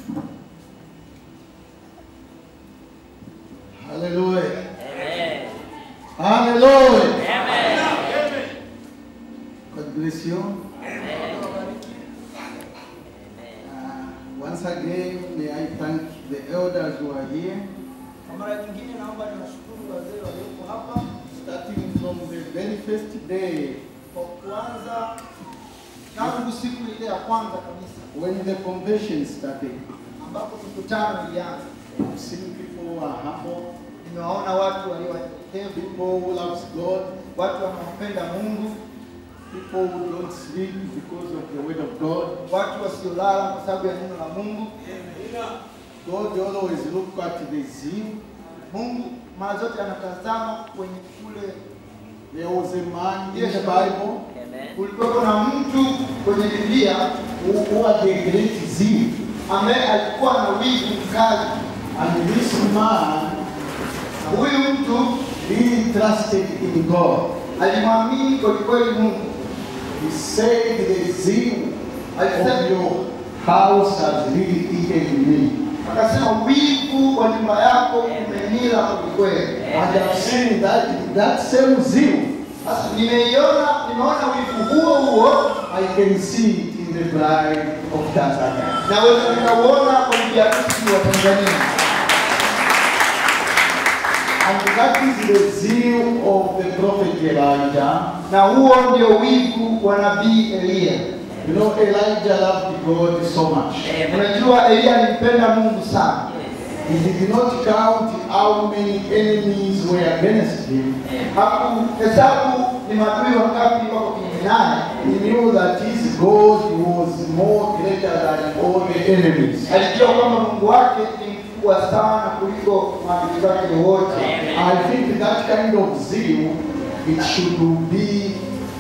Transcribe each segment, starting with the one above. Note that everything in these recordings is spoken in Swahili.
Hallelujah. Amen. Hallelujah. Amen. God bless you. Amen. Uh, once again, may I thank the elders who are here, Kwa mara nyingine naomba niwashukuru wazee walioko hapa starting from the very first day kwa kuanza tangu siku ile ya kwanza kabisa when the convention started. ambapo mikutano ilianza. I've seen people who are humble, Nimewaona watu walio wanyenyekevu, people who loves God, watu wanaopenda Mungu, people who don't sleep because of the word of God. watu wasiolala kwa sababu ya neno la Mungu. God always look at the zeal. Mungu mara zote anatazama kwenye kule. There was a man in the Bible Amen. Kulikuwa na mtu kwenye Biblia who, who had a great zeal. ambaye alikuwa na wivu mkali. And this man Na Huyu mtu really trusted in God. alimwamini kwelikweli Mungu. He said the zeal I of said- your house has really eaten me. Akasema wivu wa nyumba yako umenila kwelikweli. And I've seen that, that same zeal, Sasa nimeiona, nimeona wivu huo huo, I can see it in the bride of Tanzania. naweza nikauona kwa bibi harusi wa Tanzania, And that is the zeal of the prophet Elijah. na huo ndio wivu wa nabii Eliya. You know, Elijah loved God so much. Amen. Unajua Eliya alimpenda Mungu sana, He did not count how many enemies were against him. hakuhesabu ni maadui wangapi wako kinyume naye. He knew that his God was more greater than all the enemies. Alijua kwamba Mungu wake ni mkubwa sana kuliko maadui zake wote. I think that kind of zeal, it should be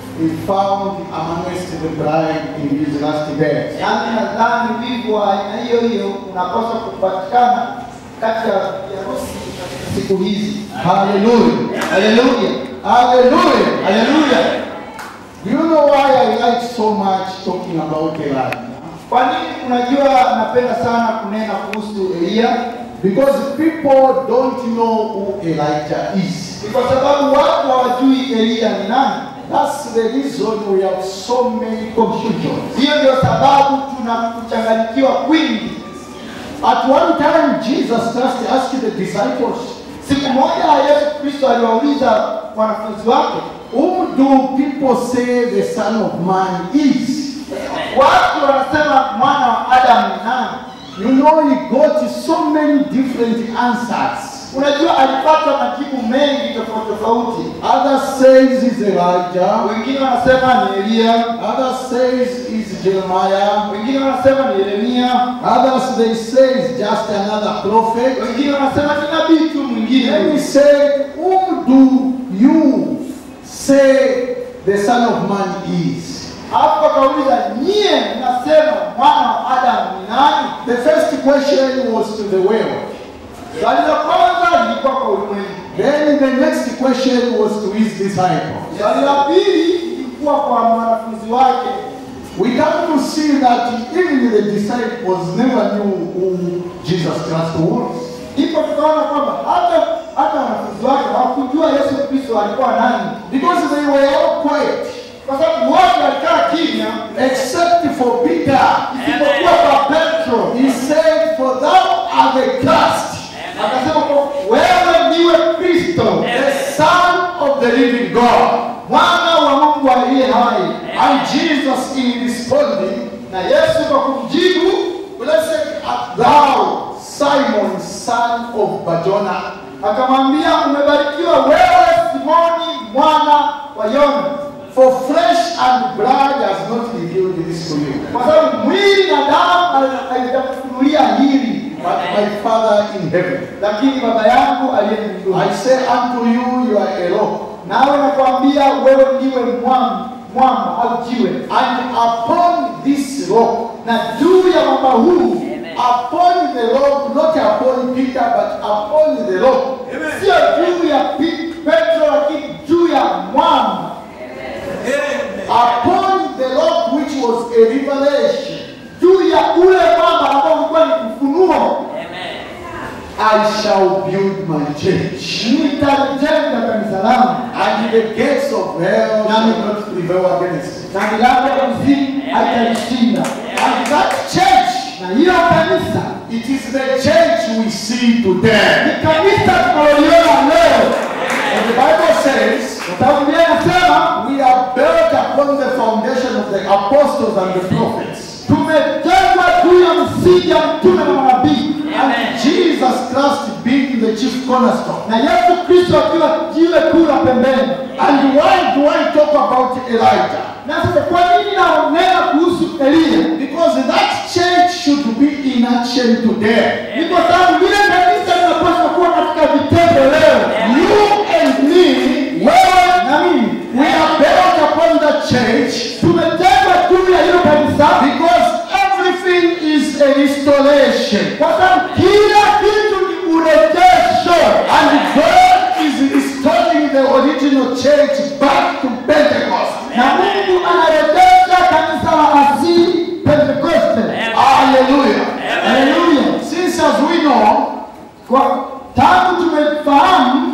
found amongst the bride in these last days. Yaani nadhani wivu wa aina hiyo hiyo unapaswa kupatikana kati ya harusi katika siku hizi. Hallelujah. Haleluya, Hallelujah. haleluya. Do you know why I like so much talking about Elijah? Kwa nini unajua napenda sana kunena kuhusu Eliya? Because people don't know who Elijah is. Ni kwa sababu watu hawajui Eliya ni nani. That's the reason we have so many confusions. Hiyo ndio sababu tuna kuchanganyikiwa kwingi. At one time, Jesus just asked the disciples, Siku moja Yesu Kristo aliwauliza wanafunzi wake, Who do people say the Son of Man is? watu wanasema mwana wa Adamu ni nani? You know, he got so many different answers. Unajua alipata majibu mengi tofauti tofauti. Others says he's Elijah. Wengine wanasema ni Eliya, Others says he's Jeremiah. wengine wanasema ni Yeremia, Others they say he's just another prophet. wengine wanasema ni nabii tu Then he mwingine. said, Who do you say the Son of Man is? Hapo akauliza nyie mnasema mwana wa Adamu ni nani? The first question was to the world. Swali la kwanza lilikuwa kwa ulimwengu, Then the next question was to his disciples. swali la pili lilikuwa kwa wanafunzi wake. We come to see that even the disciples never knew who Jesus Christ was. Ndipo tukaona kwamba hata hata wanafunzi wake hawakujua Yesu Kristo alikuwa nani, Because they were all quiet, kwa sababu wote walikaa kimya, except for Peter. isipokuwa kwa Petro. He said, For thou art the Christ, Akasema kwa wewe ndiwe Kristo, the Son of the living God. mwana wa Mungu aliye hai. And Jesus, in responding, Na Yesu kwa kumjibu Blessed art thou, Simon, son of Barjona, akamwambia, umebarikiwa wewe Simoni mwana wa Yona, for flesh and blood has not revealed this to you, kwa sababu mwili na damu haijakufunulia hili, but my Father in heaven. lakini Baba yangu aliye mbinguni. I say unto you, you are a rock, Nawe nakwambia wewe ndiwe mwamba, mwamba au jiwe, and upon this rock, na juu ya mwamba huu, Amen. upon the rock, not upon Peter, but upon the rock, sio juu ya Pi- Petro, lakini juu ya mwamba, upon the rock which was a revelation, juu ya ule mwamba ambao ulikuwa ni I shall build my church. nitalijenga kanisa langu And the gates of hell shall not prevail against it. na milango ya kuzimu haitalishinda. And that church, Na hiyo kanisa it is the church we see today. ni kanisa tunaloliona leo, And the Bible says, kwa sababu Biblia inasema we are built upon the foundation of the apostles and the prophets. tumejengwa juu ya msingi ya mtume na manabii, And Jesus Christ being the chief cornerstone. na Yesu Kristo akiwa jiwe kuu la pembeni. And why do I talk about Elijah? Na sasa kwa nini naonena kuhusu Eliya? Because that church should be in action today. Ni kwa sababu vile kanisa linapaswa kuwa katika vitendo leo. You and me, Wewe na mimi we are built upon the church tumejengwa juu ya hilo kanisa, because everything is a restoration. kwa sababu kila kitu ni urejesho, And God is restoring the original church back to Pentecost. na Mungu anarejesha kanisa la asili Pentekoste. Hallelujah. Haleluya! Since as we know, Kwa tangu tumefahamu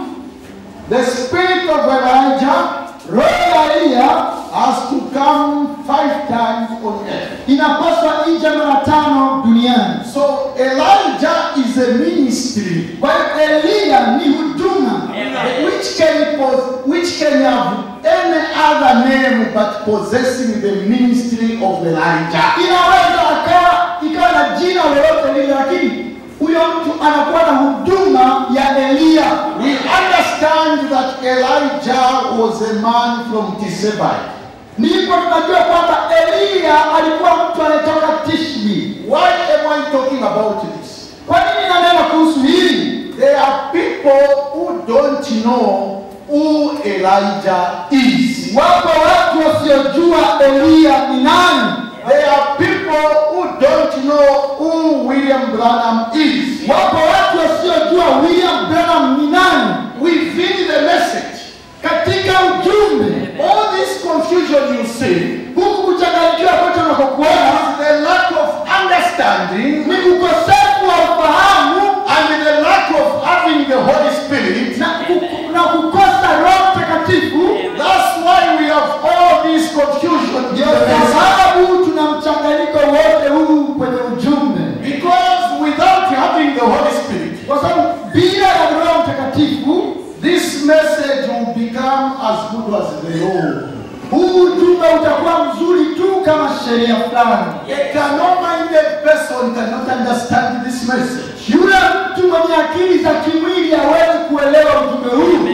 the spirit of Elijah roho ya Eliya has to come five times on earth. inapaswa ije mara tano duniani. So Elijah is a ministry Kwa hiyo Eliya ni huduma which can pos- which can have any other name but possessing the ministry of Elijah. inaweza akawa ikawa na jina lolote lile, lakini huyo mtu anakuwa na huduma ya Eliya. We understand that Elijah was a man from Tisbai. Ndipo tunajua kwamba Eliya alikuwa mtu anayetoka Tishbi. Why am I talking about this? Kwa nini nanena kuhusu hili? There are people who don't know who Elijah is. Wapo watu wasiojua Eliya ni nani. There are people who don't know who William Branham is. Wapo watu wasiojua William Branham ni nani. Within the message, Katika ujumbe all this confusion you see huku kuchanganyikiwa kote unakokuona is the lack of understanding ni ukosefu wa ufahamu and the lack of having the Holy Spirit. na, ku- na kukosa Roho Mtakatifu. That's why we have all this confusion in Ndio the message. sababu tuna mchanganyiko wote huu kwenye ujumbe, Because without having the Holy Spirit, kwa sababu bila ya Roho Mtakatifu this message will become as good as the law. huu ujumbe utakuwa mzuri tu kama sheria fulani. A carnal-minded person cannot understand this message. Yule mtu mwenye akili za kimwili hawezi kuelewa ujumbe huu.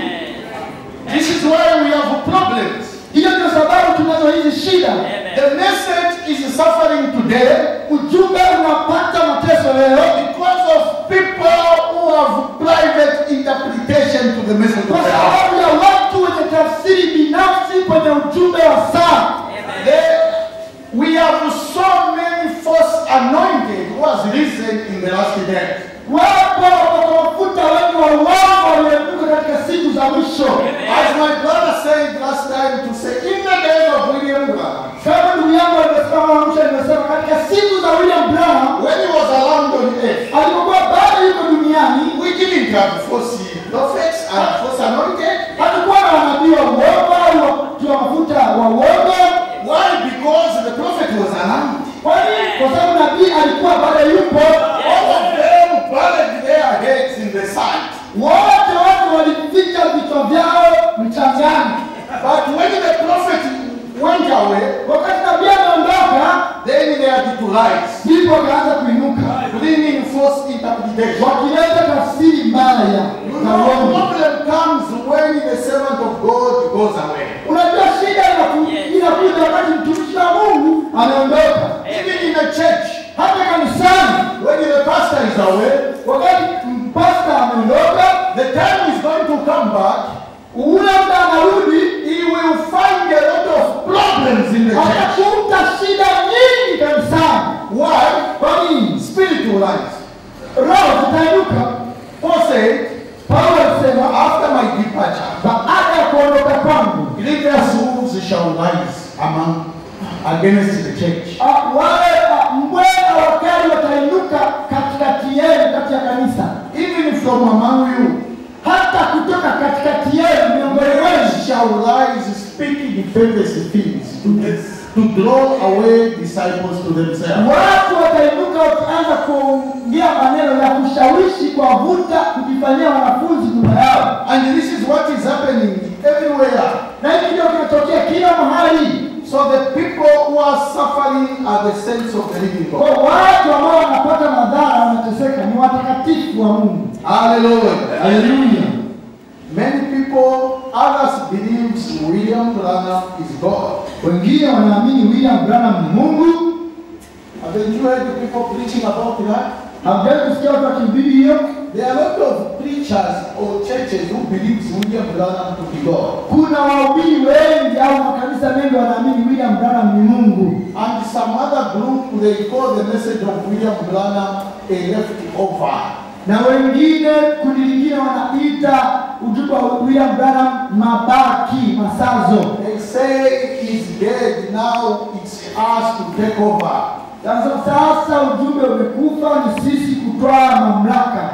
This is why we have problems. Hiyo ndio sababu tunazo hizi shida. The message is suffering today Ujumbe unapata mateso leo because of people who have private interpretation to the message kwa of God. sababu ya watu wenye tafsiri binafsi kwenye ujumbe wa saa. They- we have so many false anointed who has risen in the last days. Wapo wanaotafuta wengi wa uongo walioibuka katika siku za mwisho. As my brother said last time to say, in the days of William Branham, Kama ndugu yangu alivyosema mwisho, nimesema katika siku za William Branham when he was around on earth, alipokuwa bado yuko duniani, we didn't have false prophets and false anointed. hatukuwa na manabii wa uongo au watu wa mafuta wa uongo. Why? Because the prophet was around. Kwa nini? Kwa sababu nabii alikuwa bado yupo. All of them buried their heads in the sand. Wote watu walificha vichwa vyao mchangani. But when the prophet went away, Wakati nabii ameondoka, then they had to rise, ndipo wakaanza kuinuka bringing false interpretation. wakileta tafsiri mbaya You na know, uongo. problem comes when the servant of God goes away. Unajua shida inaku- inakuja wakati mtumishi wa Mungu ameondoka, Even in a church, hata kanisani. when the pastor is away, Wakati mpasta ameondoka, the time is going to come back, ule muda anarudi, he will find a lot of problems in the church. atakuta shida nyingi kanisani. Why? Kwa nini? Spiritual life. Roho zitainuka. Paul said, Paulo alisema after my departure, baada ya kuondoka kwangu, grievous wolves shall rise among against the church. ah, wale ah, mbweha wakali watainuka katikati yenu, kati ya kanisa. Even perverse things, to, to draw away disciples to themselves. watu watainuka wakianza kuongea maneno ya kushawishi kuwavuta kujifanyia wanafunzi nyuma yao And this is what is happening everywhere. na hiki ndio kinatokea kila mahali So the people who are suffering are the saints of the living kwa God. watu ambao wanapata madhara wanateseka ni watakatifu wa mungu Hallelujah. haleluya Many people, others believes William Branham is God. wengine wanaamini william branham ni mungu Have you heard the people preaching about that? hamjai kusikia watu wakihubiri hiyo There are a lot of preachers or churches who believes William Branham to be God. kuna wahubiri wengi au makanisa mengi wanaamini william branham ni mungu And some other group, they call the message of William Branham a leftover. na wengine kundi lingine wanaita ujumbe wa william branham mabaki masazo They say he's dead, now it's us to take over. sasa sasa ujumbe umekufa ni sisi kutwaa mamlaka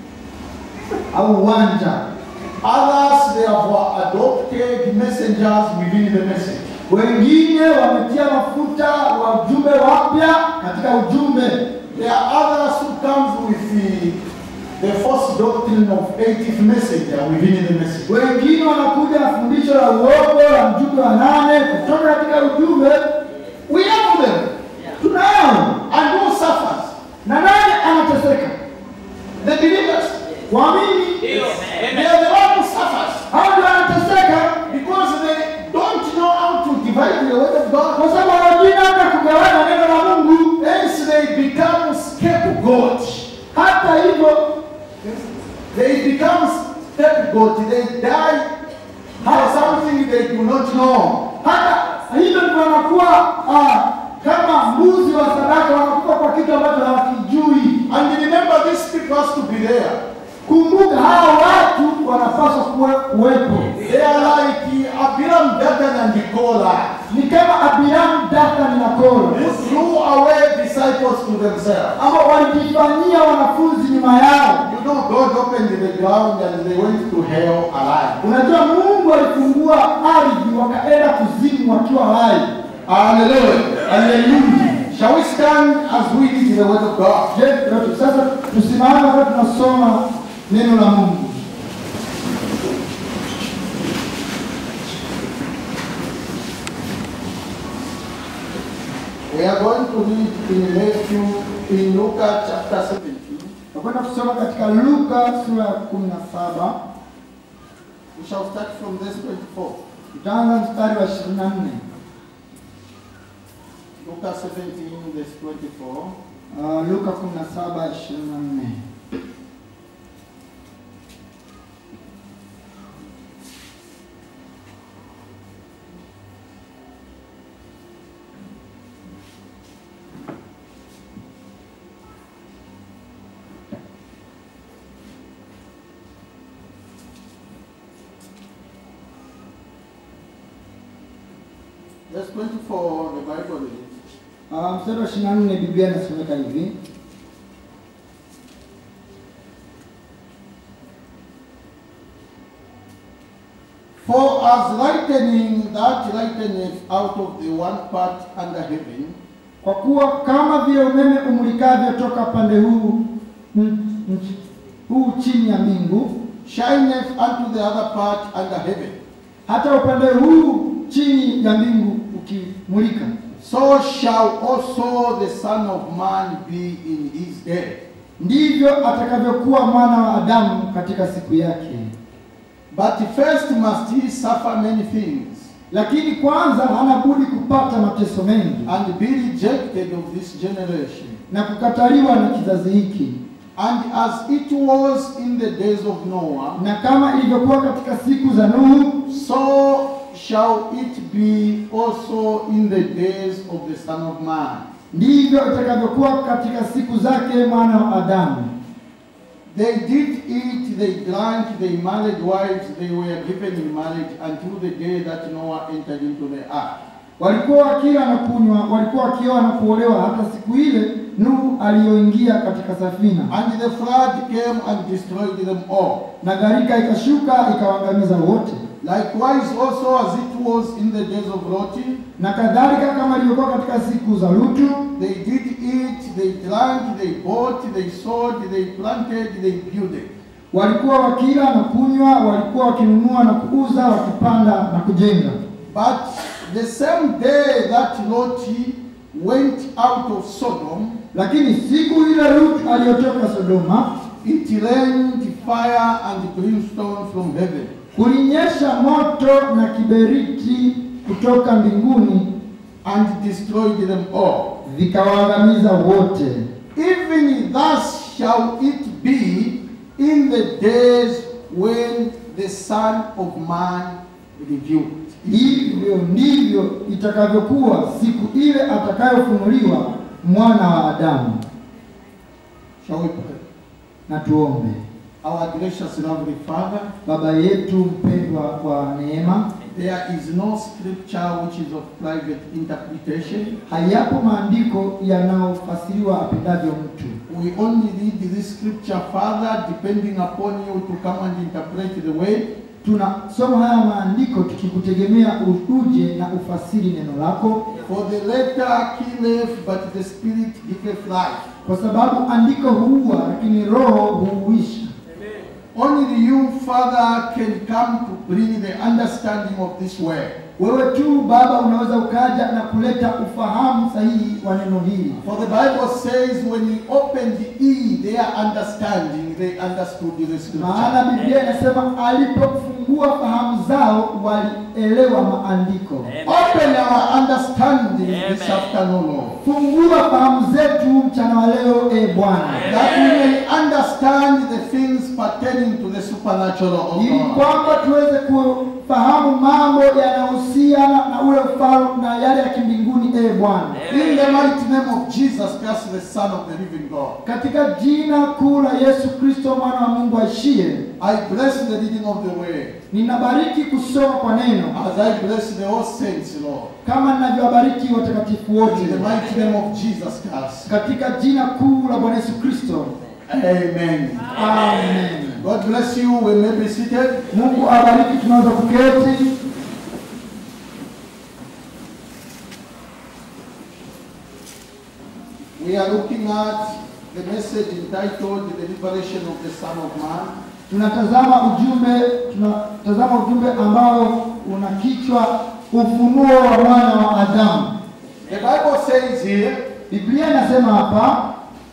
au uwanja Others, they have adopted messengers within the message. wengine wametia mafuta wa ujumbe wapya katika ujumbe There are others who comes with the, the false doctrine of 80th messenger within the message. wengine wanakuja na fundisho la uongo la mjumbe wa nane kutoka katika ujumbe We have them. tunao And who suffers? na nani anateseka The believers. waamini Ndio. They Amen. are the one who suffers. hao ndio wanateseka Because they don't know how to divide the word of God. kwa sababu hawajui namna ya kugawana neno la mungu Hence they become scapegoat. hata hivyo They become scapegoat. They die for something they do not know. hata hivyo ndivyo wanakuwa ah, kama mbuzi wa sadaka wanakufa kwa kitu ambacho hawakijui And remember, these people has to be there. kumbuka hawa watu wanapaswa kuwe, kuwepo They are like Abiram, Dathan, and Korah. ni kama abiramu dathani na koro Who threw away disciples to themselves. ambao walijifanyia wanafunzi nyuma yao You know, God opened the ground and they went to hell alive. unajua mungu alifungua ardhi wakaenda kuzimu wakiwa hai Hallelujah. haleluya Shall we stand as we read the word of God? je watu sasa tusimame wakati tunasoma neno la mungu We are going to read in Matthew, in Luke chapter 17. nakwenda kusoma katika luka sura ya kumi na saba We shall start from verse 24. tutaanza mstari wa ishirini na nne Luke 17, verse 24. uh, luka kumi na saba ishirini na nne Verse 24, the Bible reads. Uh, mstari wa ishirini na nne biblia inasomeka hivi For as lightning that lighteneth out of the one part under heaven, kwa kuwa kama vile umeme umulikavyo toka pande huu m- m- huu chini ya mbingu shineth unto the other part under heaven, hata upande huu chini ya mbingu ukimulika so shall also the Son of Man be in his day. ndivyo atakavyokuwa mwana wa adamu katika siku yake But first must he suffer many things, lakini kwanza hana budi kupata mateso mengi and be rejected of this generation. na kukataliwa na kizazi hiki And as it was in the days of Noah, na kama ilivyokuwa katika siku za nuhu so shall it be also in the days of the Son of Man. ndivyo itakavyokuwa katika siku zake mwana wa adamu They did eat, they drank, they married wives, they were given in marriage until the day that Noah entered into the ark. walikuwa wakila na kunywa walikuwa wakioa na kuolewa hata siku ile nuhu aliyoingia katika safina And the flood came and destroyed them all. na gharika ikashuka ikawaangamiza wote Likewise, also as it was in the days of Lot, na kadhalika kama ilivyokuwa katika siku za Lutu. they did eat, they drank, they bought, they sold, they planted, they builded. Walikuwa wakila na kunywa, walikuwa wakinunua na kuuza, wakipanda na kujenga. But the same day that Lot went out of Sodom, Lakini siku ile Lutu aliyotoka Sodoma, it rained fire and brimstone from heaven. kulinyesha moto na kiberiti kutoka mbinguni, and destroyed them all. vikawaangamiza wote. Even thus shall it be in the days when the Son of Man revealed. Hivyo ndivyo itakavyokuwa siku ile atakayofunuliwa mwana wa Adamu. Shall we pray? Na tuombe. Our gracious lovely Father, Baba yetu mpendwa kwa neema, there is no scripture which is of private interpretation. hayapo maandiko yanayofasiriwa apendavyo mtu. We only read this scripture, Father, depending upon you to come and interpret the way. Tunasoma haya maandiko tukikutegemea uje na ufasiri neno lako, For the letter killeth, but the spirit giveth life. kwa sababu andiko huua, lakini roho huuisha. Only you, Father, can come to bring the understanding of this word. Wewe tu Baba unaweza ukaja na kuleta ufahamu sahihi wa neno hili, For the Bible says, when he opened e their understanding, they understood the scripture. maana Biblia inasema alipofungua fahamu zao walielewa maandiko. Open our understanding this Amen. afternoon, Lord, Fungua fahamu zetu mchana wa leo, e Bwana, that we may understand the things pertaining to the supernatural of ili God. kwamba tuweze kufahamu mambo yanayohusiana na ule ufalme na yale ya kimbinguni, e Bwana, In the mighty name of Jesus Christ, the Son of the living God, katika jina kuu la Yesu Kristo mwana wa Mungu aishie. I bless the reading of the word, Ninabariki kusoma kwa neno as I bless the all saints, Lord. kama ninavyowabariki watakatifu wote In the mighty name of Jesus Christ. katika jina kuu la Bwana Yesu Kristo. Amen. Amen. God bless you. We may be seated. Mungu awabariki, tunaweza kuketi. We are looking at the message entitled The Liberation of the Son of Man. Tunatazama ujumbe, tunatazama ujumbe ambao una kichwa ufunuo wa mwana wa Adamu. The Bible says here, Biblia inasema hapa,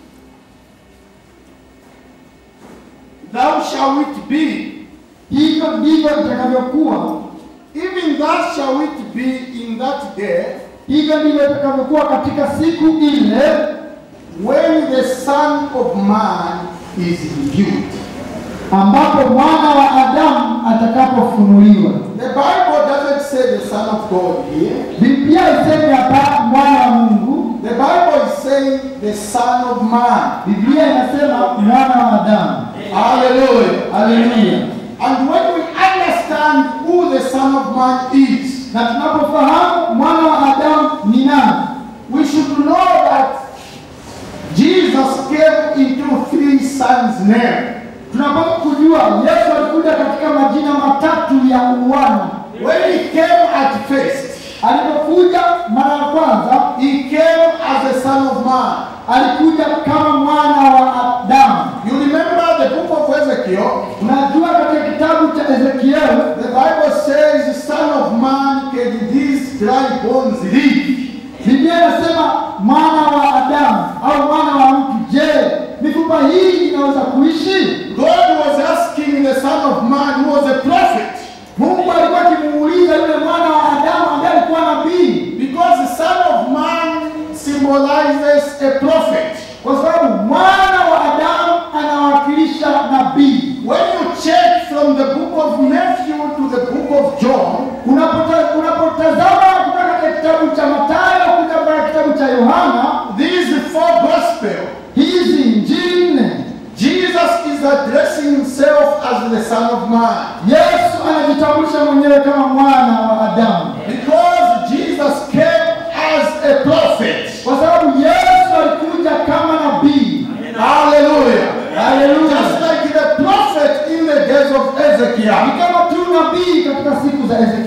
Thou shall it be, hivyo ndivyo itakavyokuwa, even thus shall it be in that day, hivyo ndivyo itakavyokuwa katika siku ile when the Son of Man is revealed. ambapo mwana wa Adamu atakapofunuliwa. The Bible doesn't say the Son of God here. Biblia isemi hapa mwana wa Mungu, The Bible is saying the Son of Man. Biblia inasema mwana wa Adamu. Hallelujah. Haleluya! And when we understand who the Son of Man is, Na tunapofahamu mwana wa Adamu ni nani, we should know that Jesus came into three sons' name. tunapaswa kujua Yesu alikuja katika majina matatu ya uwana. When he came at first, Alipokuja mara ya kwanza, he came as a son of man. alikuja kama mwana wa Adamu. You remember the book of Ezekiel? Unajua katika kitabu cha Ezekieli The Bible says, Son of man, can these dry bones live? Biblia inasema mwana wa Adamu au mwana wa mtu, je, mifupa hii inaweza kuishi? God was asking the Son of Man, who was a prophet, Mungu alikuwa akimuuliza yule mwana wa Adamu ambaye alikuwa nabii, because the Son of Man symbolizes a prophet. kwa sababu mwana wa Adamu anawakilisha nabii. When you check from the book of Matthew to the book of John, Unapota- Unapotazama kutoka katika kitabu cha Mathayo kuja mpaka kitabu cha Yohana, these four gospels, hizi injili nne, Jesus is addressing himself as the Son of Man. Yesu anajitambulisha mwenyewe kama mwana wa Adamu, Because Jesus came as a prophet. kwa sababu Yesu alikuja kama nabii. Hallelujah. Haleluya! Just like the prophet in the days of Ni Ezekiel. kama tu nabii katika siku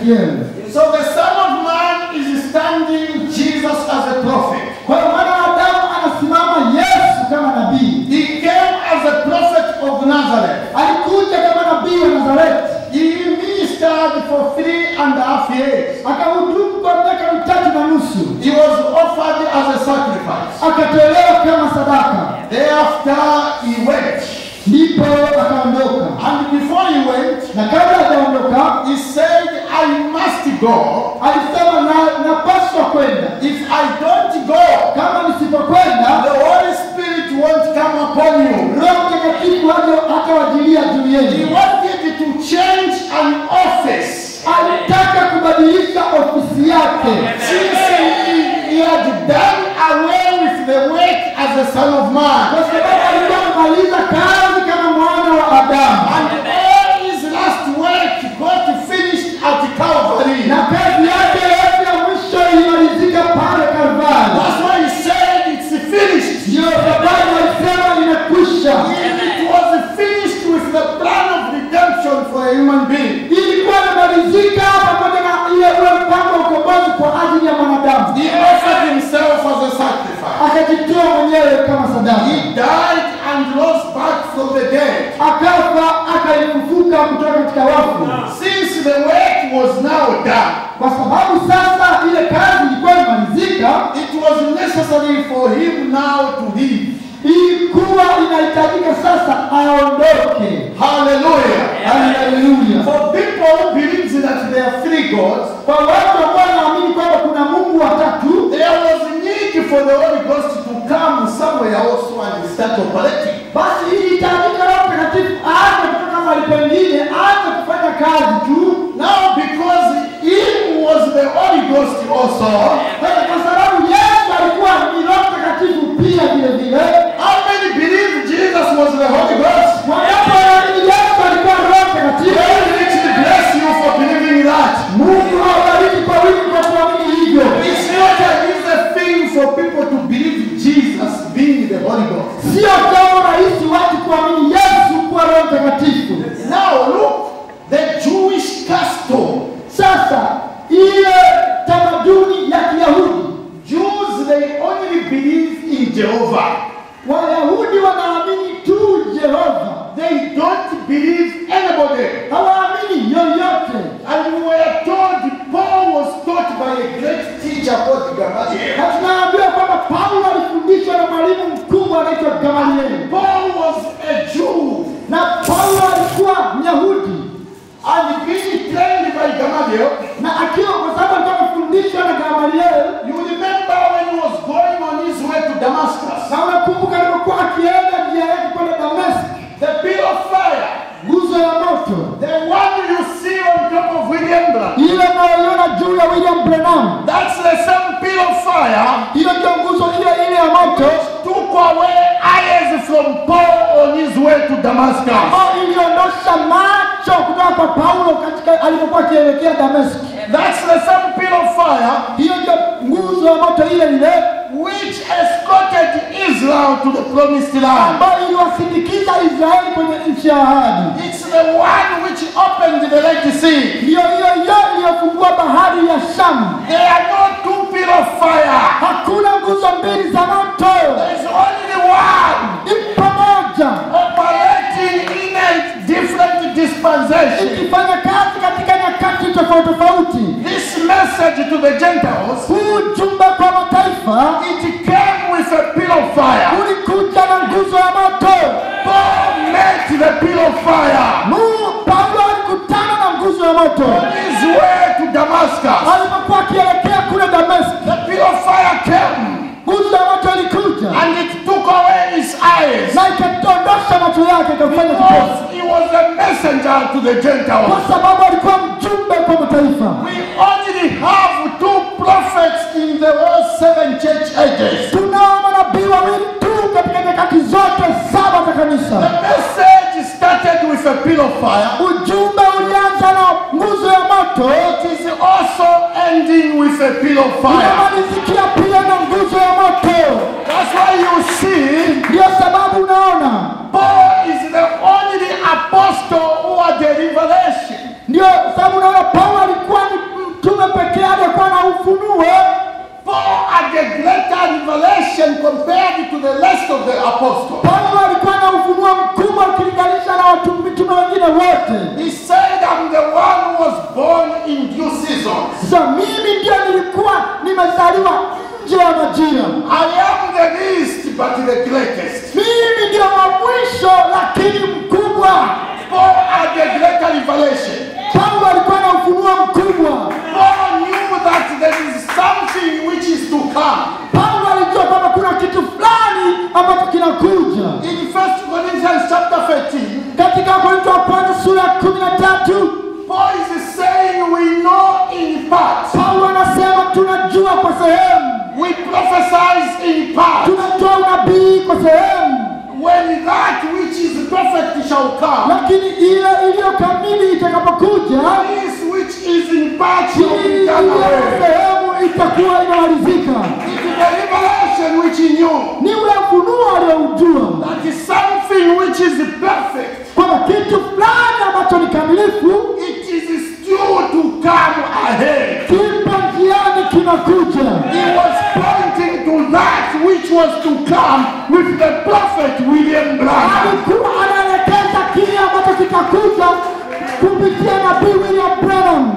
Ezekiel. So the Son of Man is standing Jesus as a prophet. Kwa hiyo mwana wa Adamu anasimama Yesu kama nabii. He came as a prophet of Nazareth. Alikuja kama nabii wa Nazareti, He ministered for three and a half years. akahudumu kwa miaka mitatu na nusu, He was offered as a sacrifice. akatolewa kama sadaka, Thereafter he went. ndipo akaondoka. And before he went, Na kabla hajaondoka he said, I must go. alisema na, napaswa kwenda, If I don't go, kama nisipokwenda the Holy Spirit won't come upon you. Roho Mtakatifu haja- hatawajilia juu He yenu. wanted to change an office. Alitaka kubadilisha ofisi yake, Since he, he had done away with the work as a son of kwa man. sababu alikuwa amemaliza kazi kama mwana wa Adamu, And all his last work got finished at Calvary. na kazi yake yote ya mwisho ilimalizika pale Kalvari. That's why he said it's finished. Ndio sababu alisema imekwisha. It was finished with the plan of redemption for a human being. Ilikuwa imemalizika pamoja na ile ule mpango wa ukombozi kwa ajili ya mwanadamu, He offered himself as a sacrifice. akajitoa mwenyewe kama sadaka, He died and rose back from the dead. akafa akaifufuka kutoka katika wafu. Since the work was now done, kwa sababu sasa ile kazi ilikuwa imalizika, it was necessary for him now to leave. ilikuwa inahitajika sasa aondoke. Hallelujah. Haleluya! For people who believe that there are three gods, Kwa watu ambao wanaamini kwamba kuna Mungu watatu, there was a need for the Holy Ghost to come somewhere also and start operating. basi ilihitajika Roho Mtakatifu aanze kutoka mahali pengine, aanze kufanya kazi tu. Now, because him was the Holy Ghost also, Sasa kwa sababu Yesu alikuwa ni Roho Mtakatifu pia vile vile, how many believe Jesus was the Holy Ghost? wangapi wanaamini Yesu alikuwa Roho Mtakatifu? May richly bless you for believing that. Mungu awabariki kwa wingi kwa kuamini hivyo. It's not an easy thing for people to believe Jesus being the Holy Ghost. Sio jambo rahisi watu kuamini Yesu kuwa Roho Mtakatifu. Now look, the Jewish custom. Sasa ile tamaduni ya Kiyahudi, Jews, they only believe in Jehovah. Wayahudi wanaamini tu Jehova, They don't believe anybody. hawaamini yoyote. And we were told Paul was taught by a great teacher called Gamaliel. Na tunaambiwa kwamba Paulo alifundishwa na mwalimu mkubwa anaitwa Gamalieli, Paul was a Jew na Paulo alikuwa Myahudi, and being trained by Gamaliel. na akiwa kwa sababu alikuwa amefundishwa na Gamalieli, You remember when he was going on his way to Damascus, na unakumbuka alipokuwa akienda njia yake kwenda Dameski, the bill of fire, nguzo ya moto the one you see on top of William Branham, ile unayoiona juu ya William Branham, that's the same bill of fire hiyo ndio nguzo ile ile ya moto took away eyes from Paul on his way to Damascus. ambayo iliondosha macho kutoka kwa Paulo katika alipokuwa akielekea Dameski. That's the same bill of fire Hiyo ndio nguzo ya moto ile ile which escorted Israel to the promised land. ambayo iliwasindikiza Israeli kwenye nchi ya ahadi. It's the one which opened the Red Sea. Ndiyo hiyo hiyo iliyofungua bahari ya Shamu. There are no two bill of fire. Hakuna nguzo mbili za moto, There's only one ipo moja operating in a different dispensation. ikifanya kazi katika nyakati tofauti tofauti. This message to the Gentiles, Huu ujumbe kwa mataifa it came with a bill of fire. ulikuja na nguzo ya moto. Paul met the bill of fire Mungu Paulo alikutana na nguzo ya moto on his way to Damascus. alipokuwa akielekea kule Dameski. The bill of fire came Nguzo ya moto ilikuja and it took away his eyes na ikatondosha macho yake ikafanya kipofu, because he was a messenger to the kwa Gentiles. sababu alikuwa mjumbe kwa mataifa. We only have two prophets in the whole seven church ages. Tunao manabii wawili tu katika nyakati zote saba za The kanisa. message started with a bill of fire. Ujumbe ulianza na nguzo ya moto, It is also ending with a bill of fire. unamalizikia pia na nguzo ya moto. That's why you see, Ndiyo sababu unaona, Paul is the only apostle who had the revelation. ndio sababu unaona Paulo alikuwa ni revelation compared to the rest of the apostles. Paulo alikuwa na ufunuo mkubwa ukilinganisha na watu mitume wengine wote. He said, I'm the one who was born in due season. Sasa mimi ndio nilikuwa nimezaliwa nje ya majira, I am the least but the greatest. mimi ndio wa mwisho lakini mkubwa. Paul had a greater revelation. Paulo alikuwa na ufunuo mkubwa. Paul knew that there is something which is to come. Paulo alijua kwamba kuna kitu fulani ambacho kinakuja. In 1 Corinthians chapter 13, Katika Wakorintho wa kwanza sura ya kumi na tatu Paul is saying we know in part. Paulo anasema tunajua kwa sehemu, We prophesize in part. tunatoa unabii kwa sehemu, When that which is perfect shall come, lakini ile iliyo kamili itakapokuja, this which is in part hii shall be iliyo done kwa away. sehemu itakuwa imemalizika. It is the revelation which he knew. Ni ule ufunuo alioujua That is something which is perfect. kwamba kitu fulani ambacho ni kamilifu It is still to come ahead. kipo njiani kinakuja. He was pointing to that which was to come with the prophet William Branham. alikuwa anaelekeza kile ambacho kitakuja kupitia nabii William Branham.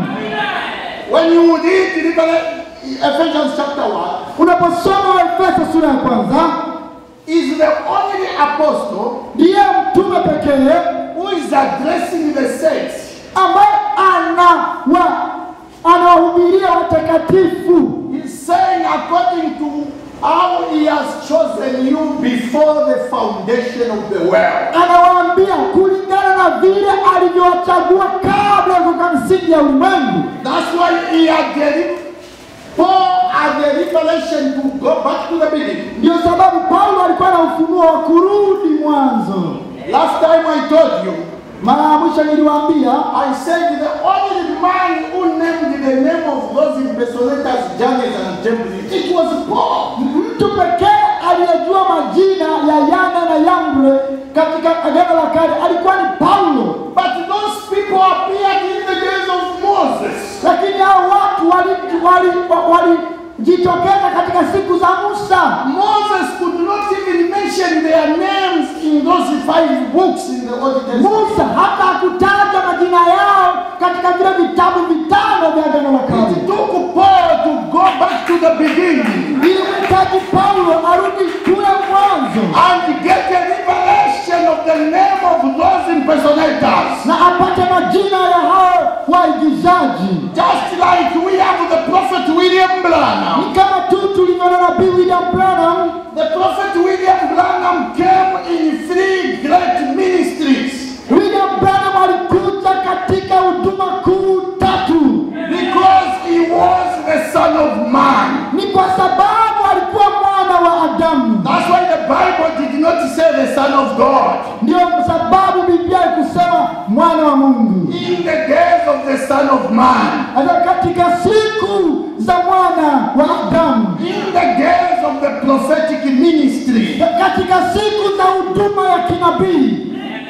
When you read Revelation- Ephesians chapter 1, Unaposoma Waefeso sura ya kwanza, is the only apostle ndiye mtume pekee who is addressing the saints. ambaye anawa anawahubiria watakatifu, He's saying according to how he has chosen you before the foundation of the world. anawaambia kulingana na vile alivyowachagua kabla ya kuweka misingi ya ulimwengu. That's why he had the Paul had the revelation to go back to the beginning. Ndio sababu Paulo alikuwa na ufunuo wa kurudi mwanzo. Last time I told you, Mara ya mwisho niliwaambia I said the only man who named the name of those impersonators, Jannes and Jambres, it was Paul. mtu pekee aliyejua majina ya Yana na Yambre katika Agano la Kale alikuwa ni Paulo, But those people appeared in the days of Moses. lakini hao watu walijitokeza wali, wali, walijitokeza katika siku za Musa. Moses could not even mention their names in those five books in the Old Testament. Musa hata hakutaja majina yao katika vile vitabu vitano vya Agano la Kale. It took Paul to go back to the beginning Ilimhitaji Paulo arudi kule mwanzo and get a revelation of the name of those impersonators. na apate majina ya hao waigizaji. Just like we have the prophet William Branham. Ni kama tu tulivyo na nabii William Branham The prophet William Branham came in three great ministries William Branham alikuja katika huduma kuu tatu. because he was the son of man. Ni kwa sababu alikuwa mwana wa Adamu. That's why the Bible did not say the son of God. Ndio sababu Biblia ikusema mwana wa Mungu. In the days of the son of man, Hata katika siku za mwana wa Adamu, in the days of the prophetic ministry, katika siku za huduma ya kinabii,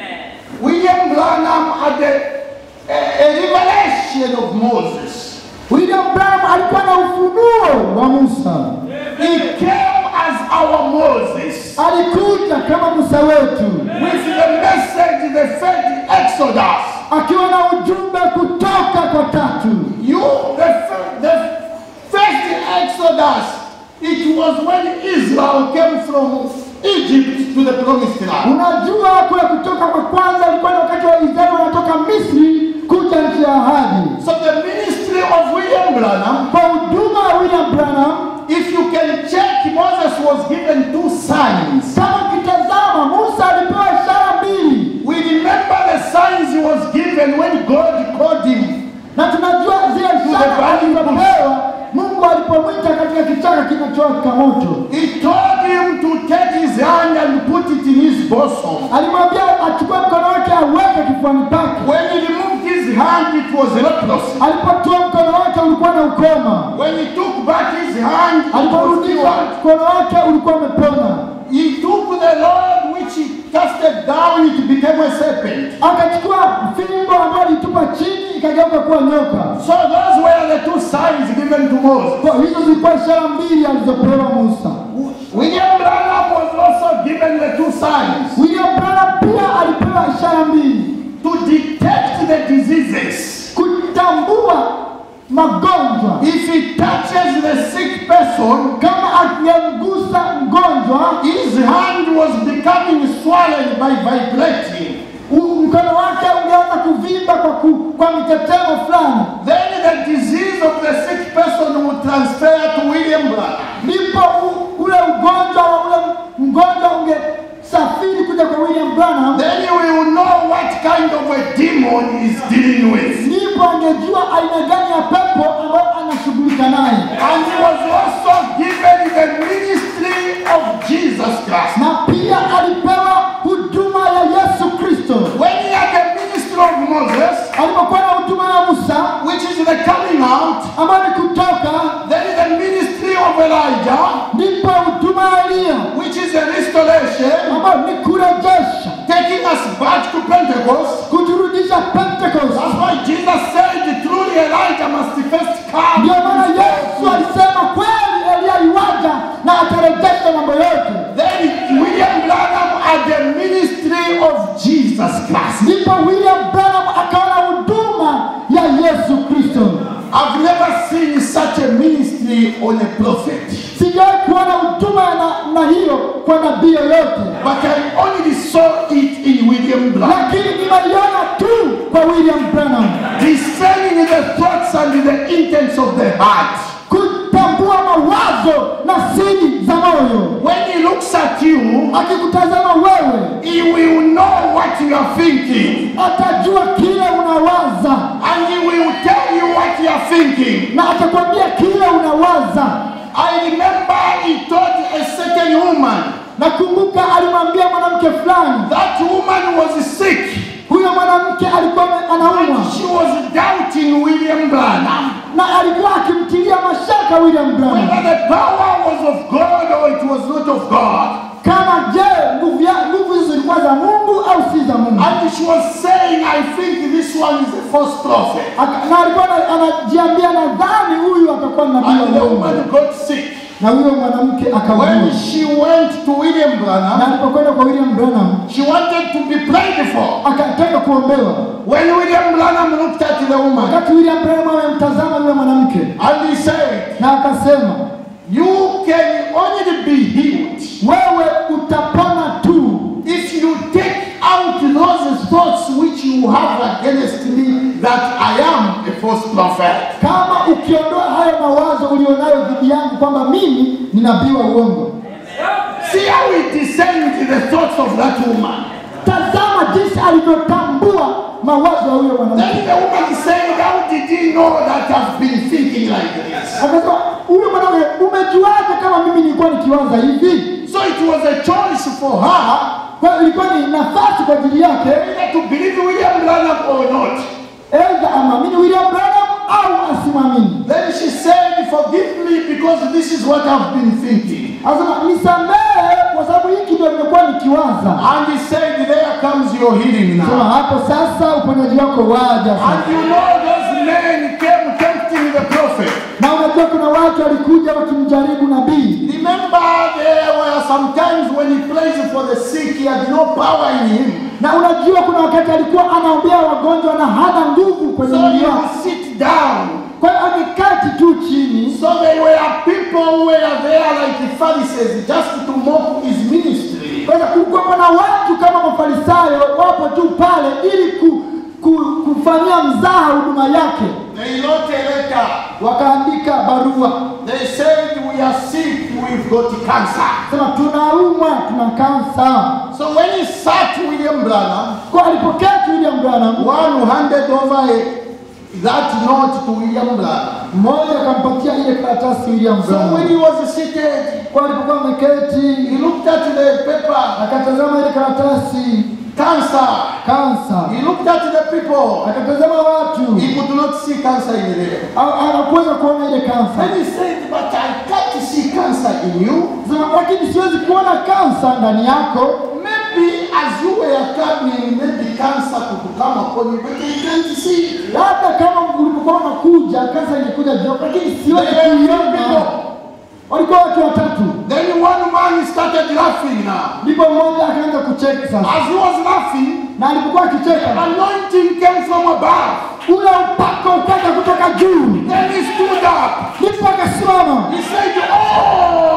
William Branham had a, a, a revelation of Moses. William Branham alikuwa na ufunuo wa Musa. He came as our Moses Alikuja kama Musa wetu with the message, the faith exodus. akiwa na ujumbe kutoka kwa tatu. You, the, fir- the first exodus, it was when Israel came from Egypt to the promised land. Unajua kule kutoka kwa kwanza ilikuwa ni wakati wa Israeli wanatoka Misri kuja nchi ya ahadi. So the ministry of William Branham, Kwa huduma ya William Branham, if you can check, Moses was given two signs. kama ukitazama, Musa alipewa ishara mbili, We remember the signs he was given when God called him. na tunajua zile ishara alizopewa Mungu alipomwita katika kichaka kinachowaka moto. He told him to take his hand and put it in his bosom. Alimwambia achukue mkono wake aweke kifuani pake. When he removed his hand, it was leprosy. Alipotoa mkono wake ulikuwa na ukoma, When he took back his hand, it was aliporudisha cured. mkono wake ulikuwa umepona. He took the rod which he casted down, it became a serpent. akachukua fimbo ambayo alitupa chini ikageuka kuwa nyoka. So those were the two signs given to Moses. Kwa hizo zilikuwa ishara mbili alizopewa Musa. William Branham was also given the two signs William Branham pia alipewa ishara mbili to detect the diseases. kutambua magonjwa. If he touches the sick person, Kama akimgusa mgonjwa, his hand was becoming swollen by vibrating. u- mkono wake ungeanza kuvimba kwa, ku, kwa mitetemo fulani, Then the disease of the sick person would transfer to William Branham. ndipo u- ule ugonjwa wa ule mgonjwa ungesafiri kuja kwa William Branham, Then you will know what kind of a demon he's dealing with. ndipo angejua aina gani ya pepo ambayo anashughulika naye. And he was also given the ministry of Jesus Christ. na pia alipewa huduma ya Yesu Kristo. When he had the ministry of Moses, Alipokuwa na huduma ya Musa which is the coming out, ambayo ni kutoka, then the ministry of Elijah, ndipo huduma ya Eliya which is the restoration, ambayo ni kurejesha, taking us back to Pentecost. kuturudisha Pentecost. That's why Jesus said, truly Elijah must first come. Ndio maana Yesu alisema kweli Eliya yuaja na atarejesha mambo yote. Then William Branham had the ministry of Jesus Christ. Ndipo William Branham akaona huduma ya Yesu Kristo. I've never seen such a ministry on a prophet, Sijawahi kuona huduma ya namna hiyo kwa nabii yoyote. but I only saw it in William Branham. lakini nimeiona tu kwa William Branham, Discerning the thoughts and the intents of the heart. kutambua mawazo na siri za moyo. When he looks at you, Akikutazama wewe, he will know what you are thinking, atajua kile unawaza and he will tell you what you are thinking. na atakwambia kile unawaza. I remember he told a certain woman, Nakumbuka alimwambia mwanamke fulani, that woman was sick. huyo mwanamke alikuwa ame- anaumwa She was doubting William Branham na alikuwa akimtilia mashaka William Branham whether the power was of God or it was not of God. kama je, nguvu ya- nguvu hizo zilikuwa za Mungu au si za Mungu. And she was saying, I think this one is a false prophet. Aka- Na alikuwa ana- anajiambia, nadhani huyu atakuwa nabii And wa the uongo. woman got sick. na huyo mwanamke akaugua. When she went to William Na Branham, alipokwenda kwa William Branham she wanted to be prayed for. akataka kuombewa. When William Branham looked at the woman, Wakati William Branham amemtazama yule mwanamke and he said, na akasema, You can only be healed wewe utapona tu if you take out those thoughts which you have against me that I am a false prophet. kama ukiondoa hayo mawazo ulionayo dhidi yangu kwamba mimi ni nabii wa uongo. See how he discerned the thoughts of that woman. Tazama jinsi alivyotambua mawazo ya huyo mwanamke. Then the woman said, How did he know that I've been thinking like this? Akasema, huyo mwanamke, umejuaje kama mimi nilikuwa nikiwaza hivi? So it was a choice for her Kwa hiyo ilikuwa ni nafasi kwa ajili yake either to believe William Branham or not. aidha amwamini William Branham au asimwamini. Then she said, Forgive me because this is what I've been thinking. Anasema nisamehe kwa sababu hiki ndio nimekuwa nikiwaza. And he said, There comes your healing Sema now. hapo sasa uponyaji wako waja And sasa. you know those men came tempting the prophet. Na unajua kuna watu walikuja wakimjaribu nabii. Remember, there were some times when he prays for the sick, he had no power in him. Na unajua kuna wakati alikuwa anaombea wagonjwa na hana nguvu kwenye So mwili he wake. would sit down. Kwa hiyo amekati tu chini. So there were people who were there like the Pharisees just to mock his ministry. Kwa hiyo kulikuwa na watu kama mafarisayo wapo tu pale ili ku, ku, kufanyia mzaha huduma yake. They wrote a letter. Wakaandika barua They said, We are sick, we've got cancer. sema tunaumwa, tuna kansa. So when he sat William Branham, Kwa alipoketi William Branham, one who handed over a, that note to William Branham. mmoja akampatia ile karatasi William So when Branham. he was seated, Kwa alipokuwa ameketi, he looked at the paper, akatazama ile karatasi cancer. kansa, He looked at the people. akatazama watu, He could not see cancer in there. Ha- hakuweza kuona ile kansa. Then he said, But I can't see cancer in you. Sema lakini siwezi kuona kansa ndani yako. Maybe as you were coming, maybe cancer could come upon you, but I can't see. Labda kama ulipokuwa unakuja kansa ingekuja juu, lakini siwezi There were few kuiona. people. walikuwa watu watatu. Then one man started laughing now. Ndipo mmoja akaanza kucheka sasa, As he was laughing, na alipokuwa akicheka, anointing came from above. ule upako ukaja kutoka juu, Then he stood up. ndipo akasimama. He said, Oh,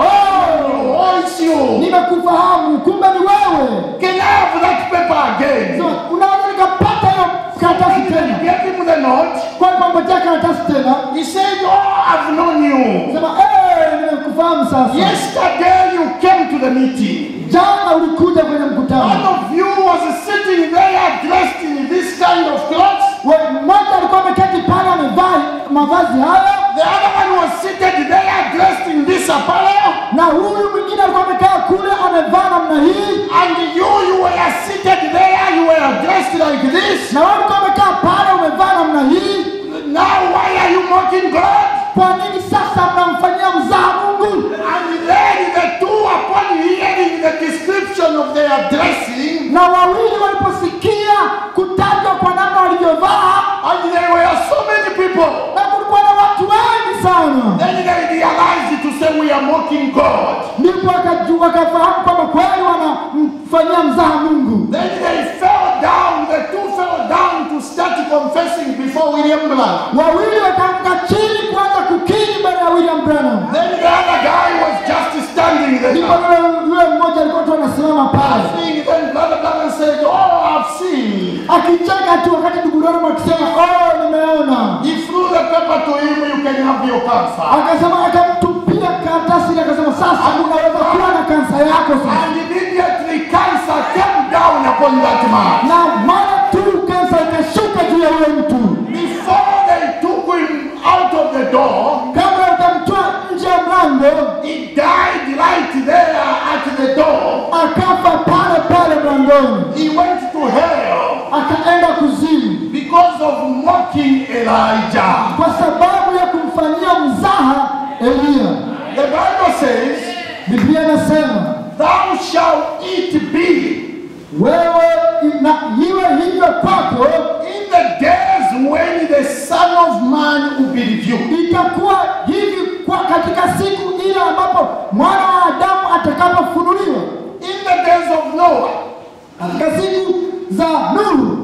oh, it's you. Nimekufahamu, kumbe ni wewe. Can I have that paper again? Sema, unaweza nikapata hiyo karatasi He tena? gave him the note. Kwa hivyo mpatia karatasi tena, He said, Oh, I've known you. sema eh, nimekufahamu sasa. Yesterday you came to the meeting. Jana ulikuja kwenye One mkutano, of you was sitting there dressed in this kind of clothes. We- mmoja alikuwa ameketi pale amevaa mavazi haya, The other one was seated there dressed in this apparel. na huyu mwingine alikuwa amekaa kule amevaa namna hii, And you, you were seated there, you were dressed like this. na wewe ulikuwa umekaa pale umevaa namna hii. Now why are you mocking God? Kwa nini sasa mnamfanyia mzaha Mungu? And then the two, upon hearing the description of their dressing, Na wawili waliposikia kutajwa kwa namna walivyovaa, and there were so many people, na kulikuwa na watu wengi sana, then they realized to say we are mocking God. ndipo wakaju- wakafahamu kwamba kweli wanamfanyia mzaha Mungu. Then they fell down, the two fell down to start confessing before William Branham. Wawili wakaanguka chini kuanza kukiri mbele ya William Branham. Then the other guy was just standing Ndipo there. yule yule mmoja alikuwa tu anasimama pale Laughing, then Brother Branham said, Oh, I've seen. akicheka tu, wakati ndugu Branham akisema oh, nimeona. He threw the paper to him, you can have your cancer. Akasema akamtupia karatasi ile, akasema sasa unaweza kuwa na kansa yako sasa. And immediately cancer came down upon that man. Na mara tu kansa ikashuka juu ya yule mtu, Before they took him out of the door, kabla utamtoa nje ya mlango, he died right there at the door. akafa pale pale mlangoni, He went to hell akaenda kuzimu because of mocking Elijah. kwa sababu ya kumfanyia mzaha Eliya. The Bible says, Biblia inasema Thou shalt eat be wewe na iwe hivyo kwako, in the days when the Son of Man will be revealed. itakuwa hivi kwa katika siku ile ambapo mwana wa Adamu atakapofunuliwa, In the days of Noah, katika siku za Nuhu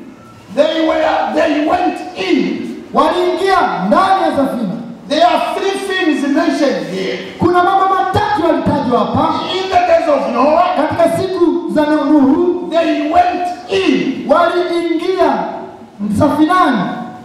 they were they went in. waliingia ndani ya safina. There are three things mentioned here. Kuna mambo matatu yalitajwa hapa. In the days of Noah, Katika siku za Nuhu they went in. waliingia safinani,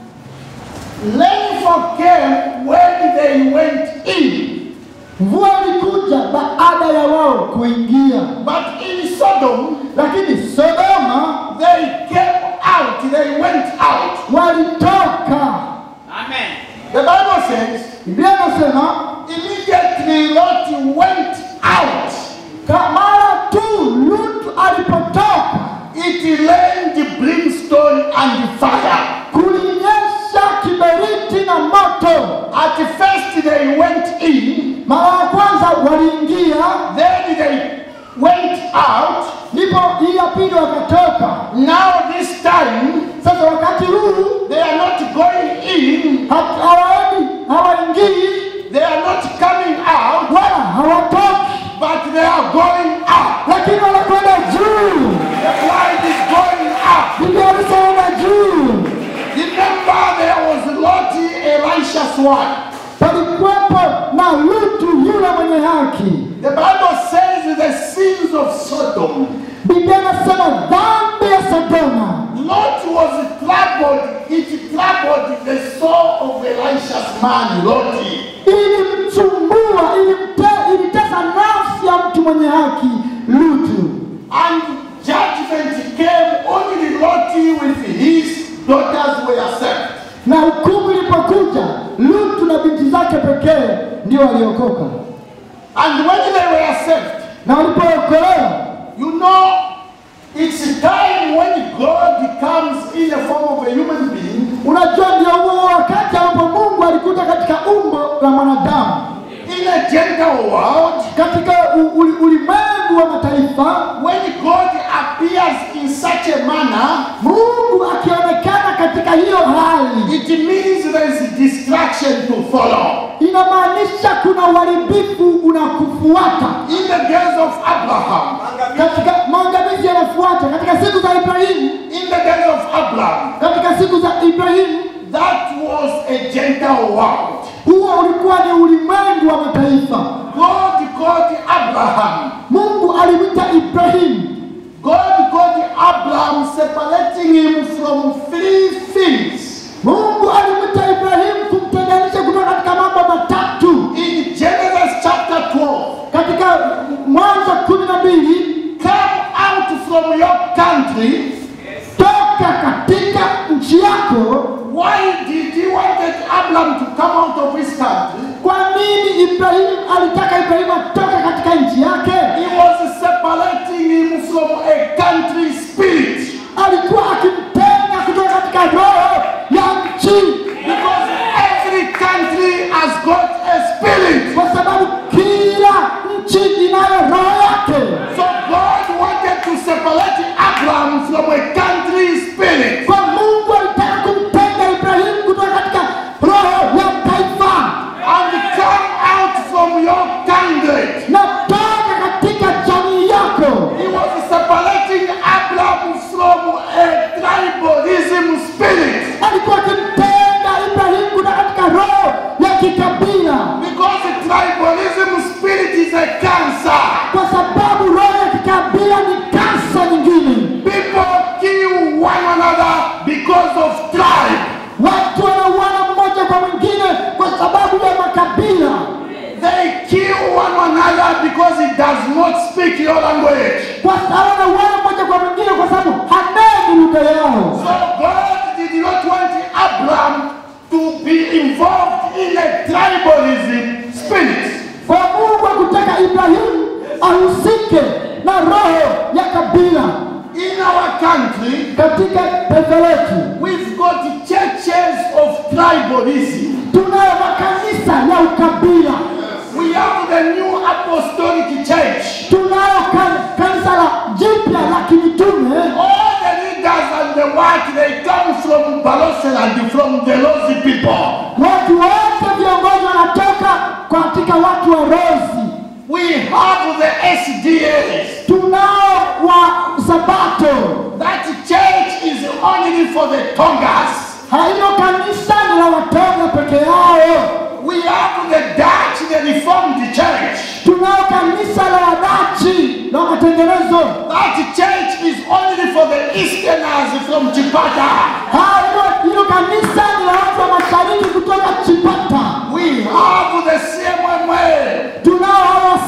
Rainfall came when they went in. mvua ilikuja baada ya wao kuingia, But in Sodom, lakini Sodoma they came out. They went out. walitoka. Amen. The Bible says, Biblia inasema immediately Lot went out. ka- mara tu Lutu alipotoka It rained brimstone and fire. kulinyesha kiberiti na moto. At first they went in, Mara ya kwanza waliingia, then they went out. ndipo hii ya pili wakatoka. Now this time Sasa wakati huu they are not going in, ha- hawaendi, hawaingii they are not coming out, wala hawatoki, but they are going up. lakini wanakwenda juu. The bride is going up. Biblia inasema juu. Remember there was Lot, Elisha's wife. Palikuwepo na Lutu yule mwenye haki. The Bible says the sins of Sodom. Biblia inasema dhambi ya Sodoma Lot was troubled, it troubled the soul of Elisha's man, Lot. ilimsumbua, ilimte- ilitesa nafsi ya mtu mwenye haki Lutu, And judgment came only Lot with his daughters were saved. na hukumu ilipokuja, Lutu na binti zake pekee ndio waliokoka, And when they were saved, na walipookolewa, you know, it's time when God comes in the form of a human being unajua ndio huo wakati ambapo Mungu alikuja katika umbo la mwanadamu in a gentle world. katika u- uli- ulimwengu wa mataifa, When God appears in such a manner, Mungu akionekana katika hiyo hali, it means there is distraction to follow. inamaanisha kuna uharibifu unakufuata In the days of Abraham, katika maangamizi yanafuata katika siku za Ibrahimu, in the days of Abraham, katika siku za Ibrahimu. that was a Gentile world. Huo ulikuwa ni ulimwengu wa mataifa. God called Abraham. Mungu alimwita Ibrahimu, God called Abraham, separating him from three things. Mungu alimwita Ibrahimu kumtenganisha kutoka katika mambo matatu. In Genesis chapter 12, Katika Mwanzo kumi na mbili, come out from your country. toka katika nchi yako. Why did he wanted Abraham to come out of his country? Kwa nini Ibrahimu alitaka Ibrahimu atoke katika nchi yake? He was separating him from a country spirit. Alikuwa akimtenga kutoka katika roho ya nchi, Because every country has got a spirit. kwa sababu kila nchi inayo roho yake. So God wanted to separate Abraham from a country spirit. Kwa Mungu alitaka kumtenga Ibrahimu kutoka katika roho ya taifa and come out from your kindred. na toka katika jamii yako. He was separating Abraham from a tribalism spirit Alikuwa akimtenga Ibrahimu kutoka katika roho ya kikabila, because the tribalism spirit is a cancer. kwa sababu roho ya kikabila ni kansa nyingine. People kill one another because of tribe. Watu wanauana mmoja kwa mwingine kwa sababu ya makabila. They kill one another because he does not speak your language. kwa sababu wanauana mmoja kwa mwingine kwa sababu haneni lugha yao. So God did not want Abraham to be involved in a tribalism spirit. Kwa Mungu hakutaka Ibrahimu ahusike na roho ya kabila. In our country, Katika taifa letu we've got churches of tribalism. tunayo makanisa ya ukabila, We have the new apostolic church. tunayo kan- kanisa la jipya la kimitume. All the leaders and the work, they come from Baloseland, from the Lozi people. Watu wote viongozi wanatoka katika watu wa Rozi. We have the SDAs. Tunao wa Sabato. That church is only for the Tongas. Hayo kanisa ni la Watonga peke yao. We have the Dutch, the Reformed Church. Tunao kanisa la Wadachi la matengenezo. That church is only for the Easterners from Chipata. Hayo hilo kanisa ni la watu wa mashariki kutoka Chipata. We have the CMMA Tunao hawa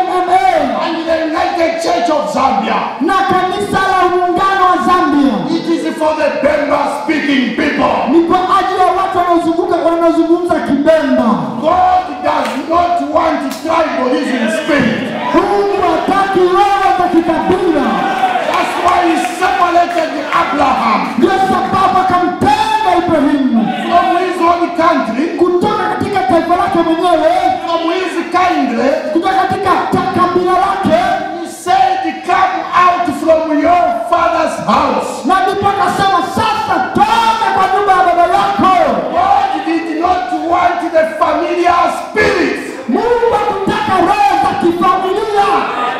CMMA and the United Church of Zambia. na kanisa la muungano wa Zambia. It is for the Bemba speaking people. Ni kwa ajili ya watu wanaozunguka wanaozungumza Kibemba. God does not want tribalism spirit. Mungu hataki roho za kikabila. That's why he separated Abraham Ndio sababu akamtenga Ibrahimu from his own country, kutoka katika taifa lake mwenyewe, from his kindred. kutoka katika ta- kabila lake, He said, Come out from your father's house. na ndipo akasema sasa, toka kwa nyumba ya baba yako. God did not want the familiar spirit. Mungu hakutaka roho za kifamilia.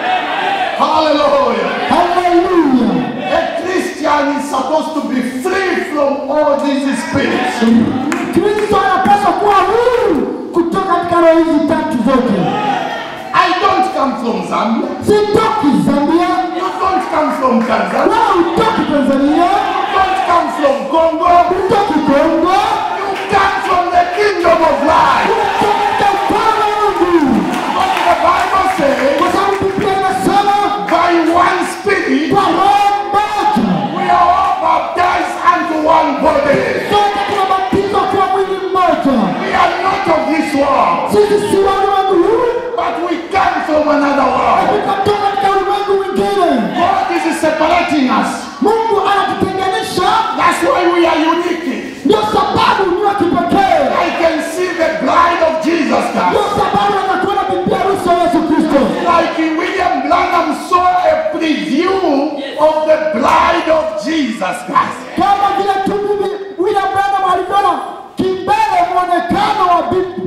Hallelujah. Haleluya! A Christian is supposed to be free from all these spirits. Kristo anapaswa kuwa huru kutoka katika roho hizi tatu zote. I don't come from Zambia. Sitoki Zambia, You don't come from Tanzania. wala hutoki Tanzania, You don't come from Congo. hutoki Kongo, You come from the kingdom of life. hutoki katika ufalme wa Mungu, But the Bible says, kwa sababu Biblia inasema by one spirit, kwa roho moja we are all baptized unto one body. sote tunabatizwa kuwa mwili mmoja. We are not of this world, Sisi si wa ulimwengu huu, but we come from another world. tukatoka katika ulimwengu mwingine. God is separating us. Mungu anatutenganisha, That's why we are unique. ndio sababu ni wa kipekee, I can see the bride of Jesus ndio Christ. sababu anakuona bibi harusi wa Yesu Kristo. Like William Branham saw a preview of the bride of Jesus Christ. kama vile tu bibi William Branham alivyoona kimbele mwonekano wa bibi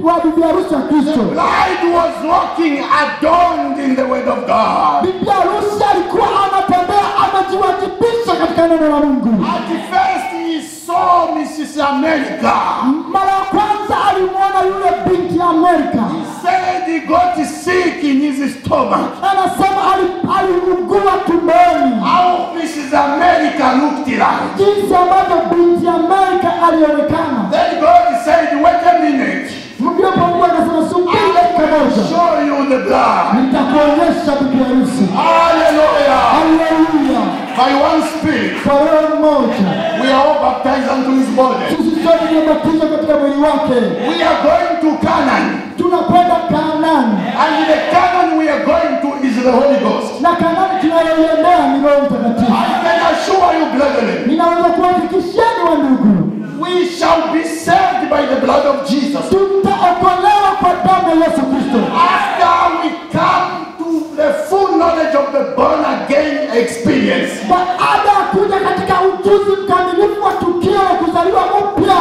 wa bibi harusi wa Kristo. Bride was walking adorned in the word of God. Bibi harusi alikuwa anatembea amejiwajibisha katika neno la Mungu. At first he saw Mrs. America. Mara ya kwanza alimwona yule binti ya Amerika, He said he got sick in his stomach. anasema ali- aliugua tumboni, How Mrs. America looked like. jinsi ambavyo binti ya Amerika alionekana. Then God said, wait a minute. Ndipo Mungu akasema, subiri dakika I'll moja, show you the blood. nitakuonyesha bibi harusi. Hallelujah. Haleluya! By one spirit, Kwa roho mmoja we are all baptized unto his body. sisi sote tumebatizwa katika mwili wake, We are going to Canaan. tunakwenda Kanaani And the Canaan we are going to is the Holy Ghost. na Kanaani tunayoiendea ni Roho Mtakatifu. I can assure you, brethren, Ninaweza kuhakikisheni wa ndugu, we shall be saved by the blood of Jesus. tutaokolewa kwa damu ya Yesu Kristo After we come to the full knowledge of the born again experience. baada ya kuja katika ujuzi mkamilifu wa tukio la kuzaliwa upya.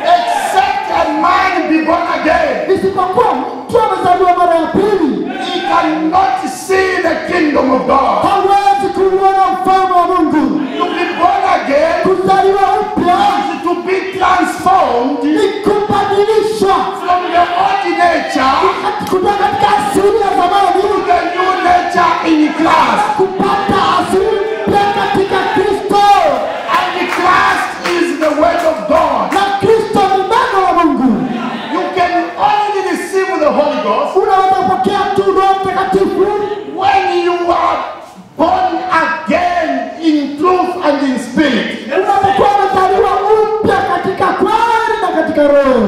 Except a man be born again, Isipokuwa mtu amezaliwa mara ya pili, he cannot see the kingdom of God. hawezi kuuona ufalme wa Mungu. To be born again Kuzaliwa upya is to be transformed ni kubadilishwa from the old nature kutoka katika asili ya zamani to the new nature in Christ. kupata asili mpya katika Kristo, And Christ is the word of God. na Kristo ni neno la Mungu. You can only receive the Holy Ghost Unaweza kupokea tu Roho Mtakatifu when you are born again in truth and in spirit. unapokuwa umezaliwa upya katika kweli na katika Roho.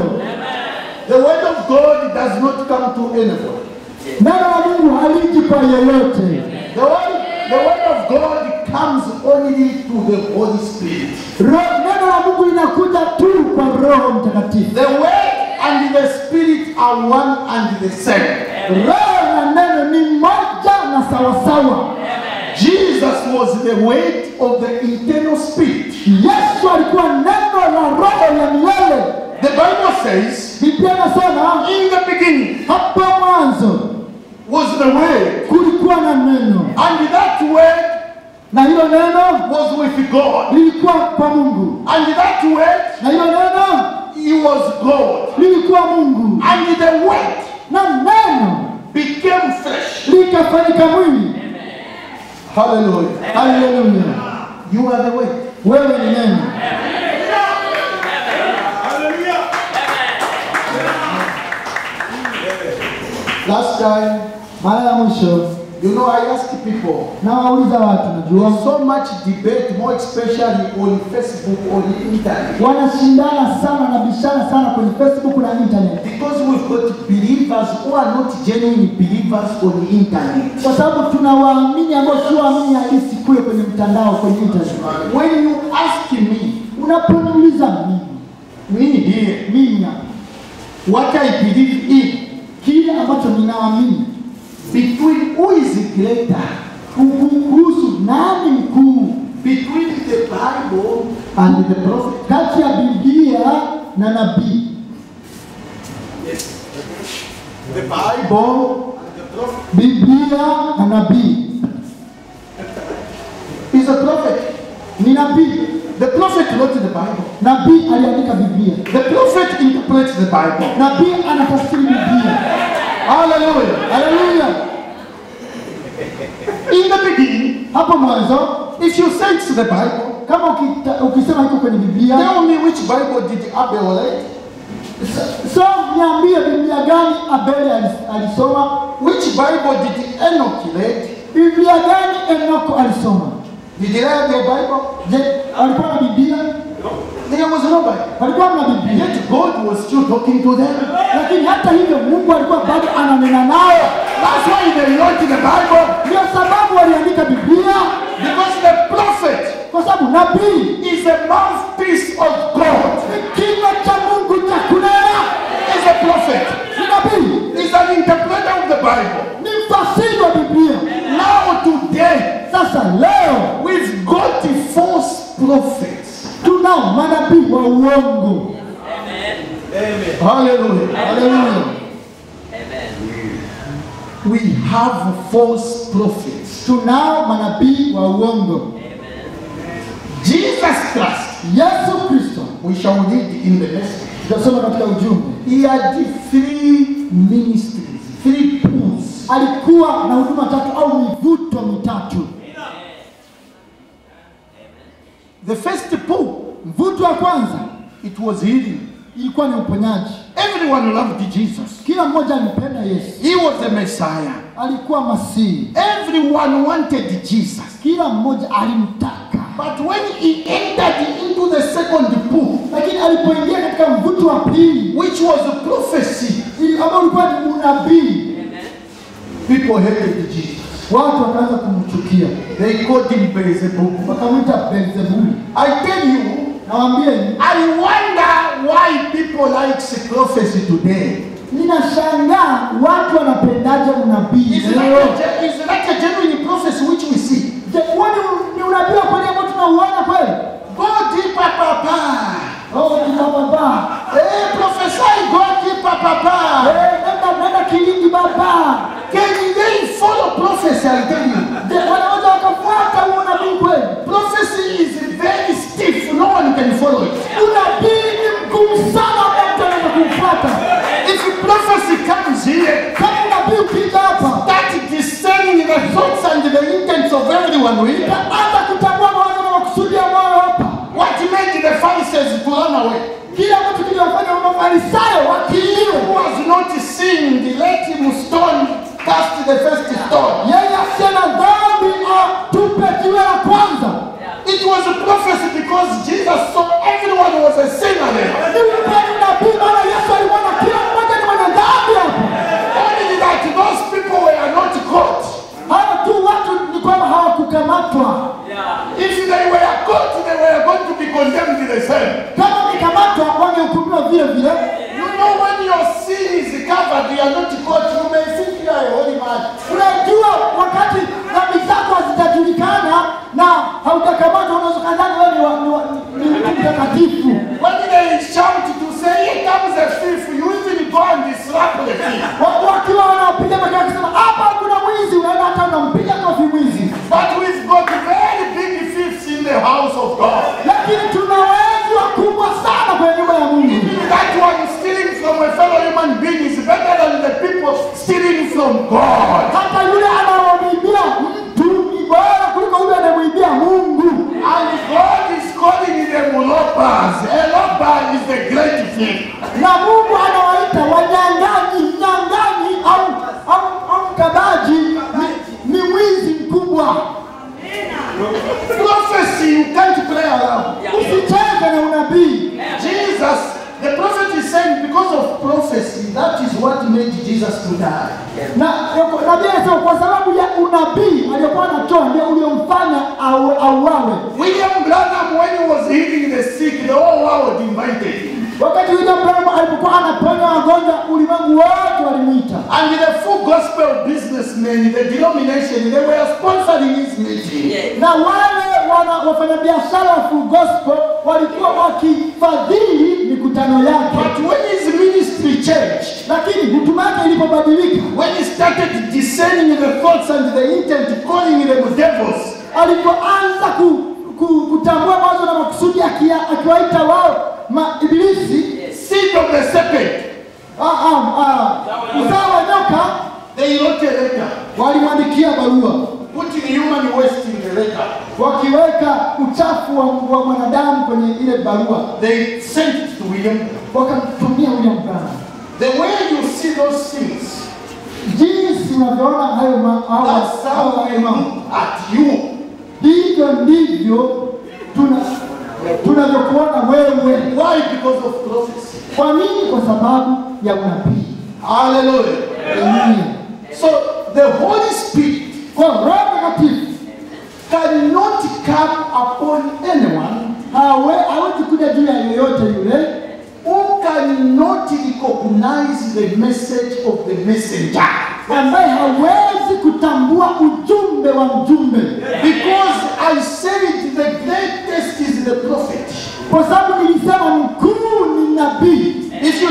The word of God does not come to anyone. Neno la Mungu haliji kwa yeyote. The word, the word of God comes only to the Holy Spirit. Roho, neno la Mungu linakuja tu kwa Roho Mtakatifu. The word and the spirit are one and the same. Roho na neno ni moja na sawasawa. Jesus was the weight of the eternal spirit. Yesu alikuwa neno la Roho ya milele. The Bible says, Biblia inasema in the beginning hapo mwanzo was the word, kulikuwa na neno, and that word na hilo neno was with God. lilikuwa kwa Mungu, And that word, na hilo neno he was God. lilikuwa Mungu, And the word na neno became flesh. likafanyika mwili. Hallelujah. Haleluya! You are the word. Wewe ni neno. Last time, Mara ya mwisho you know, I asked people, nawauliza watu, najua There's so much debate, more especially on Facebook, on the internet. wanashindana sana na bishana sana kwenye Facebook na internet, Because we've got believers who are not genuine believers on the internet. kwa sababu tuna waamini ambao sio waamini halisi kule kwenye mtandao, kwenye internet. When you ask me, Unaponiuliza mimi me here, mimi hapa what I believe in, kile ambacho ninaamini between who is greater, kuhusu nani mkuu between the Bible and the prophet. kati ya Biblia na nabii. The Bible and the prophet Biblia na nabii is a prophet. ni nabii. The prophet wrote the Bible. Nabii aliandika Biblia, The prophet interprets the Bible. nabii anatafsiri Biblia. Hallelujah. Haleluya! In the beginning, Hapo mwanzo if you say it's the Bible, kama ukita, ukisema iko kwenye Biblia, tell me which Bible did Abel write? so niambie Biblia gani Abeli alis- alisoma, Which Bible did Enoch read? Biblia gani Enoko alisoma. Did he read the Bible? Je, alikuwa na Biblia? There was no Bible. Walikuwa na Biblia, Yet God was still talking to them. lakini hata hivyo Mungu alikuwa bado ananena nao. That's why they wrote the Bible. Ndio sababu waliandika Biblia, Because the prophet kwa sababu nabii is a mouthpiece of God. ni kinywa cha Mungu cha kunena. Is a prophet. Ni nabii, Is an interpreter of the Bible. ni mfasiri wa Biblia. Now today, Sasa leo we've got the false prophets. tunao manabii wa uongo. Amen. Hallelujah. Haleluya. Amen. We have false prophets. Tunao manabii wa uongo. Amen. Jesus Christ, Yesu Kristo, we shall read in the message. tutasoma katika ujumbe, He had three ministries, three pools. alikuwa na huduma tatu au mivuto mitatu. The first pool, Mvuto wa kwanza it was healing. ilikuwa ni uponyaji. Everyone loved Jesus. Kila mmoja alimpenda Yesu, He was the Messiah. alikuwa Masihi. Everyone wanted Jesus. Kila mmoja alimtaka, But when he entered into the second pool, lakini alipoingia katika mvuto wa pili which was a prophecy, ili- ambao ulikuwa ni unabii, people hated Jesus. watu wakaanza kumchukia, They called him Beelzebub. wakamwita Beelzebuli. I tell you, Nawaambieni, I wonder why people like prophecy today. ninashangaa watu wanapendaje unabii Is it leo. like a, is it like a genuine prophecy which we see? Je, huo ni- ni unabii wa kweli ambao tunauona kweli? Go deeper, Papa. Oh, ni baba. Hey, prophesy, go deeper, Papa. Eh, nenda nenda kilindi baba. Can they follow prophecy? I tell you. Je, wanaweza wakafuata huo unabii kweli? Prophecy is very stiff. No one can follow it. Unabii ni mgumu sana hata mtu anaweza kuufuata. If prophecy comes here, Kama unabii ukija hapa, start discerning the thoughts and the intents of everyone with. anza kutambua mawazo na makusudi ya moyo hapa. What made the Pharisees to run away? Kile ambacho kiliwafanya Mafarisayo Who wakiiwe. was not sinned, let him stone, cast the first stone. Yeye asiye na dhambi atupe jiwe la kwanza. It was a prophecy because Jesus saw everyone was a sinner there. Ni ukweli unabii, maana Yesu alimwona kila mmoja ni mwenye dhambi hapa. Only that those people were not caught. Hawa tu watu ni kwamba hawakukamatwa. If they were caught, they were going to be condemned the same. Kama wangekamatwa wangehukumiwa vile vile. You know when your sin is covered, you are not caught. You may think you are a holy man. Unajua, wakati dhambi zako hazitajulikana na haujakamatwa, unaweza kadhani wewe ni wa- ni wa- ni mtu mtakatifu. When they shout to say, here comes a thief, you even go and slap the thief. Wa- Wakiwa wanawapiga makelele wakisema hapa kuna mwizi, unaenda hata unampiga kofi mwizi. But we've got very big thieves in the house of God. Lakini tuna wezi wakubwa sana kwenye nyumba ya Mungu. That one stealing from a fellow human being is better than the people stealing from God. Hata yule anayemwibia mtu ni bora kuliko yule anayemwibia Mungu. And God is calling them robbers. A robber is the great thief. na Mungu anawaita wanyang'anyi, mnyang'anyi au au, au mkabaji ni, ni mwizi mkubwa. Prophecy, you can't play around. Usicheze na unabii. Jesus, the prophet is saying because of prophecy, that is what made Jesus to die. Na nabii anasema kwa sababu ya unabii aliyokuwa anatoa ndio uliomfanya au auawe. William Branham, when he was healing the sick, the whole world invited him. Wakati William Branham alipokuwa anaponya wagonjwa, ulimwengu wote walimwita, And the full gospel businessmen, the denomination, they were sponsoring his meeting. Yes. na wale wana wafanyabiashara wa Full Gospel walikuwa wakifadhili mikutano yake. But when his ministry changed, lakini huduma yake ilipobadilika, when he started discerning the thoughts and the intent, calling them devils, alipoanza ku, ku, kutambua mawazo na makusudi akia- akiwaita wao maibilisi seed of the serpent, ah, ah, ah, uzao wa nyoka, they wrote a letter, walimwandikia barua putting human waste in the letter. wakiweka uchafu wa, wa mwanadamu kwenye ile barua, They sent it to William. wakamtumia William Branham. The way you see those things, Jinsi unavyoona hayo ma- hao- that's hao how I hayo mambo, look at you. hivyo ndivyo tuna tunavyokuona wewe. Why? Because of prophecy. Kwa nini? Kwa sababu ya unabii. Hallelujah. Haleluya. So the Holy Spirit Kwa Roho Mtakatifu cannot come upon anyone hawe hawezi kuja juu ya yoyote yule who cannot recognize the message of the messenger. ambaye hawezi kutambua ujumbe wa mjumbe, Because I said the greatest is the prophet. kwa sababu nilisema mkuu ni nabii. If you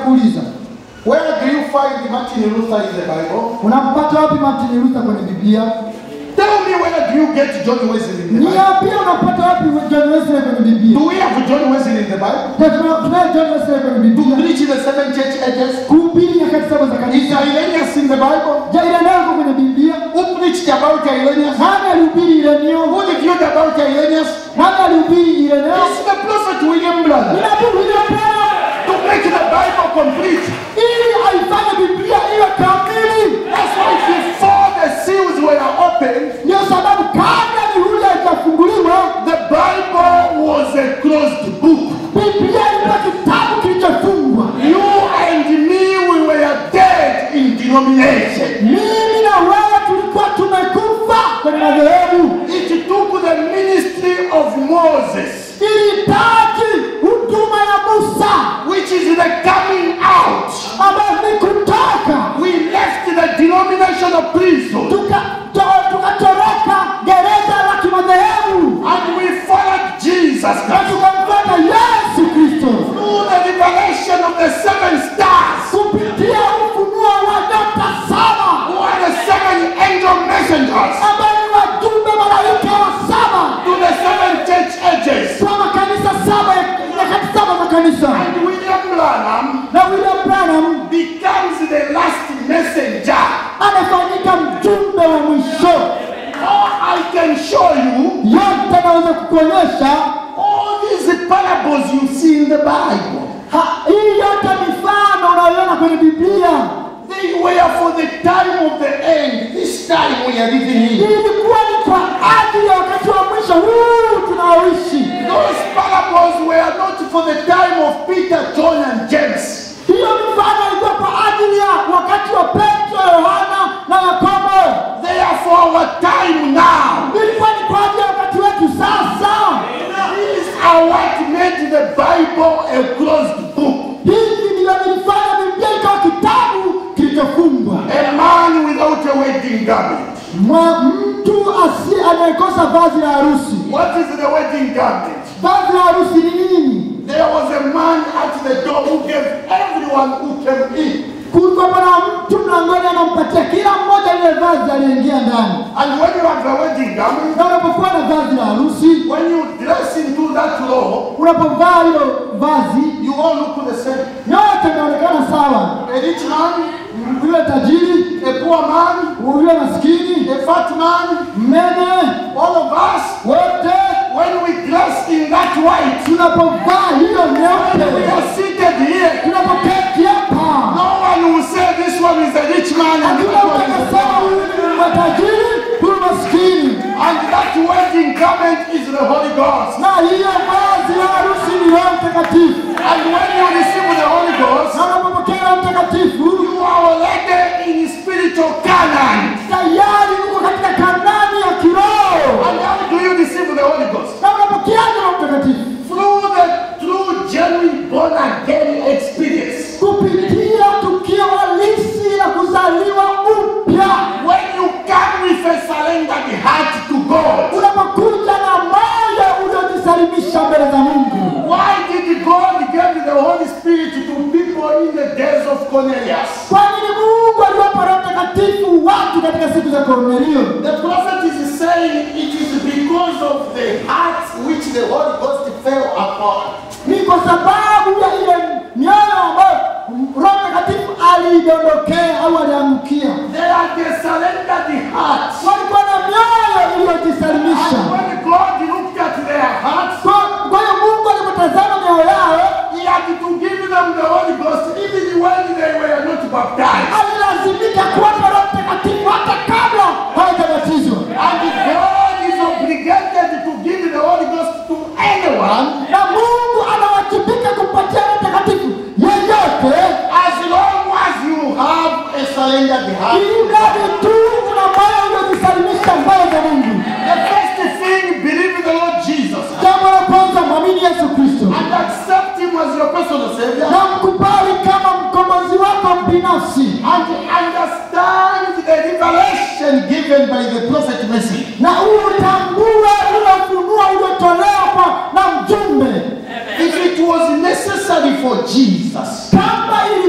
nitakuuliza Where do you find Martin Luther in the Bible? unampata wapi Martin Luther kwenye Biblia? Tell me where do you get John Wesley in the Bible? Niambie unapata wapi John Wesley kwenye Biblia? Do we have John Wesley in the Bible? Na tuna- Tunaye John Wesley kwenye To Biblia preach in the seven church ages? kuhubiri nyakati saba za Is kanisa. Irenaeus in the Bible? Je, Ireneo yuko kwenye Biblia? Who preached about Irenaeus? Nani alihubiri Ireneo? Who revealed about Irenaeus? Nani alihubiri Ireneo? It's the prophet William Branham. Ni nabii William Branham To make the Bible complete. ili aifanye Biblia iwe kamili. That's why before the seals were opened, Ndio sababu kabla mihuri haijafunguliwa, the Bible was a closed book. Biblia ilikuwa kitabu kilichofungwa. You and me, we were dead in denomination. Mimi na wewe tulikuwa tumekufa kwenye madhehebu. It took the ministry of Moses, Ilihitaji huduma ya Musa which is the coming out. ambayo ni kutoka We left the denominational prison tuka- to- tukatoroka gereza la kimadhehebu and we followed Jesus na Christ. tukamfuata Yesu Kristo Through the revelation of the seven stars, kupitia ufunuo wa nyota saba who are the seven angel messengers ambayo ni wajumbe malaika wa saba to the seven church ages. kwa makanisa saba ya- nyakati saba za kanisa And William Branham na William Branham becomes the last messenger. anafanyika mjumbe wa mwisho. Or I can show you Yote naweza kukuonyesha all these parables you see in the Bible. ha- hii yote mifano unayoiona kwenye Biblia They were for the time of the end. This time we are living in. ilikuwa ni kwa ajili ya wakati wa mwisho huu tunaoishi. Those parables were not for the time of Peter, John, and James. Hiyo mifano ilikuwa kwa ajili ya wakati wa Petro, Yohana na Yakobo. They are for our time now. Ilikuwa ni kwa ajili ya wakati wetu sasa. These are what made the Bible a closed book. Hivi ndivyo vilifanya Biblia ikawa kitabu kilichofungwa. A man without a wedding garment. Mwa mtu asi anayekosa vazi la harusi. What is the wedding garment? Vazi la harusi ni nini? There was a man at the door who gave everyone who came in. Kulikuwa na mtu mlangoni anampatia kila mmoja lile vazi aliyeingia ndani. And when you have a wedding garment, Na unapokuwa na vazi la harusi, when you dress into that law, unapovaa hilo vazi, you all look the same. yote inaonekana sawa. A rich man, Yule tajiri, a poor man, yule maskini, a fat man, mnene, all of us, wote when we dress in that white, tunapovaa hiyo we nyeupe, are seated here. tunapoketi hapa, No one will say this one is a rich man and hakuna that mtu one is a anasema poor. huyu ni matajiri, huyu maskini. And that wedding garment is the Holy Ghost. Na hiyo vazi la harusi ni Roho Mtakatifu. And when you receive the Holy Ghost, Na unapopokea Roho Mtakatifu, you are already in spiritual Canaan. tayari uko katika kanani ya kiroho. And how do you receive the Holy Ghost? Na unapokeaje Roho Mtakatifu? Through the true, genuine, born again experience. Kupitia tukio halisi la kuzaliwa upya. When you come with a surrendered heart to God. Unapokuja na moyo uliojisalimisha mbele za Mungu. Why did God give the Holy Spirit to people in the days of Cornelius? Kwa nini Mungu aliwapa Roho Mtakatifu watu katika siku za Kornelio? The prophet is saying it is because of the heart which the Holy Ghost fell upon. Ni kwa sababu ya ile mioyo ambayo Roho Mtakatifu aliidondokea au aliangukia. They are the surrendered heart. Walikuwa na mioyo iliyojisalimisha. And when God looked at their hearts, Kwa kwa hiyo Mungu alipotazama mioyo yao, He had to give them the Holy Ghost even when they were not baptized. alilazimika kuwapa Roho Mtakatifu hata kabla hawajabatizwa. And God is obligated to give the Holy Ghost to anyone Na Mungu anawajibika kumpatia Roho Mtakatifu yeyote, as long as you have a surrendered heart. ili mradi tu una moyo uliojisalimisha mbele za Mungu. The first thing, believe in the Lord Jesus Jambo la kwanza, mwamini Yesu Kristo and accept Him as your personal Savior na mkubali kama mkombozi wako binafsi, and understand the revelation given by the prophet message. na utambue ule ufunuo uliotolewa na mjumbe. If it was necessary for Jesus Kama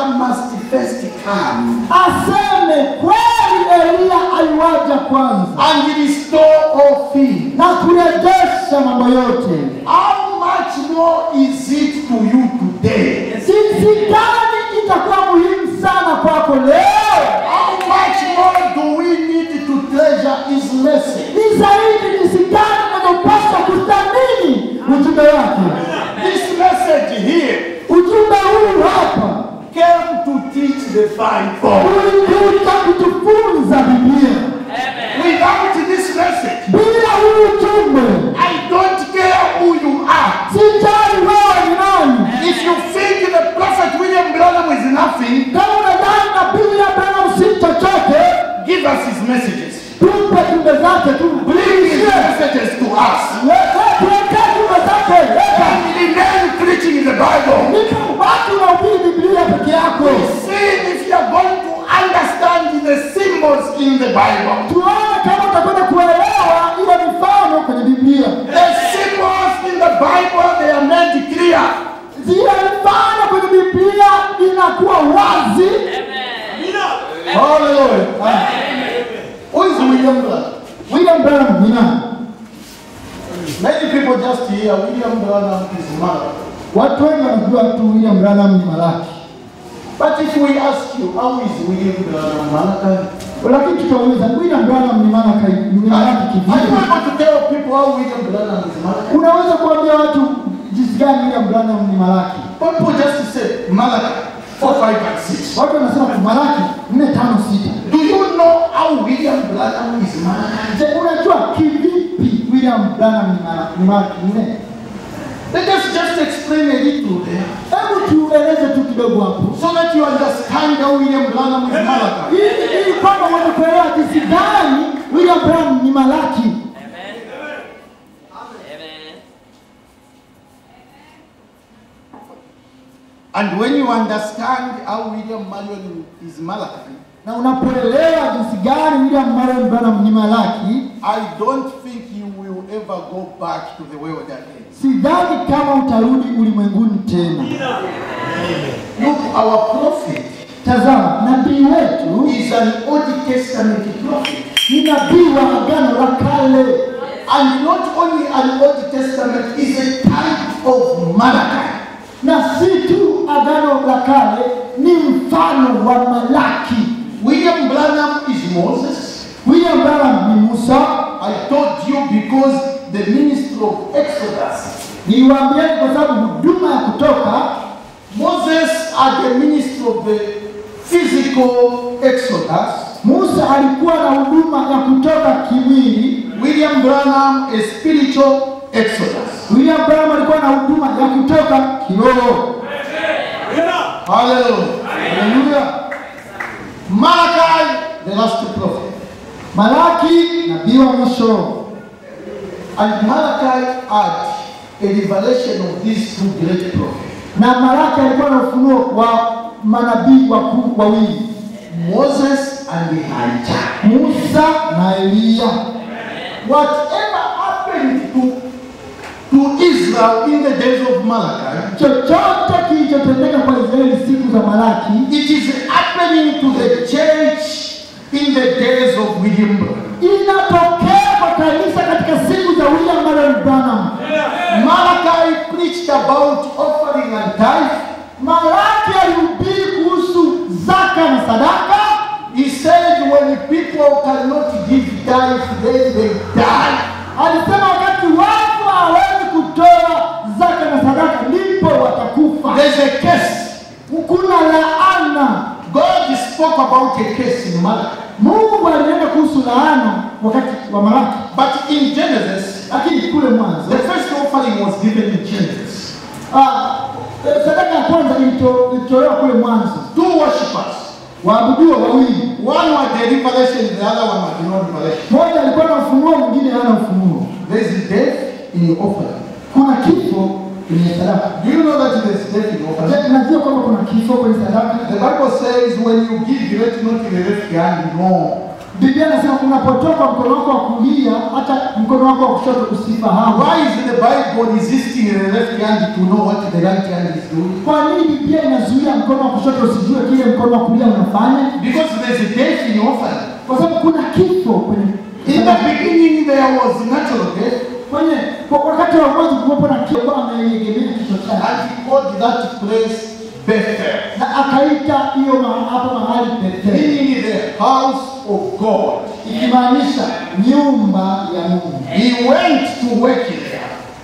must first come aseme kweli Eliya aliwaja kwanza and restore all things. na kurejesha mambo yote. How much more is it to you today? Jinsi gani itakuwa muhimu sana kwako leo? How much more do we need to treasure His message? Ni zaidi jinsi gani unavyopaswa kuthamini ujumbe wake. This message here Ujumbe huu hapa came to teach the fivefold. ulikuja kutufunza Biblia. Without this message, Bila huu ujumbe, I don't care who you are. sijali wewe ni nani. If you think the prophet William Branham is nothing, Kama unadhani nabii William Branham si chochote, give us his messages. tupe jumbe zake tu. Bring his messages to us. Tuwekee jumbe zake, leta. And remain preaching the Bible. Nika watu unahubiri Biblia peke yako. See if you are going to understand the symbols in the Bible. Tuone kama utakwenda kuelewa ile mifano kwenye Biblia. The symbols in the Bible, they are made clear. Zile mifano kwenye Biblia inakuwa wazi. Hallelujah. Who is William Branham? William Branham ni nani? Many people just hear William Branham is mad. Watu wengi wanajua tu William Branham ni Malaki, But if we ask you, how is William Branham Malachi? lakini tutauliza William Branham ni Malaki, ni Malaki Are you kivipi? able to tell people how William Branham is Malachi? Unaweza kuambia watu jinsi gani William Branham ni Malaki? People just say Malachi 4, 5, and 6. Watu wanasema tu Malaki nne tano sita. Do you know how William Branham is Malachi? Je, unajua kivipi William Branham ni Malaki, ni Malaki nne? Let us just explain a little there Hebu tueleze tu kidogo hapo so that you understand how William Branham is Malachi. ili ili kwamba uweze kuelewa jinsi gani William Branham ni Malaki. Amen. Amen. And when you understand how William Marion is Malachi, Na unapoelewa jinsi gani William Marion Branham ni Malaki, I don't think you will ever go back to the world again. sidhani kama utarudi ulimwenguni tena. Look, our prophet Tazama, nabii wetu is an Old Testament prophet. ni nabii wa agano la kale, And not only an Old Testament, is a type of Malachi. na si tu agano la kale, ni mfano wa Malaki. William Branham is Moses. William Branham ni Musa. I told you because the ministry of Exodus. Niliwaambieni kwa sababu huduma ya kutoka Moses had the ministry of the physical Exodus. Musa alikuwa na huduma ya kutoka kimwili. William Branham a spiritual Exodus. William Branham alikuwa na huduma ya kutoka kiroho. Hallelujah. Haleluya. Malachi, the last prophet. Malaki nabii wa mwisho, And Malachi had a revelation of these two great prophets. na Malaki alikuwa na ufunuo wa manabii wakuu wawili, Moses and Elijah. Musa na Eliya. Whatever happened to, to Israel in the days of Malachi, Chochote kilichotendeka kwa Israeli siku za Malaki it is happening to the church in the days of William Branham. inatokea kwa kanisa katika siku za William Marion Branham. Malachi preached about offering and tithe. Malaki alihubiri kuhusu zaka na sadaka. He said when people cannot give tithe, then they die. Alisema wakati watu hawezi kutoa zaka na sadaka ndipo watakufa. There's a case. Kuna laana. God spoke about a case in Malachi. Mungu alinena kuhusu laana wakati wa Malaki, But in Genesis, lakini kule mwanzo the first offering was given in Genesis. ah, eh, sadaka ya kwanza ilito- ilitolewa kule mwanzo, Two worshippers. waabudiwa wawili, One had the revelation, the other one had no revelation. mmoja alikuwa na ufunuo, mwingine hana ufunuo. There's death in your offering. Kuna kifo kwenye sadaka. Do you know that there's death in offering? Je, unajua kwamba kuna kifo kwenye sadaka? The Bible says when you give, let not in the left hand, no. Biblia inasema unapotoka mkono wako wa kulia, hata mkono wako wa kushoto usifahamu. Why is the Bible resisting the left hand to know what the right hand is doing? Kwa nini Biblia inazuia mkono wa kushoto usijue kile mkono wa kulia unafanya? Because there's a death in orphan. Kwa sababu kuna kifo kwenye In the beginning, there was natural death, kwenye kwa wakati wa mwanzo kulikuwa na kifo ameegemea kichwa chake, and he called that place Bethel, na akaita hiyo ma- hapo mahali Betheli, meaning the house of God. ikimaanisha nyumba ya Mungu. He went to work there.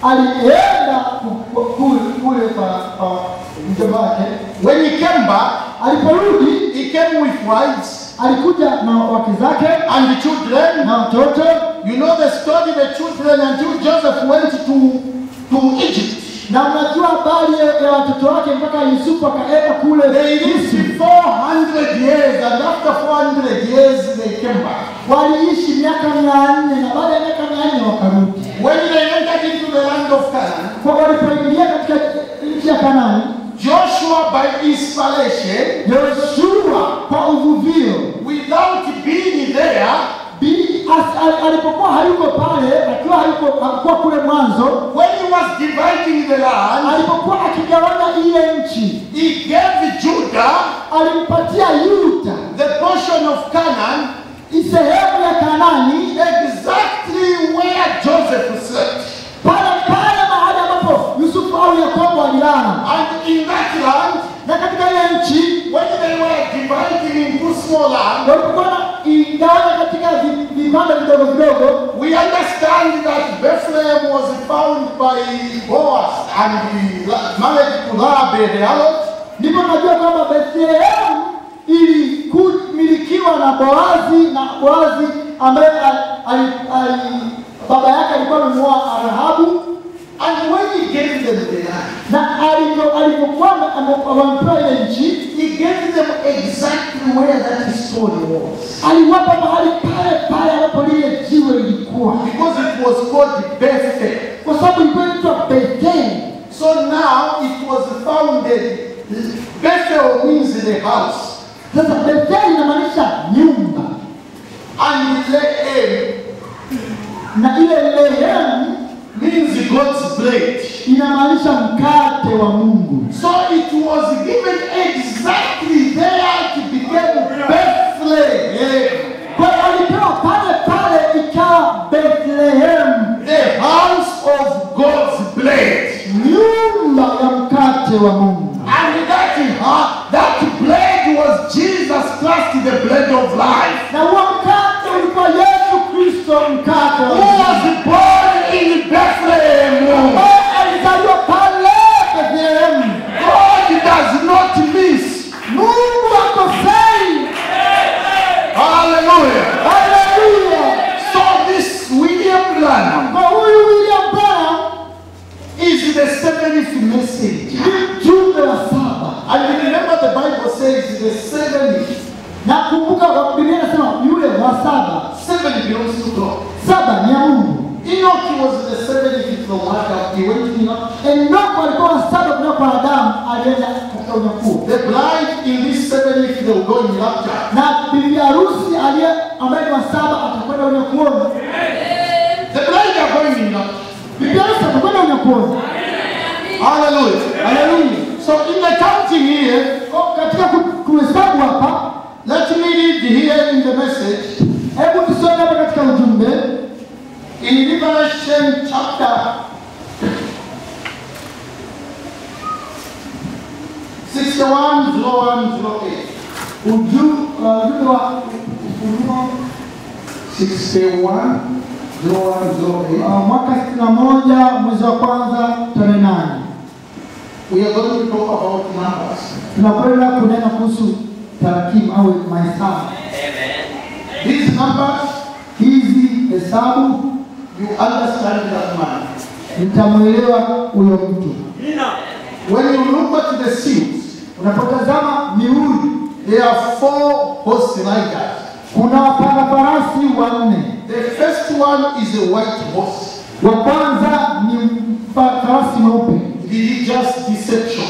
Alienda ku- ku- kule kule kwa kwa mjomba wake. When he came back, Aliporudi he came with wives alikuja na wake zake and the children. na watoto You know the story, the children until Joseph went to, to Egypt. na unajua habari ya ya watoto wake mpaka Yusufu akaenda kule They lived 400 years, and after 400 years, they came back. waliishi miaka mia nne na baada ya miaka mia nne wakarudi. When they entered into the land of Canaan, Kwa walipoingia katika nchi ya Kanaani, Joshua, by inspiration, Yoshua kwa uvuvio without being there, bi- as- al- alipokuwa hayuko pale, akiwa hayuko hakuwa kule mwanzo, when he was dividing the land, alipokuwa akigawanya ile nchi, he gave Judah alimpatia Yuda the portion of Canaan sehemu ya Kanaani exactly where Joseph slept. pale pale mahali ambapo Yusufu au Yakobo alilala, And in that land, na katika ile nchi when they were dividing into small land, walipokuwa na igawanya katika vi- vipande vidogo vidogo, we understand that Bethlehem was found by Boaz and he la- married to Rahab the harlot. ndipo najua kwamba Bethlehemu ilimilikiwa na Boazi na Boazi ambaye ali- ali- ali- baba yake alikuwa amemuoa Rahabu, And when he gave them the land, na alivyo- alivyokuwa ame- ame- wamepewa ile nchi, he gave them exactly where that stone was. aliwapa mahali pale pale ambapo lile jiwe lilikuwa, Because it was called Bethel. kwa sababu ilikuwa inaitwa Betheli. So now it was founded. Bethel means the house. Sasa Betheli inamaanisha nyumba, And Lehem na ile Lehemu means God's bread. inamaanisha mkate wa Mungu. So it was given exactly there to become Bethlehem, Kwa hiyo alipewa pale pale ikawa Bethlehem, the house of God's bread. nyumba ya mkate wa Mungu. And that, uh, that bread was Jesus Christ, the bread of life, Na huo mkate ulikuwa Yesu Kristo, mkate wa who uzima. was born in Bethlehem. ambaye alizaliwa pale Bethlehemu. God does not miss. Mungu akosei. Hallelujah. Haleluya! So this William Branham Kwa huyu William Branham is the seventh message. ni mjumbe wa saba, And remember the Bible says the seventh. na kumbuka kwa Biblia inasema yule wa saba, Seven belongs to God. saba ni ya Mungu. Enoch was the seventh from Adam. He went to Enoch. Enoko alikuwa wa saba kutoka kwa Adamu, alienda katika unyakuo. The bride in this seventh they will go in rapture. na bibi harusi aliye ambaye ni wa saba atakwenda unyakuoni. The bride are going in rapture. Bibi harusi atakwenda unyakuoni. Hallelujah. Haleluya! So in the counting here, Kwa- Katika ku- kuhesabu hapa, let me read here in the message. hebu tusome hapa katika ujumbe In Revelation chapter 61, 01, 08. uju- uh, ujumbe wa Ufunuo 61, 01, 08. uh, mwaka sitini na moja mwezi wa kwanza tarehe nane We are going to talk about numbers. tunakwenda kunena kuhusu tarakimu au mahesabu. Amen. These numbers, Hizi hesabu you understand that man. nitamwelewa huyo mtu. When you look at the seals, Unapotazama mihuri, there are four horse riders. kuna wapanda farasi wanne. The first one is a white horse, Wa kwanza ni mpa- farasi mweupe, religious deception.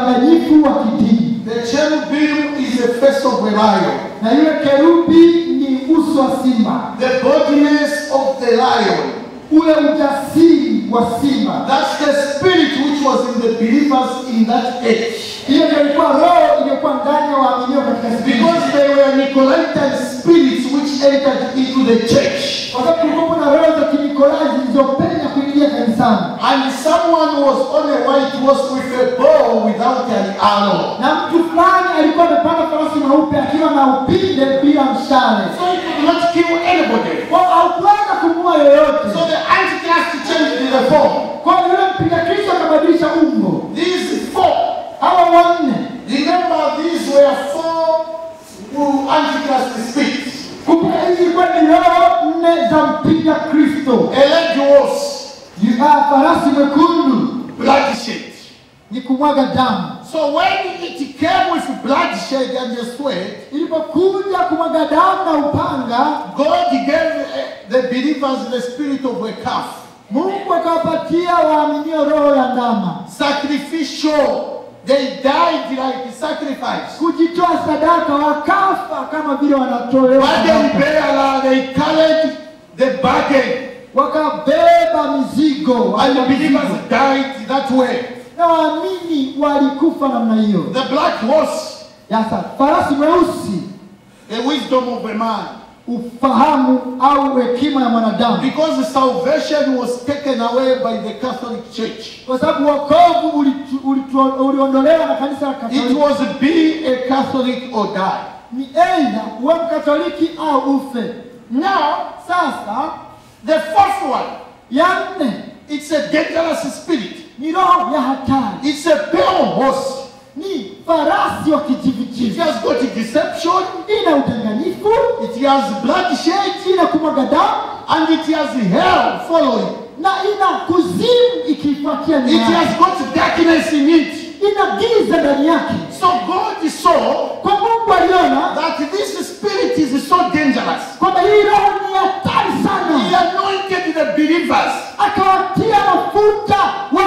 udanganyifu wa kidini, The cherubim is the face of a lion. na yule kerubi ni uso wa simba, the boldness of the lion. ule ujasiri wa simba. That's the spirit which was in the believers in that age. Hiyo ndio ilikuwa roho iliyokuwa ndani ya waaminio katika siku hizo. Because they were Nicolaitan spirits which entered into the church. kwa sababu kulikuwa kuna roho za kinikolai zilizopenya kuingia kanisani, And someone was on a white horse with a bow without an arrow. na mtu fulani alikuwa amepanda farasi mweupe akiwa na upinde bila mshale, So he could not kill anybody. kwa haukuweza kumua yoyote. So the Antichrist changed the form. Kwa hiyo yule mpiga Kristo akabadilisha umbo. These four, Hawa wanne, remember these were four who Antichrist spirits. kumbuka hizi ilikuwa ni roho nne za mpiga Kristo. A red horse, Yu- ah, Farasi mwekundu bloodshed. ni kumwaga damu, So when it came with bloodshed and the sweat, ilipokuja kumwaga damu na upanga, God gave uh, the believers the spirit of a calf. Mungu akawapatia waaminio roho ya ndama, Sacrificial. They died like sacrifice. kujitoa sadaka, wakafa kama vile wanatolewa Burden sadaka. bearer, they carried the burden. wakabeba mizigo And the wale believers mizigo. died that way. na waamini walikufa namna hiyo. The black horse, Sasa farasi mweusi, the wisdom of a man. ufahamu au hekima ya mwanadamu, Because salvation was taken away by the Catholic Church. kwa sababu wokovu ulitu- ulitu- uliondolewa na kanisa la It Katoliki. was be a Catholic or die. Ni aidha uwe Mkatoliki au ufe. Now, Sasa the fourth one, ya nne it's a dangerous spirit. ni roho ya hatari, It's a pale horse. ni farasi wa It kijivijivi, has got deception, ina udanganyifu, it has bloodshed, ina kumwaga damu and it has hell following. na ina kuzimu ikifuatia It nyuma yake. has got darkness in it. ina giza ndani yake. So God saw Kwa Mungu aliona that this spirit is so dangerous. kwamba hii roho ni hatari He sana, anointed the believers akawatia mafuta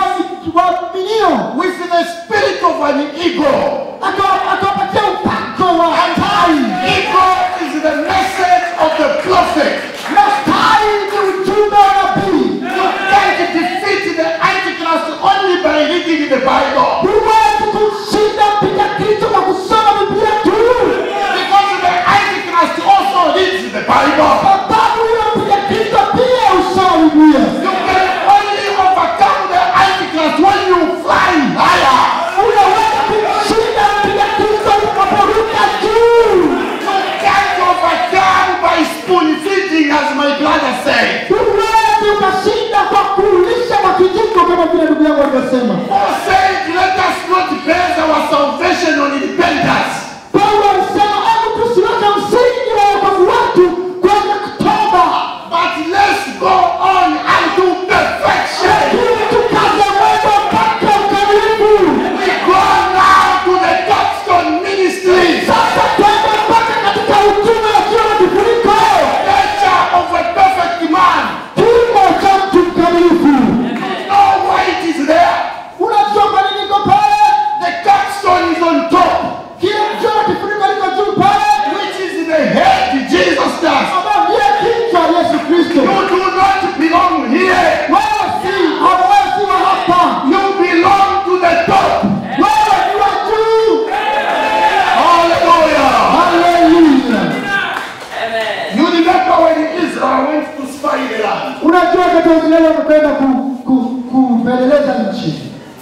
wa- waaminio, with the spirit of an eagle. Akawa- akawapatia upako wa And hatari, eagle is the message of the prophet. na tai ni ujumbe wa nabii. You can't defeat the Antichrist only by reading the Bible. Huwezi kumshinda mpiga Kristo kwa kusoma Biblia tu, Because the Antichrist also reads the Bible. sababu huyo mpiga Kristo pia husoma Biblia. You can only overcome the Antichrist when you fly higher. Unaweza kumshinda mpiga Kristo unaporuka juu. You can't overcome by spoon feeding, as my brother said. Huwezi ukashinda kwa kulisha kwa kijiko kama vile ndugu yangu alivyosema. Paul said, let us not base our salvation on independence. Paulo alisema hebu tusiweke msingi wa wokovu wetu kwenye kutoba, But let's go on unto perfection. ili tukaze mwendo mpaka ukamilifu. We go now to the Capstone ministry. Sasa twende mpaka katika utume usio na kifuniko, Nature of a perfect man. kimo cha mtu mkamilifu. No white is there. Unajua kwa nini iko pale? The capstone is on top, Kile mtu na kifuniko liko juu pale, which is the head Jesus does. ambao ndiye kichwa Yesu Kristo. You do not belong here. Wewe si hauwezi wa hapa, You belong to the top. wewe ni wa juu. Hallelujah. Haleluya! Amen. You remember when Israel went to spy the land. Unajua wakati Waisraeli wamekwenda ku- ku- kupeleleza nchi,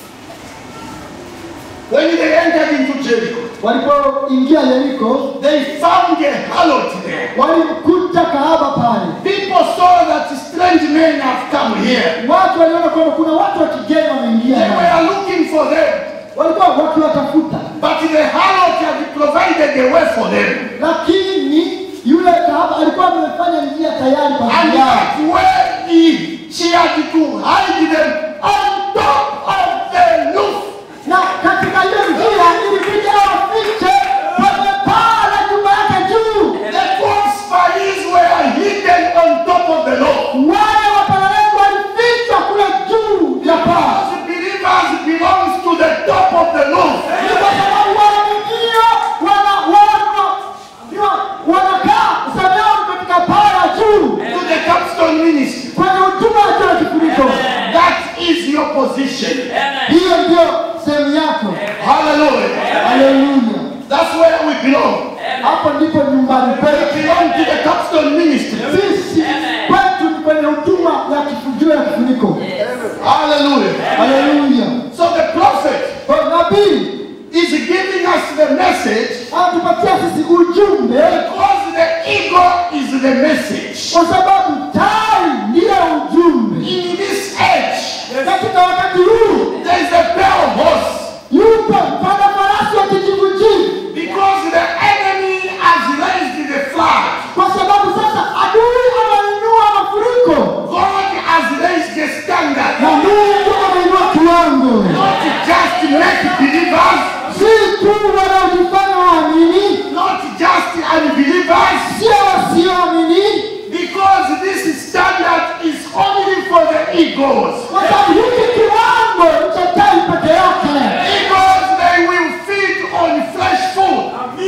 When they entered into Jericho, walipoingia Yeriko they found a harlot there. walimkuta kahaba pale. People saw that strange men have come here. Watu waliona kwamba kuna watu wa kigeni wameingia, They ndani. were looking for them, walikuwa wakiwatafuta, but the harlot had provided a way for them. lakini yule kahaba alikuwa amefanya njia tayari kwa And ajili yao. that's where he, she had to hide them on top of the roof. na katika hiyo njia ilibidi awafiche kwenye paa la nyumba yake juu. The twelve spies were hidden on top of the roof. Wale wapelelezi walifichwa kule juu ya paa, Because believers belongs to the top of the roof. ni kwa sababu waaminio wana wana wana- wanakaa sehemu yao katika where we belong. hapo ndipo nyumbani We kwetu. belong to the capstone ministry. Sisi kwetu ni kwenye huduma ya kifujio ya kifuniko. Hallelujah. Haleluya! So the prophet Kwa nabii is giving us the message anatupatia sisi ujumbe, because the ego is the message. kwa sababu tai ndiyo ujumbe. In this age, Katika wakati huu there is a pair of horse yupo mpanda farasi wa kijivujivu, because the enemy has raised the flood. kwa sababu sasa adui anainua mafuriko God has raised the standard. na Mungu anainua kiwango, Not just make believers, si tu wanaojifanya waamini, not just unbelievers, sio wasioamini, because this standard is only for the egos. kwa sababu hiki kiwango ni cha tai peke yake. Egos, they will feed on fresh food.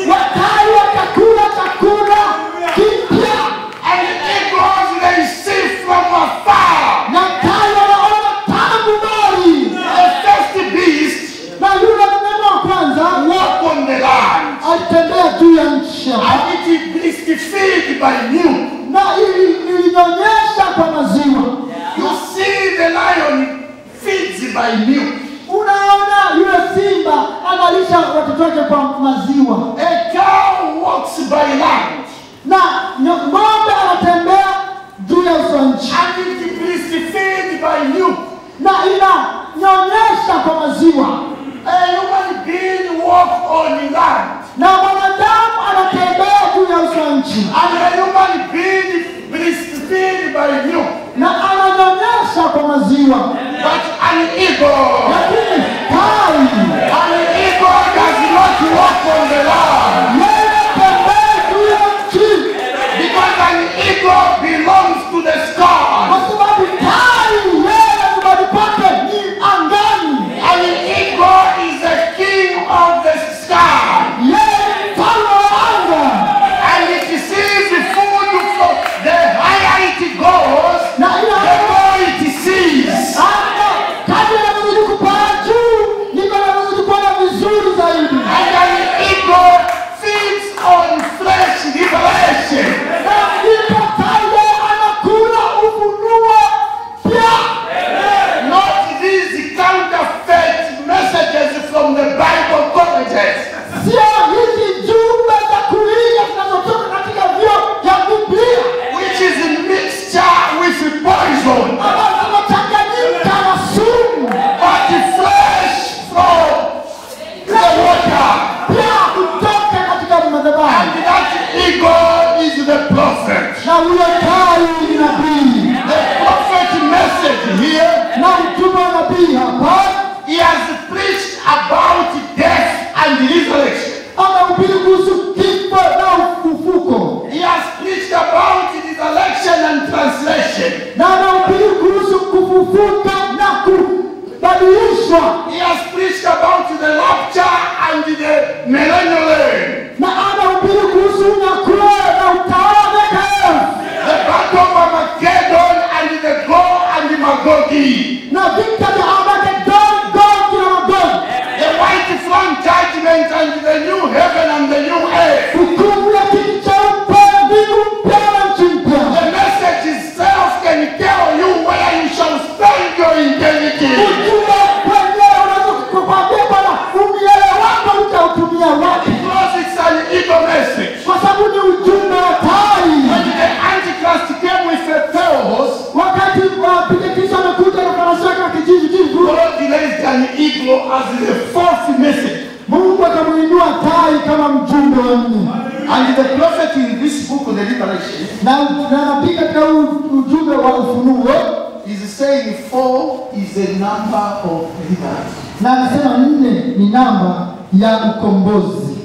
Watai watakula chakula kipya And egos, they see from afar. na tai wanaona tangu mbali, The first beast na yule mnyama wa kwanza walk on the land. alitembea juu ya nchi And it is feed by milk. na ili- ilinyonyesha kwa maziwa. You see the lion feeds by milk. Unaona yule simba analisha watoto wake kwa maziwa, A cow walks by land. na nyo- ng'ombe anatembea juu ya uso wa nchi And it is feed by milk. na inanyonyesha kwa maziwa, A human being walk on land. na mwanadamu anatembea juu ya uso wa nchi And a human being breastfeed by milk. na ananyonyesha kwa maziwa, But an eagle, lakini tai an eagle does not walk on the land. yeye tembea juu ya nchi, Because an eagle belongs to the sky. kwa sababu tai yeye nyumbani kwake ni angani. An eagle is the king of the sky. Yeye ni mfalme wa anga, And it sees the food from the higher it goes, na the ina more it sees. anga kadri anavyozidi kupaa juu ndivyo anavyozidi kuona vizuri zaidi, And an eagle feeds on fresh revelation. na ndipo tai yeye anakula ufunuo pia, Not these counterfeit messages from the Bible colleges. sio hizi jumbe za kuiga zinazotoka katika vyo vya Biblia which is a mixture with poison, ambazo zinachanganyika na sumu, but fresh from the water. pia kutoka katika madhabahu, And that eagle is the prophet. na huyo tai ni nabii, The prophet message here, na mtume wa nabii hapa he has preached about death and resurrection. anahubiri kuhusu kifo na ufufuko He has preached about resurrection and translation. na anahubiri kuhusu kufufuka na kubadilishwa He has preached about the rapture and the millennial reign. na anahubiri kuhusu unyakuo na utawala wa miaka elfu The battle of Armageddon and the Gog and the Magogi. na vita vya Armageddon, Gogi na Magog, The white throne judgment and the new heaven and the new earth. hukumu ya kiti cheupe, mbingu mpya na nchi mpya. The message itself can tell you where you shall spend your eternity. Ujumbe wenyewe unaweza kukwambia Bwana, umiele wako utautumia wapi? Because it's an evil message. Kwa sababu ni ujumbe wa tai. When the Antichrist came with a theos, Wakati wapiga Kristo amekuja na farasi wake wa kijivujivu, God raised an eagle as the fourth message. Mungu akamwinua tai kama mjumbe wa nne, And the prophet in this book, the Revelation, na na nabii katika huu ujumbe wa ufunuo is saying four is a number of leaders. na anasema nne ni namba ya ukombozi.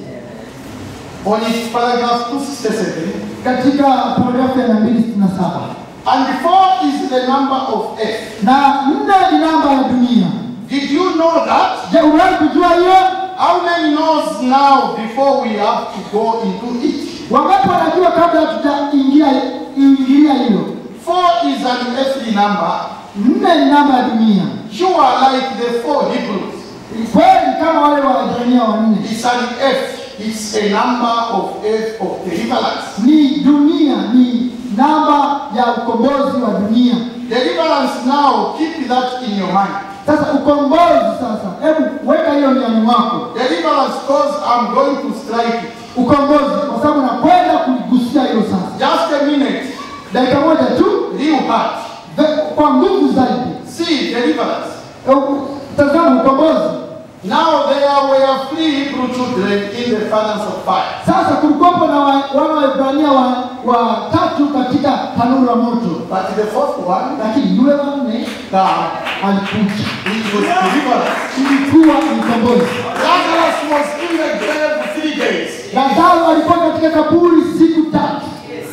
On its paragraph 267, Katika paragrafu ya mia mbili sitini na saba and four is the number of earth. na nne ni namba ya dunia. Did you know that? Je, uliwahi kujua hiyo? How many knows now before we have to go into it? Wangapi wanajua kabla tutaingia ingilia hilo? Four is an earthly number. Nne ni namba ya dunia. Sure, like the four Hebrews. Kweli kama wale Waebrania wanne, It's an earth. it's a number of age of deliverance. ni dunia, ni namba ya ukombozi wa dunia. Deliverance now, keep that in your mind. Sasa ukombozi sasa, hebu weka hiyo ndani mwako. Deliverance because I'm going to strike it. Ukombozi kwa sababu nakwenda kuligusia hilo sasa. Just a minute. Dakika moja tu, Real heart. ve- kwa nguvu zaidi. See, deliverance. Eh, Tazama ukombozi. Now there were three Hebrew children in the furnace of fire. Sasa kulikuwepo na wa- wana wa Ibrania wa- watatu katika tanuru la moto, But the fourth one, lakini yule wa nne God, alikuja. it was deliverance. Ilikuwa ni ukombozi. Lazarus was in the grave three days. Lazaro alikuwa katika kaburi siku tatu,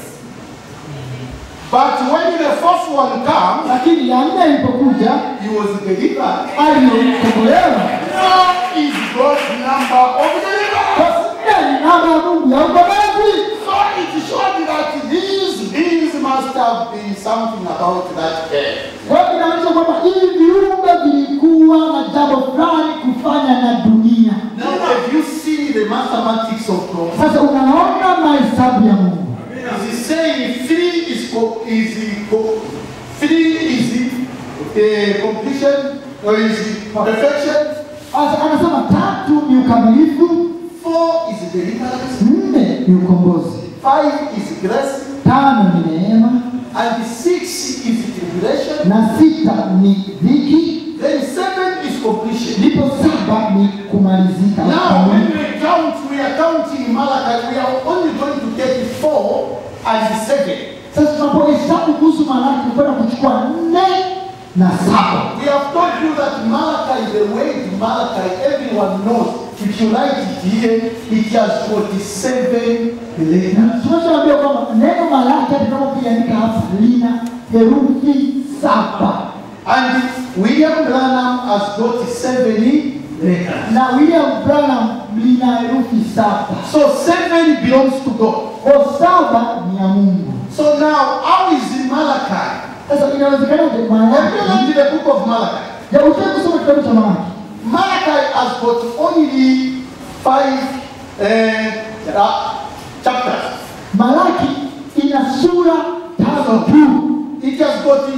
But when the fourth one comes, lakini ya nne ilipokuja he was delivered. aliyokombolewa. Now is God's number of deliverance. Kwa nne ni namba ya Mungu ya ukombozi. So it showed that these, these must have been something about that day. Kwa hiyo inaonyesha kwamba hivi viumbe vilikuwa na jambo fulani kufanya na dunia. Now have you seen the mathematics of God? Sasa unaona mahesabu ya Mungu. Is he saying three is co- is co- three is uh, completion or is it perfection? Sasa anasema tatu ni ukamilifu, Four is deliverance. nne ni ukombozi, Five is grace. tano ni neema And six is tribulation. na sita ni dhiki, Then seven is completion. ndipo saba ni kumalizika. Now, when we count, we are counting Malachi, we are only going to take four and seven. Sasa tunapohesabu kuhusu Malaki kwenda kuchukua nne na saba. We have told you that Malachi, the way to Malachi, everyone knows. If you write it here, it has 47 letters. Tunashaambia kwamba neno Malaki hata kama ukiandika hapa lina herufi saba And William Branham has got 70 letters. na William Branham lina herufi saba. So seven belongs to God. Kwa saba ni ya Mungu. So now, how is it Malachi? Sasa inawezekanaje Have you Malaki? read the book of Malachi? Ya utaki kusoma kitabu cha Malaki. Malachi has got only five uh, uh, chapters. Malaki ina sura tano tu. It has got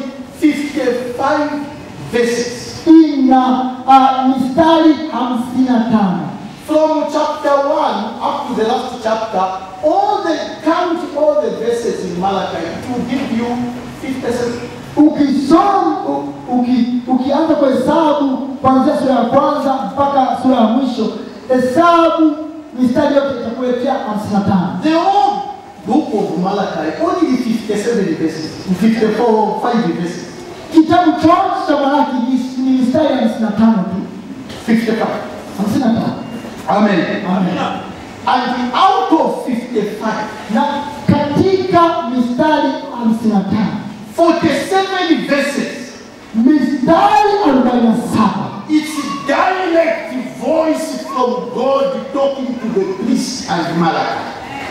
55 verses. Ina uh, mistari hamsini na tano. From chapter 1 up to the last chapter, all the count all the verses in Malachi, it will give you 57. Ukisoma u- uki, ukianza kuhesabu kuanzia sura ya kwanza mpaka sura ya mwisho, hesabu mistari yote itakuletea hamsini na tano. The whole book of Malachi, only 57 verses, 54, 5 verses, Kitabu chote cha Malaki ni, ni mistari hamsini na tano tu, 55. hamsini na tano. Amen. Amen. And out of 55, Na katika mistari hamsini na tano 47 verses, mistari arobaini na saba it's direct voice from God talking to the priest and Malachi.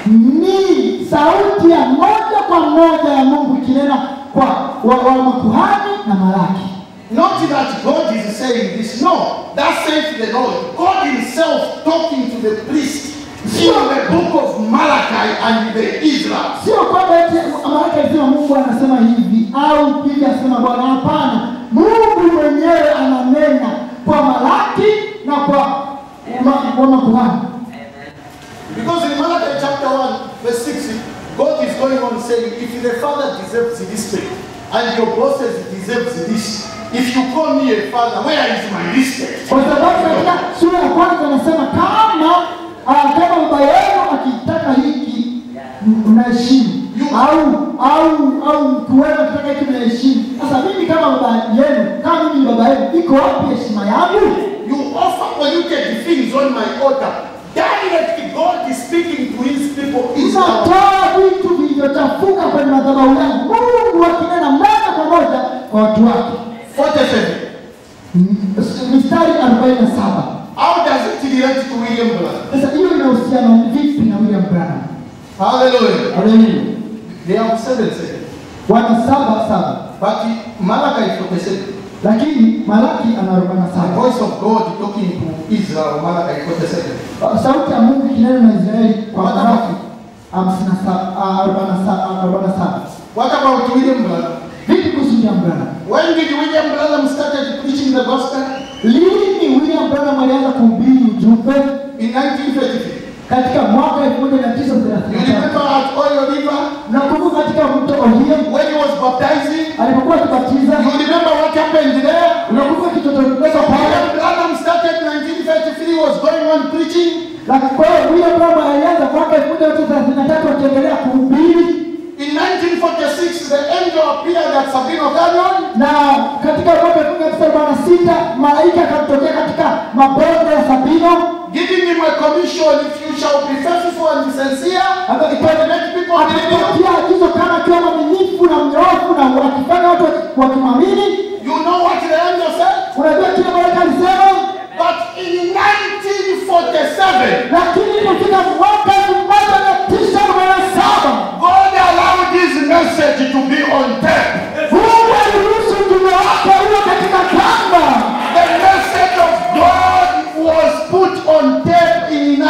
ni sauti ya moja kwa moja ya Mungu ikinena kwa wa, wa makuhani na Malaki. Not that God is saying this, no. That says the Lord. God Himself talking to the priest in the book of Malachi and the Israel. Sio kwamba eti Malaki alisema Mungu anasema hivi au hivi asema Bwana. Hapana, Mungu mwenyewe ananena kwa Malaki na kwa ma, kwa makuhani. Because in Malachi chapter 1, verse 6, God is going on saying, if the father deserves this thing, and your bosses deserves this, if you call me a father, where is my respect? Kwa sababu katika sura ya kwanza anasema kama ah, kama baba yenu akitaka hiki m- mnaheshimu au au au mkuu wenu akitaka hiki mnaheshimu. Sasa mimi kama baba yenu, kama mimi ni baba yenu, iko wapi heshima yangu? You offer polluted things on my altar. Direct God is speaking to his people Israel. Unatoa vitu vilivyochafuka kwenye madhabahu yangu, Mungu akinena moja kwa moja kwa watu wake. 47. M- Mistari arobaini na saba. How does it relate to William Branham? Sasa hiyo inahusiana vipi na William Branham? Hallelujah. Haleluya. They have seven seconds. Wana saba saba. But Malachi is 47. lakini Malaki ana arobaini na The saba. voice of God talking to Israel, Malachi 47. Sauti ya Mungu ikinena na Israeli kwa Malaki hamsini na saba, ah, arobaini na saba, arobaini na saba. What about William Branham? Vipi kuhusu William Branham? When did William Branham started preaching the gospel? Lini William Branham alianza kuhubiri ujumbe? In 1933. Katika mwaka elfu moja mia tisa You thelathini na remember tatu. at Oil River Nakumbuka katika mto Ohio when he was baptizing? alipokuwa akibatiza, You remember what happened there? unakumbuka kitotoleza pale William Branham started in 1933, was going on preaching. Lakini kwa hiyo William Branham alianza mwaka elfu moja mia tisa thelathini na tatu akiendelea kuhubiri, In 1946, the angel appeared at Sabino Canyon. na katika mwaka elfu moja mia tisa arobaini na sita malaika akamtokea katika mabonde ya Sabino giving him a commission if you shall be faithful and sincere and make people believe you. akapatia agizo kama akiwa mwaminifu na mnyofu na wakifanya watu wakimwamini. You know what the angel said? Unajua kile malaika alisema, But in 1947, lakini ilipofika mwaka elfu moja mia tisa arobaini na saba God allowed this message to be on tape. Mungu aliruhusu ujumbe wake uwe katika kamba. The message of God was put on tape in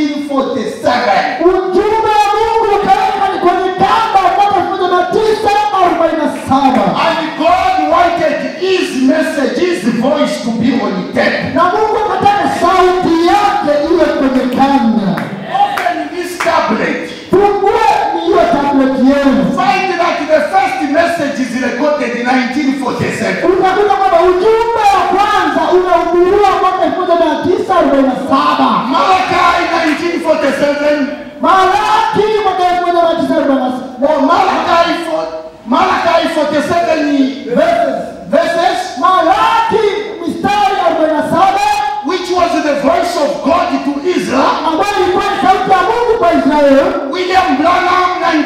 1947. Ujumbe wa Mungu ukaweka kwenye kamba mwaka elfu moja mia tisa arobaini na saba And God wanted his message, his voice to be on tape. na Mungu akataka sauti yake iwe kwenye kanda. Open this tablet. Fungueni hiyo tablet yenu, Find that the first message is recorded in 1947. utakuta kwamba ujumbe wa kwanza unahubiriwa mwaka elfu moja mia tisa arobaini na saba Malachi 1947 Malaki mwaka elfu moja mia tisa arobaini na saba or Malachi, for, Malachi 47 verses, verses Malaki mistari arobaini na saba which was the voice of God to Israel. ambayo ilikuwa ni sauti ya Mungu kwa Israeli. William Branham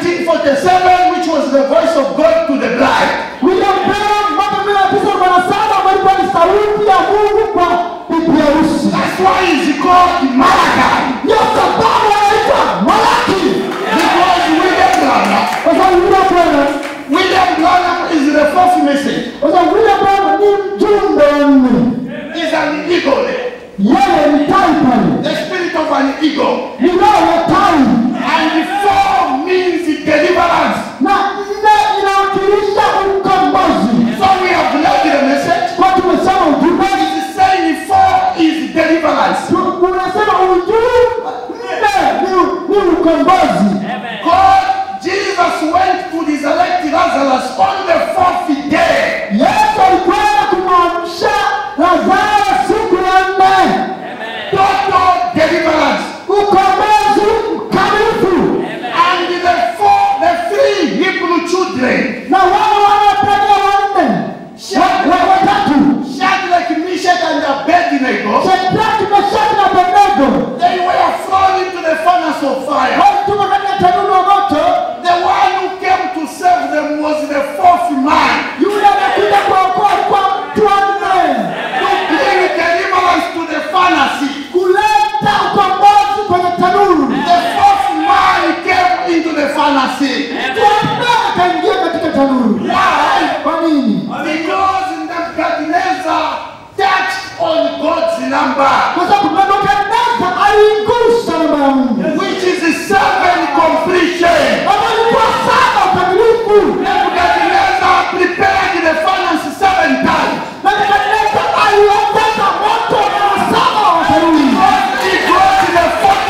1947 which was the voice of God to the bride. William Branham mwaka mia tisa arobaini na saba ambayo ilikuwa ni sauti ya Mungu kwa bibi harusi. That's why it's called Malachi. Ndio sababu anaitwa Malaki, Because William Branham, kwa sababu William Branham, William Branham is the fourth message. kwa sababu William Branham ni mjumbe wa nne. Is an eagle. Yeye ni tai pale, The spirit of an eagle. ni roho ya tai, And four means deliverance. na nne inawakilisha ukombozi. So we have read the message. Kwa tumesema ujumbe, It is saying four is deliverance. tu- unasema ujumbe nne ni- ni ukombozi. God, Jesus went to resurrect Lazarus on the fourth day. Yesu alikwenda kumwamsha Lazaro siku ya nne, Total deliverance. ukombozi mkamilifu. And the four, the three Hebrew children, Na wale wanaotaja wanne wa- wa- watatu, Shadrach, Meshach, and Abednego, Shadraki, Meshaki na Abednego they were thrown into the furnace of fire. walitupwa katika tanuru la moto. The one who came to save them was the fourth man. Yule amekuja kuokoa kwa mtu wa nne, To bring deliverance to the furnace. kuleta ukombozi kwenye tanuru. The fourth man came into the furnace. Mtu wa nne akaingia katika tanuru. Why? Kwa nini? Because Nebuchadnezzar touched on God's number, Kwa sababu Nebukadneza aliigusa namba ya Mungu which is seven completion. ambayo ilikuwa saba ukamilifu. Nebuchadnezzar prepared the furnace seven times. Nebukadneza aliongeza moto mara saba wa tanuru. He got the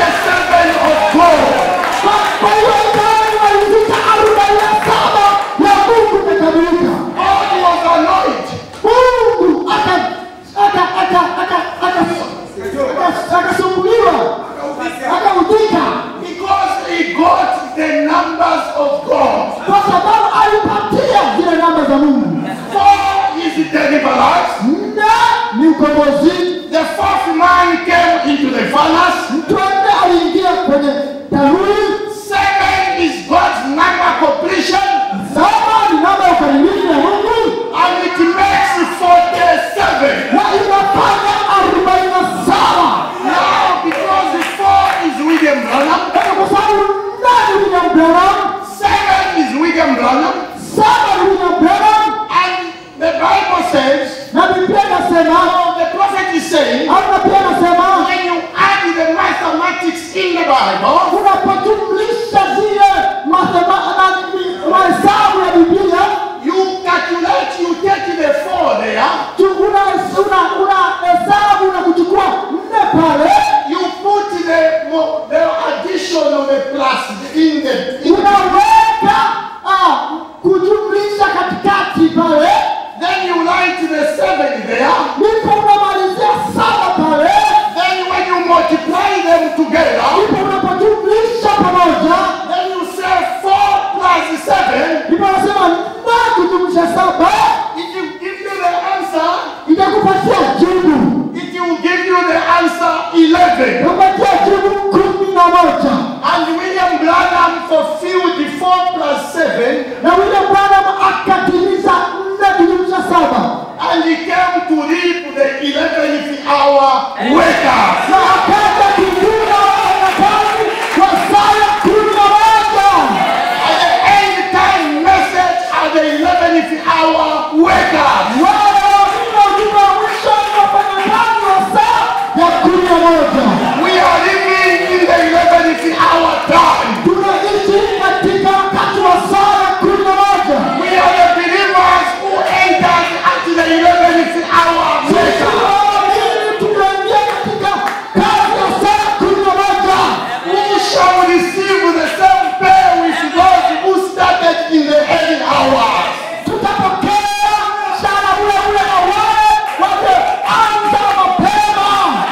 47 of gold. Kwa- Kwa hiyo Israeli walifika arobaini na saba ya Mungu imekamilika. God was annoyed. Mungu aka- aka- aka- aka- aka- aka- akasumbuliwa akaudhika Because he got the numbers of God. kwa sababu alipatia zile namba za Mungu. Four is deliverance. Nne ni ukombozi. The fourth man came into the furnace. Mtu wa nne aliingia kwenye tanuri. Seven is God's number completion. Saba ni namba ya ukamilifu ya Mungu And it makes 47. na inafanya arobaini na saba. Now, because the four is William Branham, Sasa kwa sababu nne ni William Branham, seven is William Branham, saba ni William Branham, and the Bible says na Biblia inasema Now the prophet is saying, au na pia inasema when you add the mathematics in the Bible, unapojumlisha zile mathema- na- mahesabu ya Biblia you calculate, you take the four there, tu- una una una hesabu na kuchukua nne pale you put the, mo- the addition of the plus in the, in the unaweka ah, kujumlisha katikati pale then you write the seven there, ndipo unamalizia saba pale then when you multiply them together, ndipo unapojumlisha pamoja then you say four plus seven, ndipo unasema nne kujumlisha saba it will give you the answer, itakupatia jibu it will give you the answer eleven. upatia jibu kumi na moja And William Branham fulfilled four plus seven, na William Branham akatimiza nne kujumlisha saba and he came to reap the eleventh hour workers. na akaja kuvuna wafanyakazi wa saa ya kumi na moja At the end time message at the eleventh hour workers. wale wengine ujumbe wa mwisho ni wafanyakazi wa saa ya kumi na moja We are living in the eleventh hour time. tunaishi katika wakati wa saa ya kumi na moja We are the believers who entered at the eleventh hour sisi workers. waamini tunaingia katika kazi ya saa ya kumi na moja Who shall receive the same pay with those who started in the early hours. tutapokea mshahara ule ule na wale walioanza mapema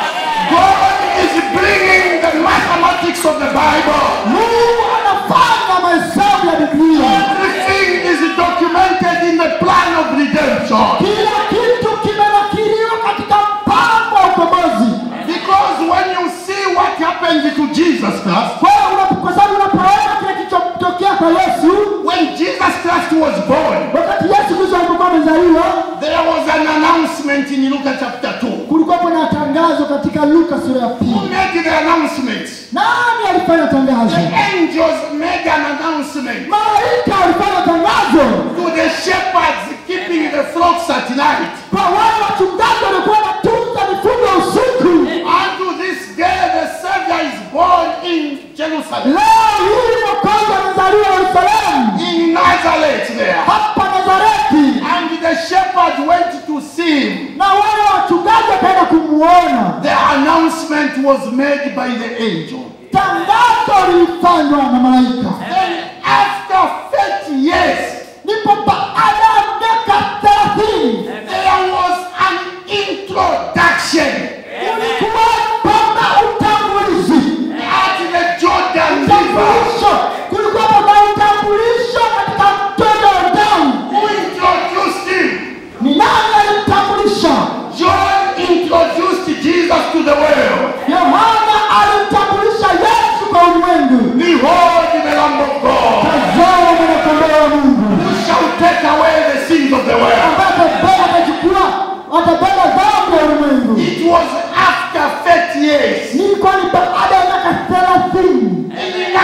God is bringing the mathematics of the Bible. mungu anafanya mahesabu ya biblia Everything is documented in the plan of redemption. kila kitu kimenakiliwa katika mpango wa ukombozi Because when you see what happened to Jesus Christ, kwa hiyo unapo- kwa sababu unapoona kile kilichotokea kwa yesu when Jesus Christ was born, wakati yesu kristo alipokuwa amezaliwa there was an announcement in Luke chapter 2. kulikuwapo na tangazo katika luka sura ya Who pili made the announcement? nani alifanya tangazo The angels made an announcement malaika alifanya tangazo to the shepherds keeping the flocks at night. kwa wale wachungaji walikuwa wanatunza mifugo usiku Unto this day the Savior is born in Jerusalem. leo hii mwokozi amezaliwa yerusalemu In Nazareth there. hapa nazareti And the shepherd went to see him. na wale wachungaji wakaenda kumuona The announcement was made by the angel. tangazo lilifanywa na malaika Then after 30 years, ndipo baada ya miaka thelathini there was an introduction ulikuwa pana utambulizi at the Jordan River. utambulisho kulikuwa pana utambulisho katika mto Yordani Who introduced him? ni nani alimtambulisha John introduced Jesus to the world. yohana alimtambulisha yesu kwa ulimwengu Behold the Lamb of God tazama mwanakondoo wa mungu who shall take away the sins of the world. ambaye atabeba atachukua atabeba dhambi ya ulimwengu It was after 30 years. nilikuwa ni baada ya miaka thelathini In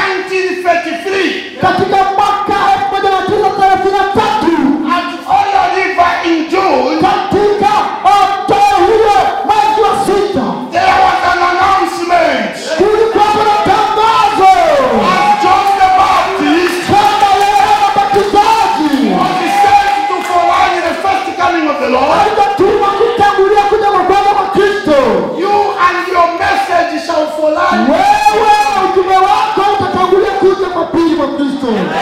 1933, katika mwaka elfu moja mia tisa thelathini na tatu at Oyo River in June, katika mto hiyo mwezi wa sita there was an announcement. kulikuwa kuna tangazo As John the Baptist kwamba Yohana Mbatizaji was sent to forerun the first coming of the Lord, alitatuma kutangulia kuja kwa kwanza kwa Kristo. you and your message shall forerun Wewe ujumbe wako utatangulia kuja kwa pili kwa Kristo.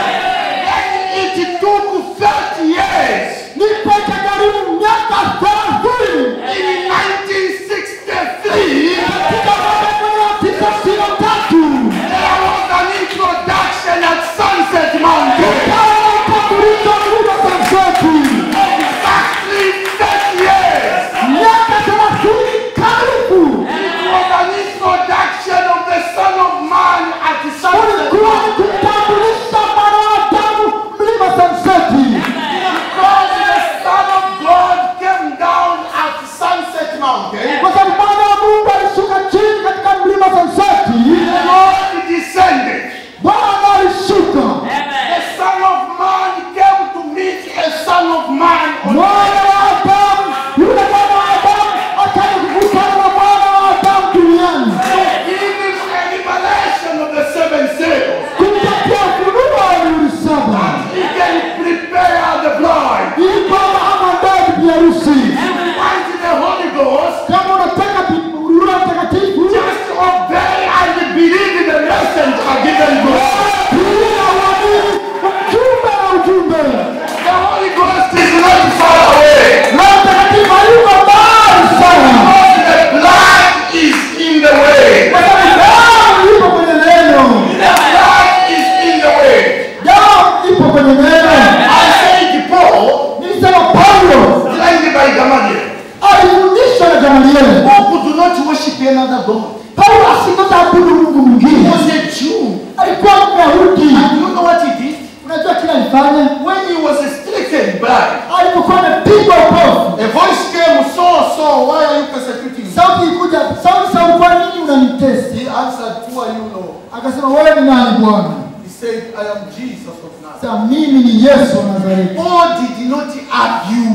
nani Bwana? He said, I am Jesus of Nazareth. Sasa mimi ni Yesu wa Nazareti. Paul did not argue.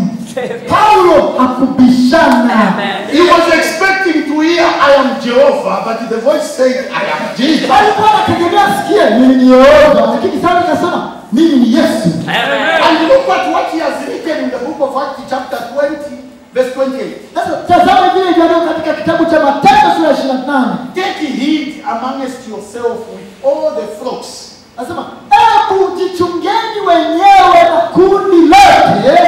Paulo hakubishana. Amen. He was expecting to hear, I am Jehovah, but the voice said, I am Jesus. alikuwa anategemea sikie mimi ni Yehova, lakini sasa nikasema mimi ni Yesu. Amen. And look at what he has written in the book of Acts, chapter 20, verse 28. Sasa tazama vile ilivyoandikwa katika kitabu cha Matendo sura ya 28. Take heed amongst yourself with all the flocks Anasema, "Hebu jichungeni wenyewe na kundi lote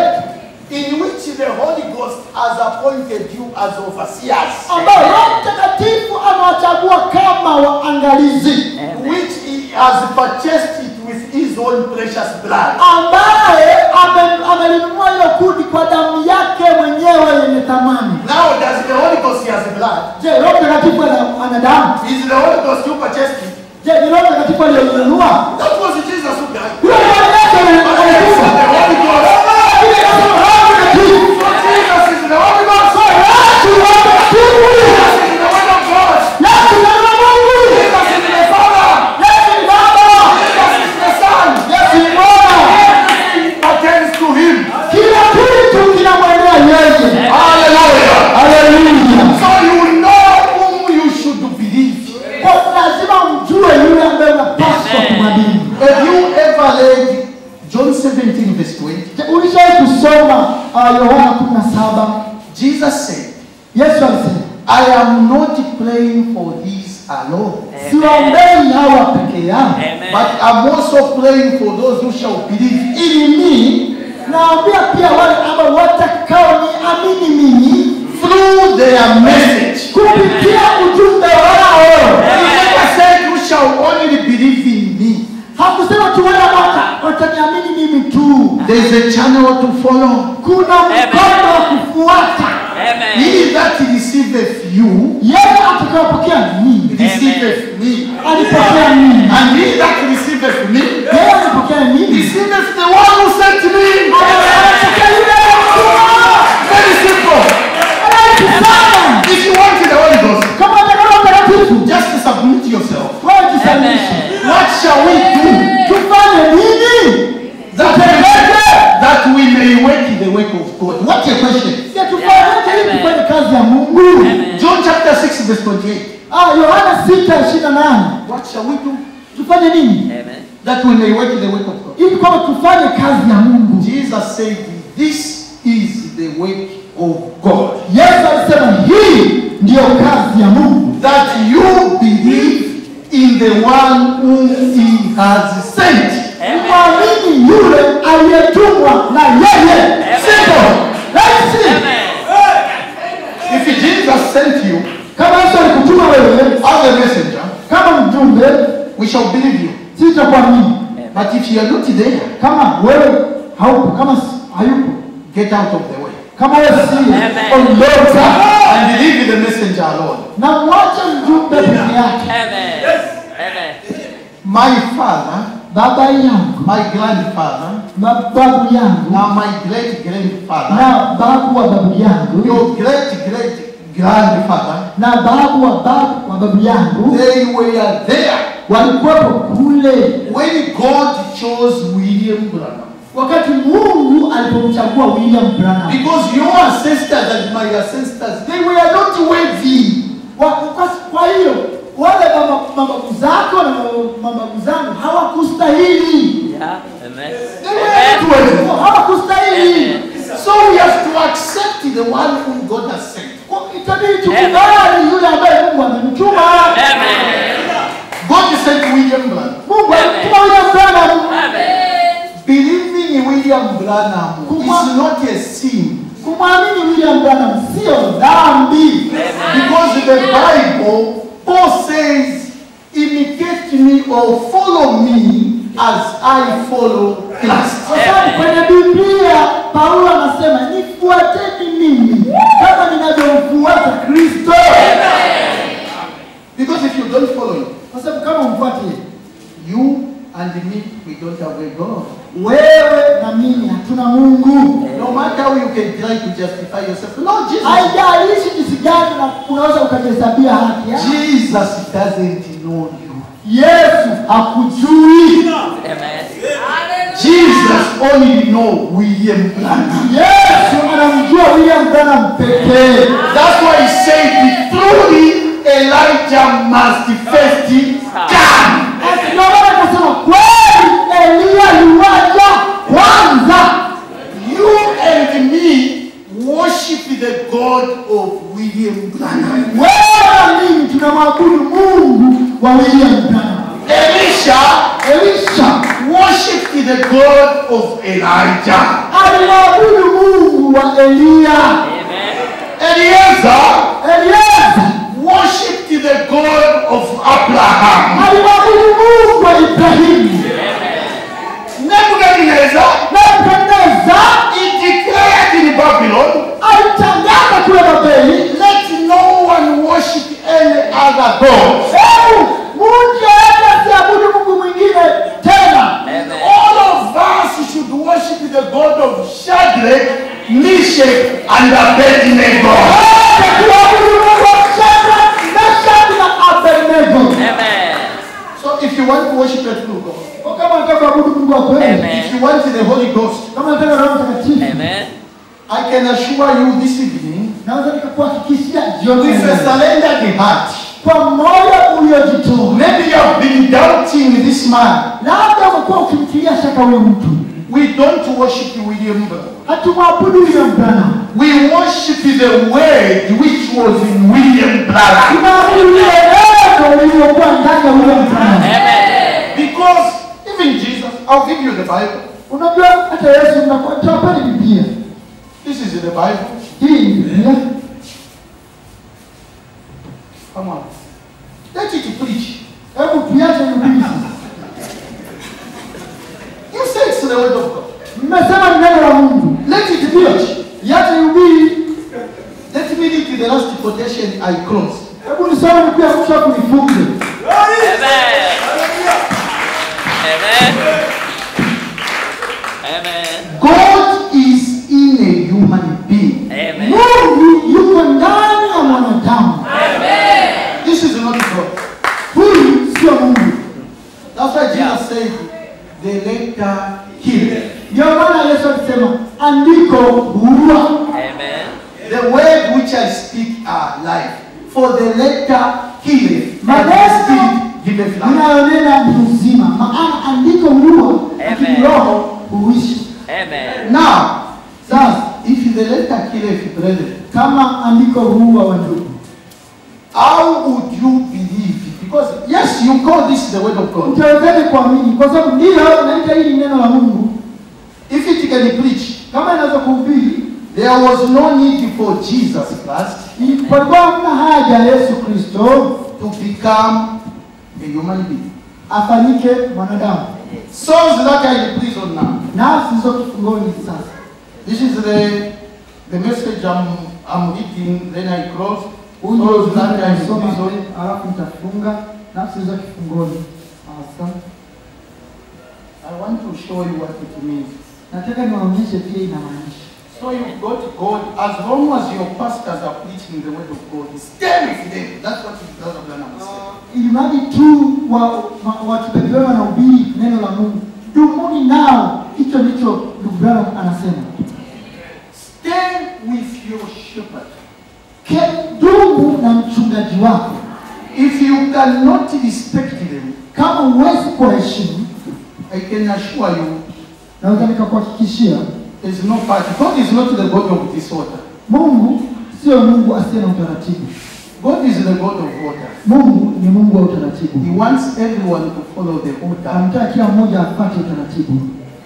in which the Holy Ghost has appointed you as overseers, ambao Roho Mtakatifu amewachagua kama waangalizi, which he has purchased it with his own precious blood. ambaye ame- amelinunua hilo kundi kwa damu yake mwenyewe yenye thamani." Now, does the Holy Ghost has blood? Je, Roho Mtakatifu ana- ana damu? Is the Holy Ghost who purchased it? Je, ni Roho Mtakatifu aliyeinunua? That was Jesus who died. Huyo ni Yesu But aliyekufa. he said the Holy Ghost. Lakini akasema Roho Mtakatifu. So Jesus is the Holy Ghost. Yesu ni Roho Mtakatifu. Jesus is the Word of God. Yesu ni Roho wa Mungu. Jesus is the Father. Yesu ni Baba. Jesus is the Son. Yesu ni Bwana. Everything pertains to Him. Kila kitu kinamwendea yeye. Hallelujah. Haleluya. So you know whom you should believe. Kwa lazima mjue yule ambaye unapaswa Amen. kumwamini. Have you ever read John 17 verse 20? Je, Ulishawahi kusoma uh, Yohana 17? Jesus said, Yesu alisema, I am not praying for these alone, siwaombei hawa peke yao, Amen. but I'm also praying for those who shall believe ili mimi naambia pia wale ambao watakao niamini mimi through their message. kupitia ujumbe wao. He never said who shall only believe in me. Hakusema tu wale ambao wata- wataniamini mimi tu, There is a channel to follow. kuna mkono wa kufuata. Amen. He that receiveth you Yeye atakayopokea mimi receiveth me. alipokea mimi, And he that receiveth me yeye alipokea mimi, receiveth the one who sent me. anapokea yule aliyemtuma. Very simple. Rahisi sana. If you want the Holy Ghost, Kama unataka mtakatifu, just submit yourself. wewe jisalimishe. Amen. What shall we do Tufanye nini? that we, that we may work the work of God? What a question. Si tufanyeje ili Amen. tufanye kazi ya Mungu? Amen. John chapter 6 verse 28. Ah, Yohana 6:28. What shall we do Tufanye nini? Amen. that we may work the work of God? Ili kwamba tufanye kazi ya Mungu. Jesus said, This is the work of God. Yesu alisema hii ndiyo kazi ya Mungu, That you believe in the one whom he has sent. mwamini yule aliyetumwa na yeye. Simple, rahisi. Amen. If Jesus sent you Kama Yesu alikutuma wewe as a messenger, kama mjumbe, we shall believe you. sisi tutakuamini. But if you are not there, Kama wewe haupo, kama si- hayupo, get out of the way. kama wewe si Amen. ondoka And believe the messenger alone. na mwache mjumbe peke yake. Amen. Amen. My father, Baba yangu, my grandfather, ba- babu yangu now my great grandfather, na babu wa babu yangu your great great grandfather, na babu wa babu wa babu yangu they were there walikuwepo kule when God chose William Branham. wakati Mungu alipomchagua William Branham. Because your ancestors and my ancestors, they were not worthy. Wa- Kwa, kwa hiyo wale mama- mababu zako na mama- mababu zangu hawakustahili, Yeah. Amen. They were not Amen. worthy. hawakustahili. So we have to accept the one whom God has sent. Kwa- Itabidi tukubali yule ambaye Mungu amemtuma. Amen. God sent William Branham. Mungu alimtuma William Branham. Amen. Believing in William Branham is not a sin. Kumwamini William Branham sio dhambi. Because the Bible, Paul says, imitate me or follow me as I follow Christ. Kwa sababu kwenye Biblia Paulo anasema nifuateni mimi kama ninavyomfuata Kristo. Because if you don't follow him, Kwa sababu kama umfuate you and me, we don't have a God. wewe na mimi hatuna Mungu. No matter how you can try to justify yourself. No, Jesus. Haijalishi jinsi gani na unaweza ukajihesabia haki. ya. Jesus doesn't know you. Yesu hakujui. Amen. Jesus only know William Branham. Yesu anamjua William Branham pekee. That's why he said, truly Elijah must first come. Basi ndio maana akasema kweli Eliya yuwaja kwanza. You and me worship the God of William Branham. Wewe na mimi tunamwabudu Mungu wa William Branham. Elisha Elisha worshiped the God of Elijah. alimwabudu Mungu wa Eliya. Amen. Eliezer Elieza worshiped the God of Abraham. alimwabudu Mungu wa Ibrahimu. Nebuchadnezzar Nebukadneza he declared in Babylon, alitangaza kule Babeli, let no one worship any other God. hebu mtu yeyote asiabudu Mungu mwingine tena. Amen. All of us should worship the God of Shadrach, Meshach, and Abednego. Wote tuabudu Mungu wa Shadraka, Meshaki na Abednego. Amen. So if you want to worship the true God, Kwa Kama unataka kuabudu Mungu wa kweli, Amen. if you want the Holy Ghost, kama unataka Roho Mtakatifu, Amen. I can assure you this evening, naweza nikakuhakikishia jioni with ya a leo, surrendered heart, kwa moyo uliojitoa, maybe you have been doubting this man. labda umekuwa ukimtilia shaka huyo mtu. We don't worship William Branham. Hatumwabudu William Branham, We worship the word which was in William Branham. tunaabudu lile neno lililokuwa ndani ya William Branham. Amen. Because even Jesus, I'll give you the Bible. Unajua hata Yesu mnakuwa tawapeni Biblia. This is in the Bible. Hii ni Biblia. Come on. Let it preach. Hebu tuache hubiri sasa. You say it's the word of God. Mmesema ni neno la Mungu. Let it preach. Iache hubiri. Let me read the last quotation I close. Hebu nisome nukuu ya mwisho hapo nifunge. Amen. Amen. Amen. God is in a human being. Amen. Mungu yuko ndani ya mwanadamu. This is not God. Huyu sio Mungu. That's why Jesus Yeah. said, the letter kill. Ndio maana Yesu alisema andiko huua. Amen. The word which I speak are life. For the letter killeth, and the Maneno spirit giveth life. ninayonena ni uzima, maana andiko huua, lakini Amen. roho huishi. Amen. Now, thus, if the letter killeth, brethren, Kama andiko huua wa ndugu, how would you believe? Because yes, you call this the word of God. utawezaje kuamini? Kwa sababu ndiyo naita hili ni neno la Mungu. If it can preach, Kama inaweza kuhubiri, there was no need for Jesus Christ i- palikuwa hamna haja ya Yesu Kristo to become a human being. afanyike mwanadamu. Souls that are in prison now. Nafsi ziko kifungoni sasa. This is the the message I'm I'm reading. Then I close. Huyu ndio Souls that ujumbe are in nasoma, prison. alafu nitafunga nafsi ziko kifungoni. Awesome. I want to show you what it means. Nataka niwaonyeshe pia inamaanisha. So you've got God, as long as your pastors are preaching the word of God, stay with them. That's what it does ili mradi tu wa- wa- wakipepewa wanahubiri neno la Mungu, dumuni nao. Hicho ndicho ndugu Branham anasema, Stay with your shepherd. Ke- dumu na mchungaji wako. If you cannot respect them, Kama huwezi kuwaheshimu, I can assure you, naweza nikakuhakikishia there's no party. God is not the God of disorder. Mungu sio Mungu asiye na utaratibu. God is the God of order. Mungu ni Mungu wa He utaratibu, wants everyone to follow the order. anataka kila mmoja afuate utaratibu.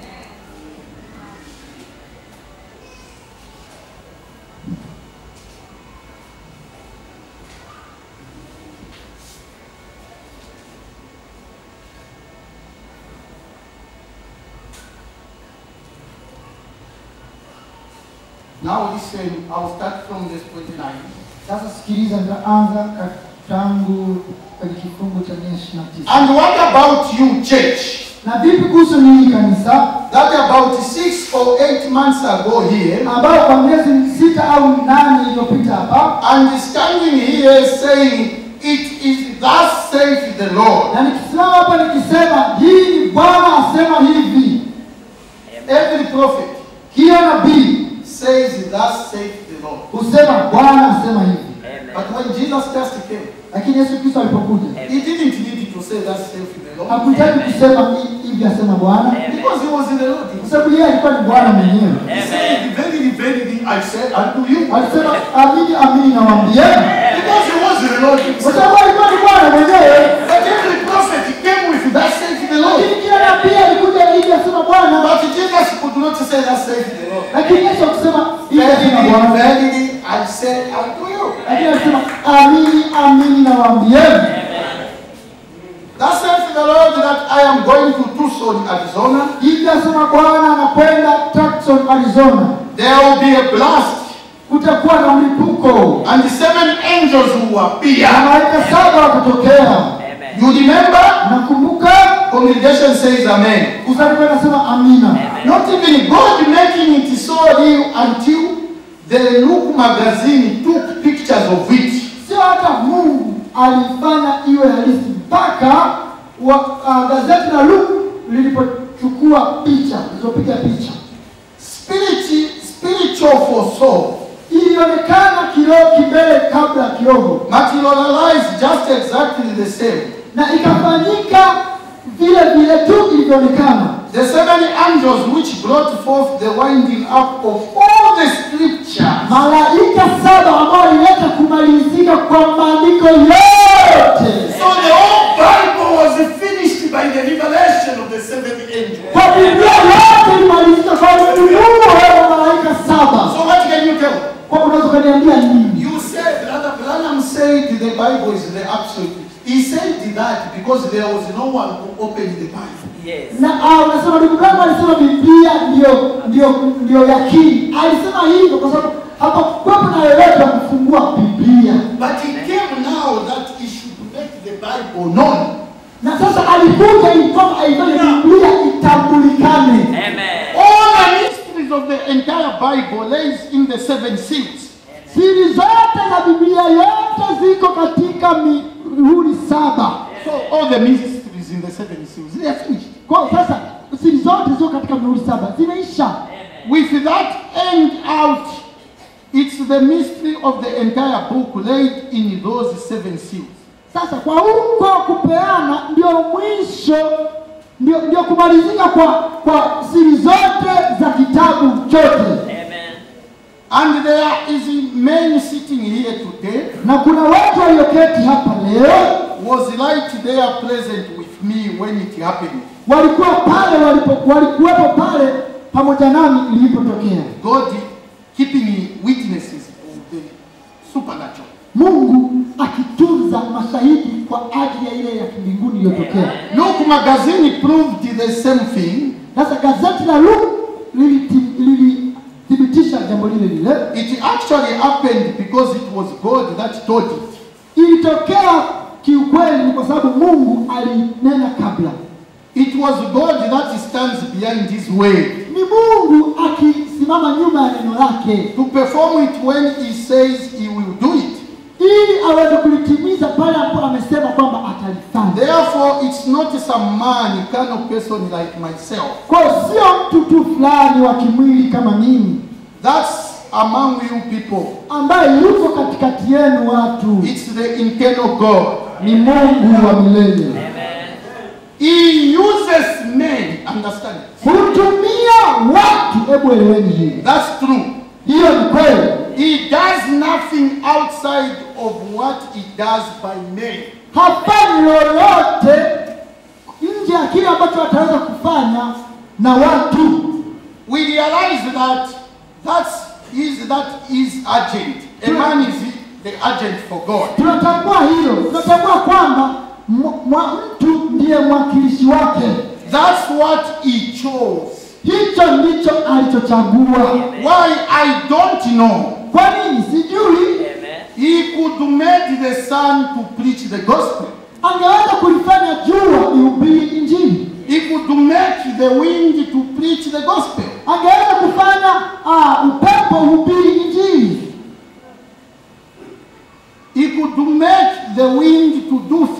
Now listen, I'll start from this 29. Sasa sikiliza, nitaanza ka- tangu kwenye kifungu cha mia ishirini na tisa. And what about you, church? Na vipi kuhusu ninyi kanisa, That about six or eight months ago here, ambao kwa miezi sita au nane iliyopita hapa and standing here saying it is thus saith the Lord, na nikisimama hapa nikisema hii ni Bwana asema hivi, every prophet kila nabii says, thus saith the Lord. husema Bwana asema hivi. But when Jesus just came, Lakini Yesu Kristo alipokuja he didn't need to say, thus saith the Lord. hakuhitaji kusema hi- hivi asema Bwana, Because he was in the Lord. kwa sababu yeye alikuwa ni Bwana mwenyewe. He said, Verily, verily, I said unto you. Alisema amini amini nawaambieni, Because he was in the Lord kwa himself. sababu alikuwa ni Bwana mwenyewe. But every prophet came with, thus saith the Lord. Lakini kila nabii alikuja hivi asema Bwana, But Jesus could not say, thus saith the Lord. lakini Yesu akusema hivi asema Verily, Bwana, verily, I said unto you. lakini alisema amini amini nawaambieni. Thus saith the Lord that I am going to Tucson, Arizona. Hivi asema Bwana anakwenda Tucson, Arizona. There will be a blast, Kutakuwa na mlipuko and the seven angels will appear. na malaika saba watatokea. You remember? Nakumbuka Congregation says Amen. kusanyiko nasema amina. Not even God making it so real until the Look magazine took pictures of it. Sio hata Mungu alifanya iwe halisi mpaka wa, uh, gazeti la Luke lilipochukua picha zilizopiga picha, Spirit, spiritual for soul ilionekana kiroho kimbele kabla ya kiroho, materialized just exactly the same. na ikafanyika vile vile tu ilivyoonekana. The seven angels which brought forth the winding up of all the scriptures. Malaika saba ambao walileta kumalizika kwa maandiko yote. So the whole Bible was finished by the revelation of the seven angels. Kwa Biblia yote ilimalizika kwa ufunuo wa malaika saba. So what can you tell? Kwa unaweza ukaniambia nini? You said, Brother Branham said the Bible is the absolute. He said that because there was no one who opened the Bible. Yes. Na ah, unasema ndugu Branham alisema Biblia ndio ndio ndio yakini. Alisema hivyo kwa sababu hapakuwepo na yeyote wa kufungua Biblia. But he came now that he should make the Bible known. Na sasa alikuja ili kwamba aifanye Biblia itambulikane. Amen. All the mysteries of the entire Bible lays in the seven seals. Siri zote za Biblia yote ziko katika mihuri saba. So all the mysteries in the seven seals, they are finished. Kwa sasa siri zote ziko katika mihuri saba zimeisha. With that end out, it's the mystery of the entire book laid in those seven seals. Sasa kwa huko kupeana ndio mwisho, ndio, ndio kumalizika kwa kwa siri zote za kitabu chote. Amen. And there is men sitting here today Na kuna watu walioketi hapa leo was right there present with me when it happened. walikuwa pale walipo, walikuwepo pale pamoja nami ilipotokea. God keeping witnesses of the supernatural. Mungu akitunza mashahidi kwa ajili ya ile ya kimbinguni iliyotokea. Look, magazine proved the same thing. Sasa gazeti la Luke liliti- lilithibitisha jambo lile lile. It actually happened because it was God that told it. Ilitokea kiukweli ni kwa sababu Mungu alinena kabla. It was God that stands behind His word Ni Mungu akisimama nyuma ya neno lake to perform it when He says He will do it. ili aweze kulitimiza pale ambapo amesema kwamba atalifanya. Therefore, it's not some man, kind of person like myself. Kwa hiyo sio mtu tu fulani wa kimwili kama mimi That's among you people. ambaye yuko katikati yenu watu, It's the internal God. ni Mungu wa milele. Amen. He uses men. Understand? Hutumia watu, hebu eleweni hili, That's true. hiyo ni kweli. He does nothing outside of what he does by men. hafanyi lolote nje ya kile ambacho ataweza kufanya na watu. We realize that that's is that is urgent. A man is the agent for God. Tunatambua hilo, tunatambua kwamba mwa- mwa- mtu ndiye mwakilishi wake. That's what he chose. Hicho ndicho alichochagua. Why I don't know. Kwa nini? Sijui. Amen. He could make the sun to preach the gospel. Angeweza kulifanya jua lihubiri Injili, He could make the wind to preach the gospel. angeweza kufanya ah, upepo uhubiri Injili, He could make the wind to do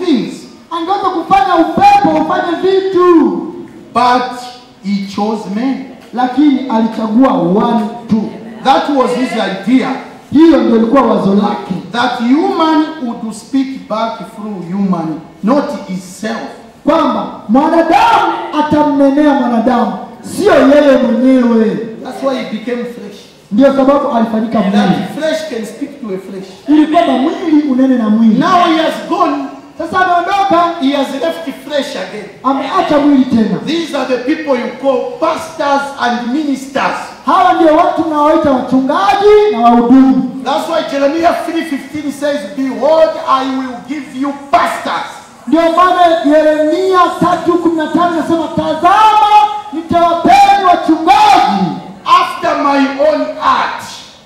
tu, but he chose men. lakini alichagua one tu. That was his idea. Hiyo ndio ilikuwa wazo lake, That human would speak back through human, not himself. kwamba mwanadamu atamnenea mwanadamu, sio yeye mwenyewe. That's why he became flesh. Ndio sababu alifanyika mwili, That flesh can speak to a flesh. ili kwamba mwili unene na mwili. Now he has gone, Sasa ameondoka, he has left flesh again. ameacha mwili tena. These are the people you call pastors and ministers. Hawa ndio watu mnaoita wachungaji na wahudumu. That's why Jeremiah 3:15 says, Behold, I will give you pastors. Ndio maana Yeremia tatu kumi na tano nasema tazama, nitawapeni wachungaji after my own heart,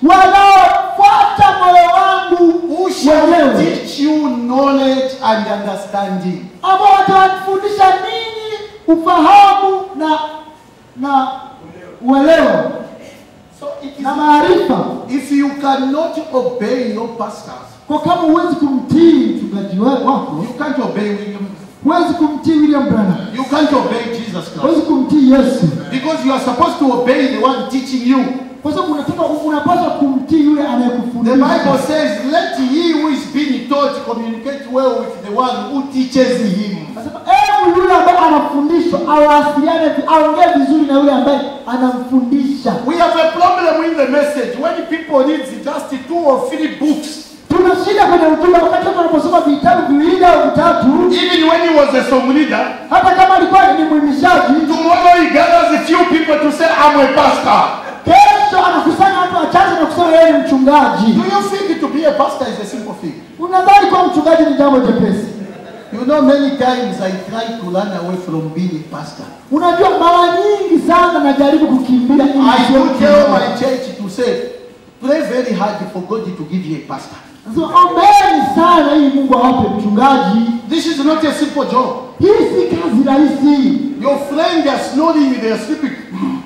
wanaofuata moyo wangu who shall wenyewe, teach you knowledge and understanding. ambao watawafundisha ninyi ufahamu na na uelewa So it is, na maarifa. if you cannot obey your pastors, Kwa kama huwezi kumtii mchungaji wa- wako, you can't obey William. huwezi kumtii William Branham, You can't obey Jesus Christ. huwezi kumtii Yesu, Because you are supposed to obey the one teaching you. kwa sababu unataka unapaswa kumtii yule The anayekufundisha. Bible says, Let he who is being taught communicate well with the one who teaches him. Anasema hebu yule ambaye anafundishwa awasiliane, vi- aongee vizuri na yule ambaye anamfundisha. We have a problem with the message when people read just two or three books. Tuna shida kwenye ujumbe wakati watu wanaposoma vitabu viwili au vitatu, Even when he was a song leader, hata kama alikuwa ni mwimishaji, tomorrow he gathers a few people to say, I'm a pastor. kesho anakusanya watu wachache na kusema yeye ni mchungaji. Do you think to be a pastor is a simple thing? Unadhani kuwa mchungaji ni jambo jepesi? You know, many times I try to run away from being a pastor. Unajua, mara nyingi sana najaribu kukimbia ili I nisiwe do tell mchungaji. my church to say, pray very hard for God to give you a pastor. Nasema ombeni sana ili Mungu awape mchungaji. This is not a simple job. Hii si kazi rahisi. Your friend they are snoring, they are sleeping.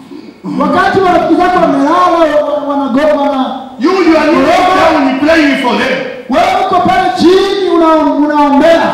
Wakati marafiki zako wamelala, wa- wanagoma na You, you are not down praying for them. wewe uko pale chini una- unaombea,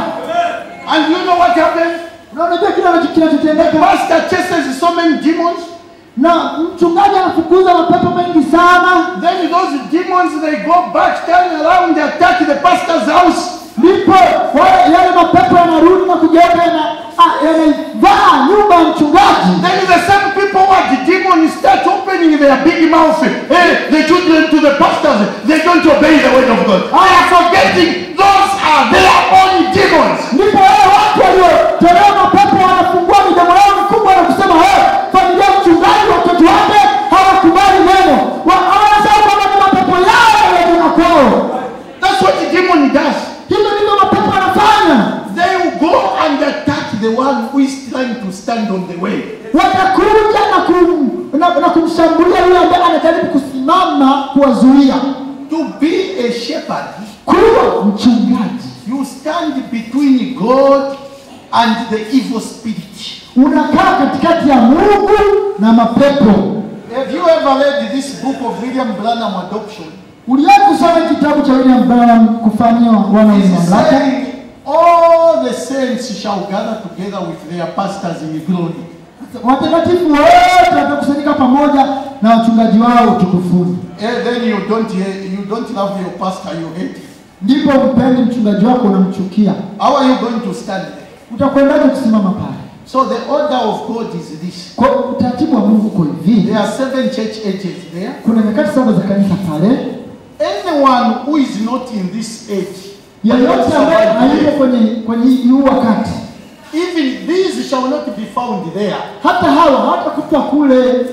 And you know what happens? na unajua kile anacho- kinachotendeka, Pastor chases so many demons. na mchungaji anafukuza mapepo mengi sana, Then those demons they go back, turn around, they attack the pastor's house. ndipo wale yale mapepo yanarudi na kugeuka yana- ah, yanaivaa nyumba ya mchungaji. Then the same people who are the demons start opening their big mouth. Hey, the children to the pastors, they don't obey the word of God. I am forgetting those are their own demons. Ndipo wale watu waliotolewa mapepo wanafungua midomo yao mikubwa na kusema hey, familia ya mchungaji, watoto wake hawakubali neno, Wa- wanasema kwamba ni mapepo yao yaliyetoka kwao. That's what the demon does. Hivyo ndivyo mapepo yanafanya. They will go and attack the one who is trying to stand on the way. watakuja na, kum, na, na kumshambulia yule ambaye anajaribu kusimama kuwazuia. To be a shepherd, Kuwa mchungaji, you stand between God and the evil spirit. unakaa katikati ya Mungu na mapepo. Have you ever read this book of William Branham Adoption? Uliwahi kusoma kitabu cha William Branham kufanywa wana wenye He's mamlaka? saying, all the saints shall gather together with their pastors in glory. Watakatifu wote watakusanyika pamoja na wachungaji wao utukufuni. And then you don't you don't love your pastor, you hate him. Ndipo mpendi mchungaji wako, unamchukia. How are you going to stand there? Utakwendaje kusimama pale? So the order of God is this. Kwa utaratibu wa Mungu uko hivi, There are seven church ages there. kuna nyakati saba za kanisa pale. Anyone who is not in this age, yeyote ambaye hayuko kwenye kwenye huu wakati, even these shall not be found there. hata hawa hawatakutwa kule.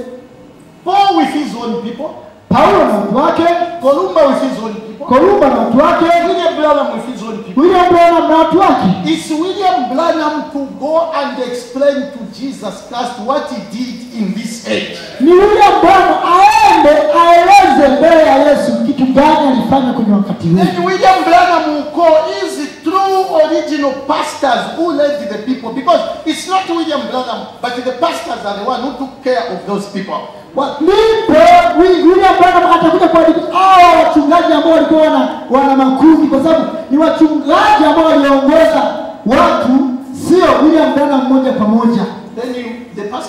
Paul with his own people, Paulo na watu wake, Columba with his own people, Kolumba na watu wake, William Branham with his own people. William Branham na watu wake. It's William Branham to go and explain to Jesus Christ what he did in this age. Ni William Branham aende aeleze mbele ya Yesu kitu gani alifanya kwenye wakati huu. Then William Branham will call his true original pastors who led the people because it's not William Branham, but the pastors are the one who took care of those people. Wa- Ndipo Wi- William Branham atakuja kuandika hao wachungaji ambao walikuwa wana, wana makundi, kwa sababu ni wachungaji ambao waliongoza watu, sio William Branham moja kwa moja.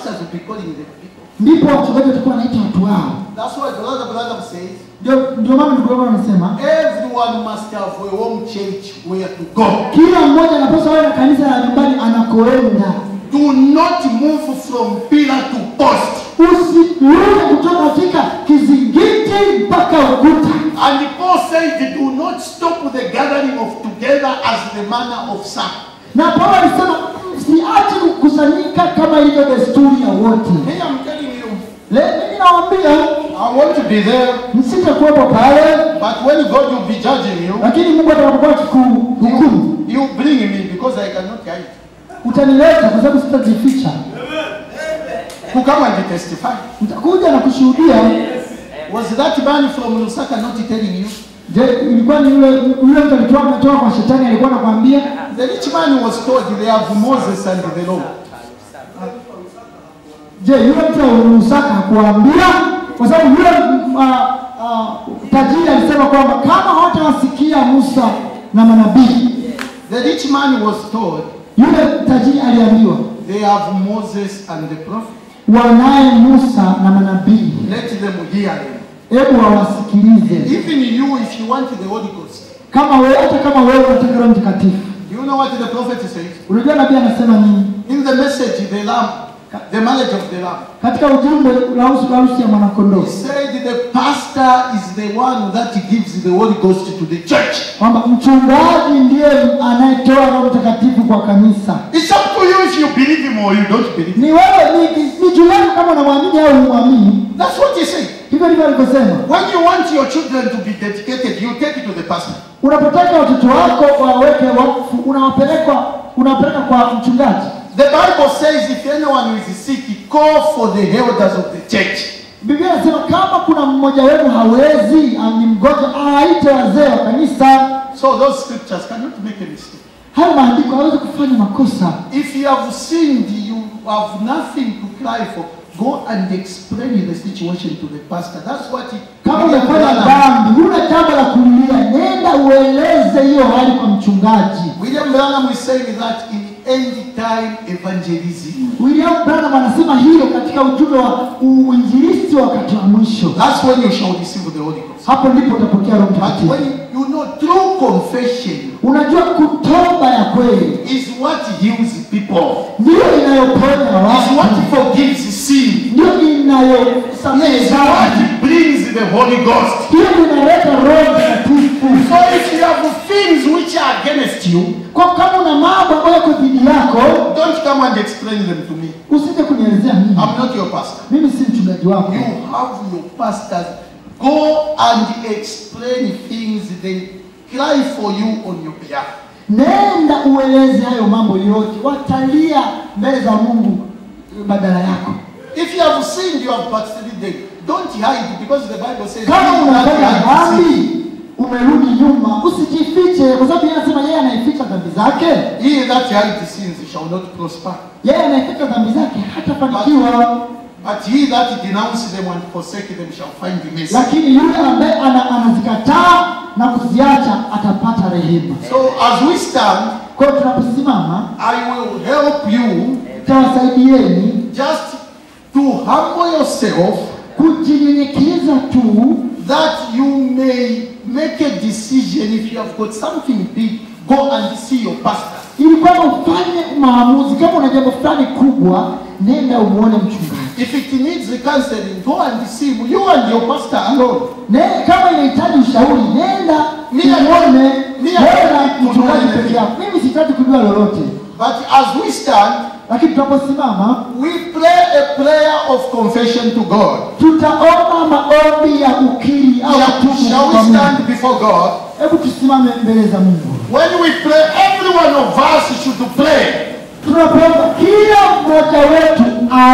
pastors will be calling the people. ndipo wachungaji watakuwa wanaita watu wao. That's why the Lord Branham says, Ndio ndio maana ndugu yangu anasema everyone must have a home church where to go. kila mmoja anapaswa awe na kanisa la nyumbani anakoenda. Do not move from pillar to post. Usiruke kutoka katika kizingiti mpaka ukuta. And Paul said, do not stop the gathering of together as the manner of some. Na Paulo alisema msiache kukusanyika kama ilivyo desturi ya wote. Hey, I'm telling you, Leo mimi nawaambia I want to be there, msitakuwepo pale, but when God will be judging you, lakini Mungu atakapokuwa akikuhukumu you bring me because I cannot hide. utanileta kwa sababu sitajificha. Who come and testify? Nitakuja na kushuhudia. Was that man from Lusaka not telling you? Je, ilikuwa ni yule yule mtu alitoa ametoka kwa shetani alikuwa anakuambia? The rich man was told they have Moses and the law. Je, yule mtu wa Lusaka hakuambia? Kwa sababu yule uh, uh, tajiri alisema kwamba kama hawatawasikia Musa na manabii, The rich man was told yule tajiri aliambiwa they have Moses and the prophet. wanaye Musa na manabii, Let them hear them. hebu wawasikilize. Even you, if you want the Holy Ghost, Kama wewe hata kama wewe unataka Roho Mtakatifu, do you know what the prophet says? unajua nabii anasema nini In the message, the lamb, the marriage of the lamb. katika ujumbe la harusi la harusi ya mwanakondoo, He said the pastor is the one that gives the Holy Ghost to the church. kwamba mchungaji ndiye anayetoa Roho Mtakatifu kwa kanisa. It's up to you if you believe him or you don't believe him. Ni wewe, ni, ni juu yako kama unamwamini au humwamini. That's what he said. Hivyo ndivyo alivyosema. When you want your children to be dedicated, you take it to the pastor. Unapotaka watoto wako waweke wakfu, unawapeleka unawapeleka kwa mchungaji. The Bible says if anyone is sick, call for the elders of the church. Biblia inasema kama kuna mmoja wenu hawezi, ah, ni mgonjwa, awaite wazee wa kanisa. So those scriptures cannot make a mistake. Hayo maandiko hawezi kufanya makosa. If you have sinned, you have nothing to cry for. Go and explain the situation to the pastor. That's what he. Kama umefanya dhambi, huna jambo la kulia, nenda ueleze hiyo hali kwa mchungaji. William Branham is saying that in end time evangelism. William Branham anasema hiyo katika ujumbe wa uinjilisti wa wakati wa mwisho. That's when you shall receive the Holy Ghost. Hapo ndipo utapokea Roho But Mtakatifu. when you know true confession Unajua kutoba ya kweli is what heals people, ndiyo inayoponya is watu, what forgives sin, ndiyo inayosamehe is dhambi, what brings the Holy Ghost. ndiyo inaleta Roho Mtakatifu. So if you have things which are against you, Kwa kama una mambo ambayo yako dhidi yako, don't come and explain them to me. usije kunielezea mimi. I'm not your pastor. Mimi si mchungaji wako. You have your pastors. Go and explain things. They cry for you on your behalf. Nenda ueleze hayo mambo yote, watalia mbele za Mungu badala yako. If you have sinned, you have backslidden. Don't hide because the Bible says, Kama "He that unafanya hides sin, dhambi umerudi nyuma, usijifiche, kwa sababu yeye anasema yeye anaificha dhambi zake, He that hides sins shall not prosper. yeye anaificha dhambi zake hatafanikiwa. But he that denounces them and forsake them shall find mercy. lakini yule ambaye ana, anazikataa na kuziacha atapata rehema. So as we stand, Kwa hiyo tunaposimama, I will help you tawasaidieni just to humble yourself kujinyenyekeza tu, that you may make a decision if you have got something big, go and see your pastor. ili kwamba ufanye maamuzi. Kama una jambo fulani kubwa, nenda umuone mchungaji. If it needs counseling, go and see him, you and your pastor alone. Ne, kama inahitaji ushauri, nenda Mimi- muone mimi- wewe na mimi- mchungaji peke yako. Mimi sitaki kujua lolote, But as we stand, lakini tunaposimama we pray a prayer of confession to God. tutaomba maombi ya ukiri au Shall, kutubu shall kwa we Mungu. stand before God? Hebu tusimame mbele za Mungu. When we pray, every one of us should pray. Tunapoomba kila mmoja wetu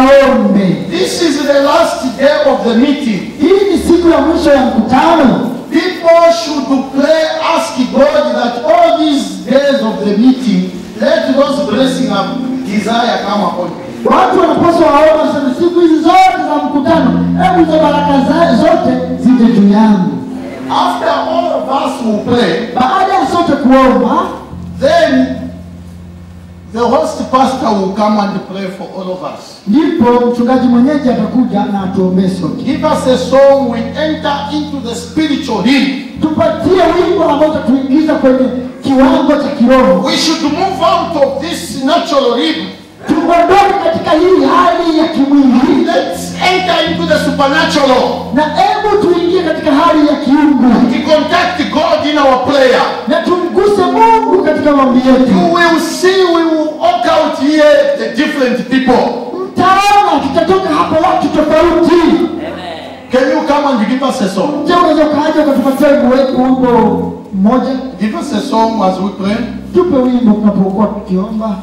aombe. This is the last day of the meeting. Hii ni siku ya mwisho ya mkutano. People should pray, ask God that all these days of the meeting, let those blessings of desire come upon you. Watu wanapaswa waombe sana siku hizi zote za mkutano, hebu hizo baraka za- zote zije juu yangu. After all of us will pray, Baada ya sote kuomba, then the host pastor will come and pray for all of us. ndipo mchungaji mwenyeji atakuja na atuombee sote. Give us a song, we enter into the spiritual hymn. Tupatie wimbo ambao utatuingiza kwenye kiwango cha kiroho, We should move out of this natural rhythm. tuondoke katika hii hali ya kimwili Let's enter into the supernatural. na hebu tuingie katika hali ya kiungu We contact God in our prayer. na tumguse Mungu katika maombi You yetu. will see we will walk out here the different people. Mtaona tutatoka hapo watu tofauti. Amen. Can you come and give us a song? Je, unaweza ukaja ukatupatia wimbo wetu wimbo mmoja? Give us a song as we pray. Tupe wimbo tunapokuwa tukiomba.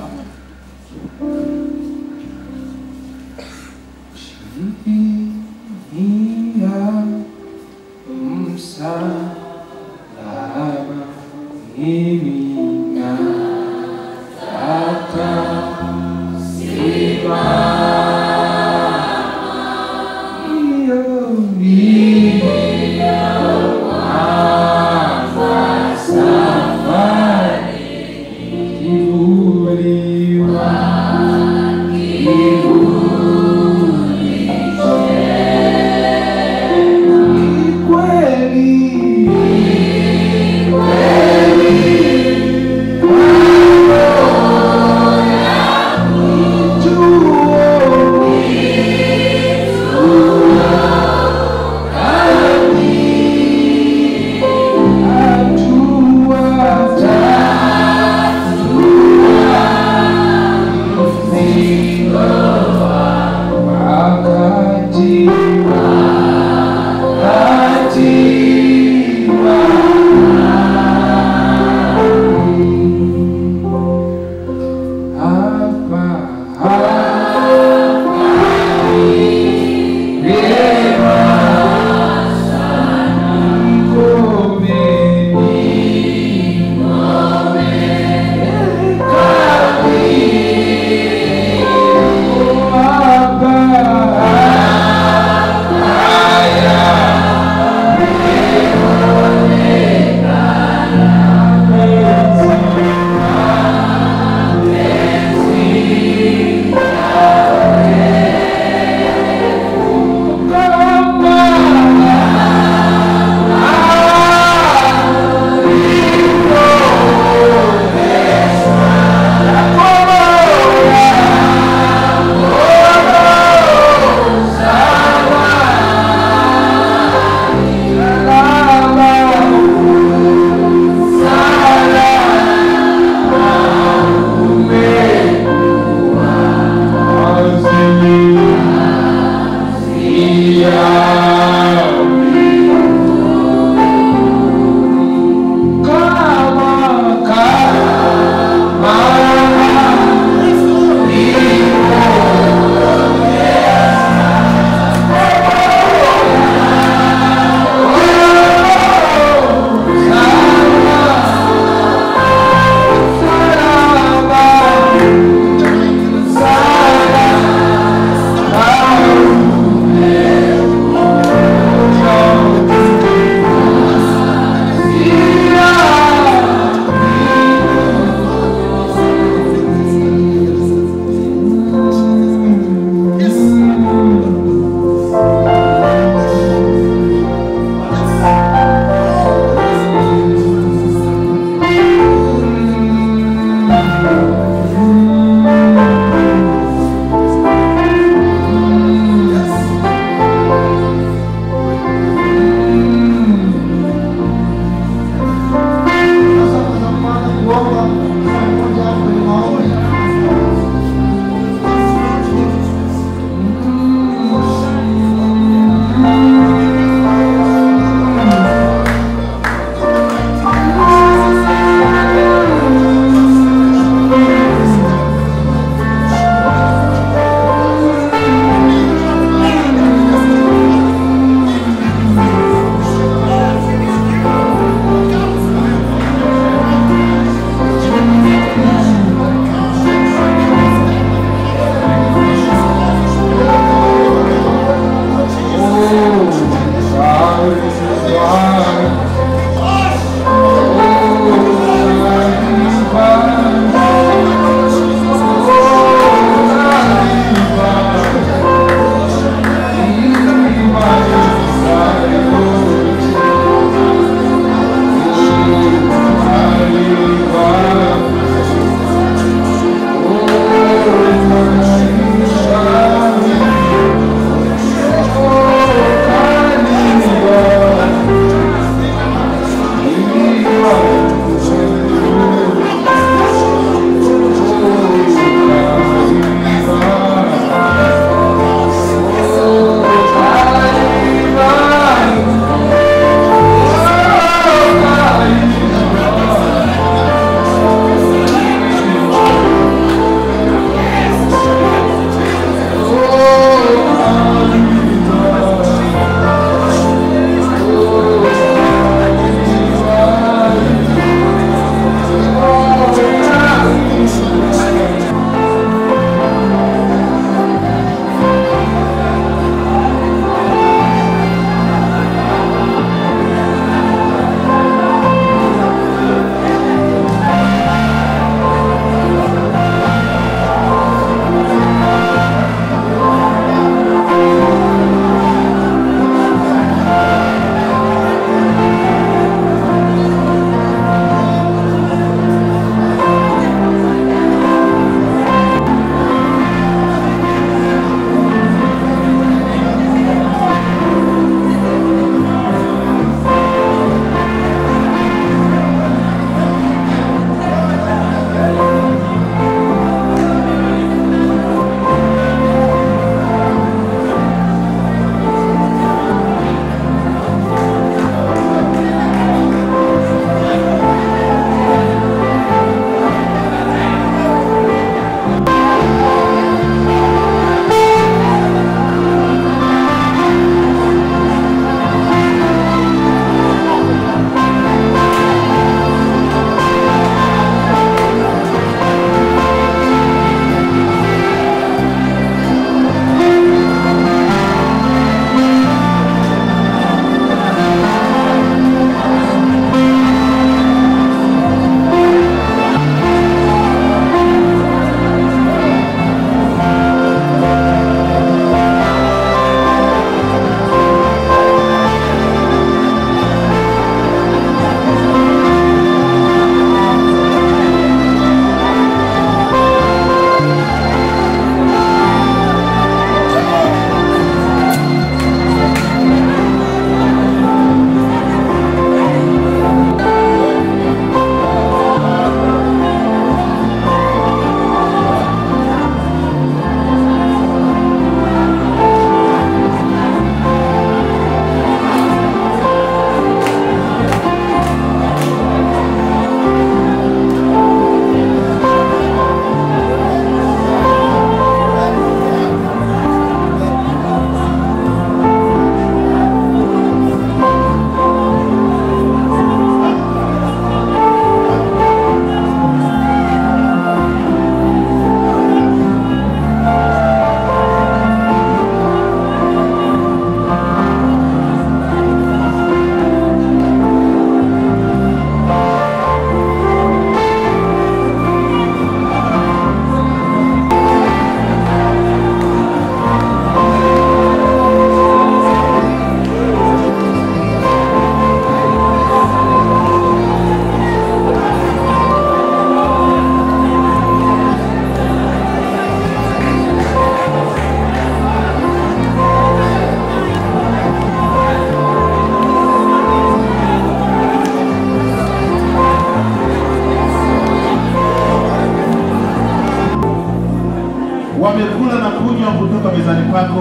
mezani pako.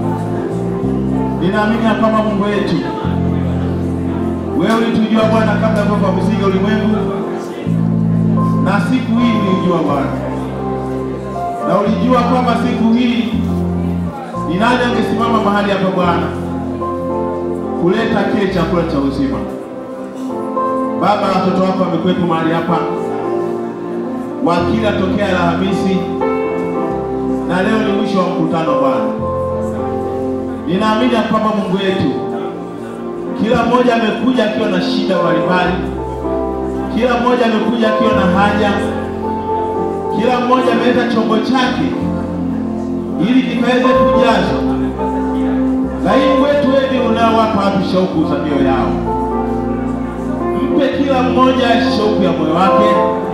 Ninaamini ya kwamba Mungu wetu, wewe ulitujua Bwana kabla ya kuwekwa misingi ya ulimwengu, na siku hii ulijua Bwana, na ulijua kwamba siku hii ni nani angesimama mahali hapa Bwana kuleta kile chakula cha uzima. Baba, watoto wako wamekuwepo mahali hapa wakila tokea Alhamisi na leo ni mwisho wa mkutano Bwana. Ninaamini ya kwamba Mungu wetu, kila mmoja amekuja akiwa na shida mbalimbali, kila mmoja amekuja akiwa na haja, kila mmoja ameleta chombo chake ili kikaweze kujazwa. Lakini Mungu wetu, wewe ndiye unaowapa watu shauku za mioyo yao. Mpe kila mmoja shauku ya moyo wake,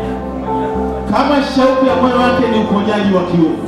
kama shauku ya moyo wake ni uponyaji wa kiungu,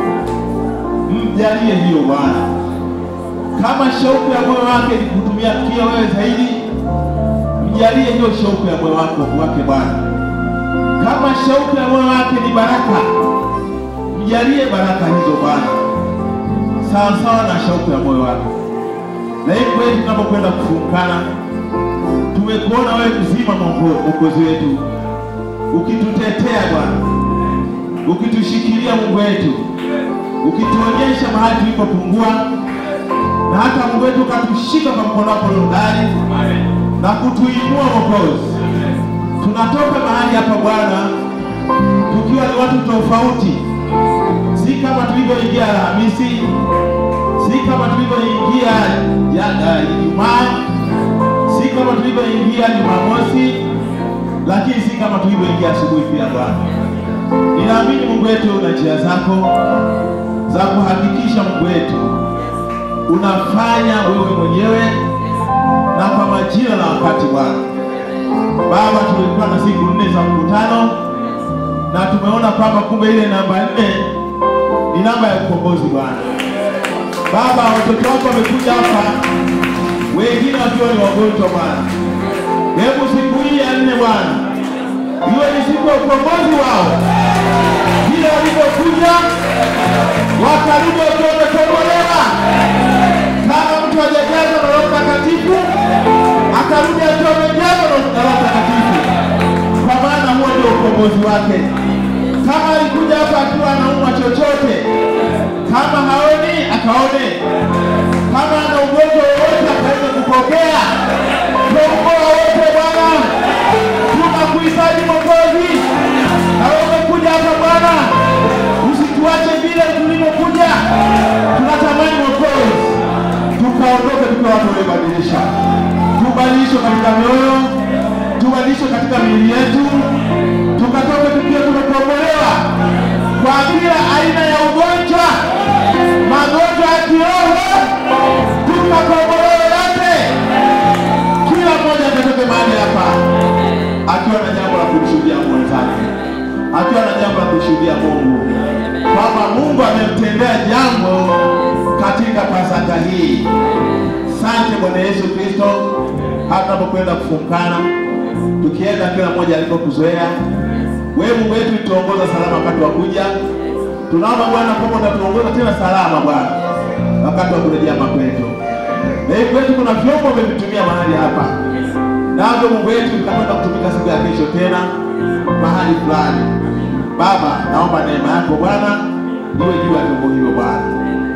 mjalie hiyo Bwana. Kama shauku ya moyo wake ni kutumia kia wewe zaidi, mjalie hiyo shauku ya moyo wake wake Bwana. Kama shauku ya moyo wake ni baraka, mjalie baraka hizo Bwana, sawa sawa na shauku ya moyo wake. Na hii kweli, tunapokwenda kufungana, tumekuona wewe mzima, Mungu Mwokozi wetu, ukitutetea Bwana, ukitushikilia Mungu wetu, ukituonyesha mahali tulipopungua, na hata Mungu wetu ukatushika kwa mkono wako hodari na kutuinua Mwokozi. Tunatoka mahali hapa Bwana tukiwa ni watu tofauti, si kama tulivyoingia Alhamisi, si kama tulivyoingia ya- Ijumaa, si kama tulivyoingia Jumamosi, lakini si kama tulivyoingia asubuhi pia Bwana. Ninaamini Mungu wetu una njia zako za kuhakikisha Mungu wetu unafanya wewe mwenyewe na kwa majira na wakati Bwana. Baba, tulikuwa na siku nne za mkutano na tumeona kwamba kumbe ile namba nne ni namba ya ukombozi Bwana. Baba, watoto wako wamekuja hapa, wengine wakiwa ni wagonjwa Bwana. Hebu siku hii ya nne Bwana iwe ni siku ya ukombozi wao, vile walivyokuja wakarudi wakiwa wamekombolewa. Kama mtu hajajazwa na Roho Mtakatifu akarudi akiwa amejazwa na Roho Mtakatifu, kwa maana huo ndio ukombozi wake. Kama alikuja hapa akiwa anaumwa chochote, kama haoni akaone, kama ana ugonjwa wowote akaweze kupokea. Tuokoa wote Bwana, tunakuhitaji Mwokozi, na wewe umekuja hapa Bwana, usituache vile tulivyokuja. Tunatamani Mwokozi, tukaondoke tukiwa watu waliobadilisha, tubadilishwe katika mioyo, tubadilishwe katika miili yetu, tukatoke tukiwa tumekombolewa kwa kila aina ya ugonjwa, magonjwa ya kiroho, tukakombolewa yote. Kila mmoja akatoke mahali hapa akiwa na jambo la kumshuhudia mwenzake, akiwa na jambo la kumshuhudia Mungu kwamba Mungu amemtendea jambo katika Pasaka hii. Asante Bwana Yesu Kristo, hata tunapokwenda kufungana, tukienda kila mmoja alipokuzoea wewe. Mungu wetu tuongoza salama wakati wa kuja. Tunaomba Bwana kwamba utatuongoza tena salama Bwana wakati wa kurejea makwetu. Na hii kwetu kuna vyombo vimevitumia mahali hapa, navyo Mungu wetu vitakwenda kutumika siku ya kesho tena mahali fulani. Baba, naomba neema yako Bwana iwe juu ya vyombo hivyo Bwana.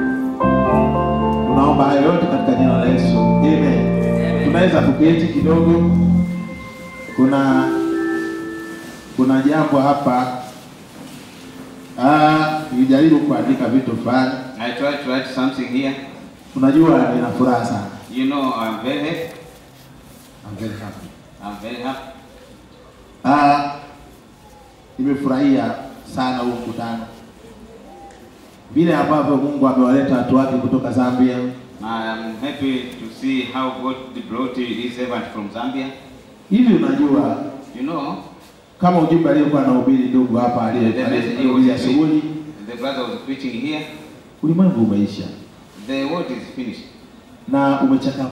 Tunaomba hayo yote katika jina la Yesu. Amen. Tunaweza kuketi kidogo. Kuna kuna jambo hapa Ah, nilijaribu kuandika vitu fulani. I tried to write something here. Unajua nina furaha sana. You know, I'm very happy. I'm very happy. I'm very happy. Ah, nimefurahia sana huu mkutano, vile ambavyo Mungu amewaleta watu wake kutoka Zambia. I am happy to see how God brought his servant from Zambia. Hivi unajua You know, kama ujumbe aliyokuwa anahubiri ndugu hapa aliye- the message he aliyehubiri was asubuhi, preaching, the brother was preaching here, ulimwengu umeisha the word is finished na umechaka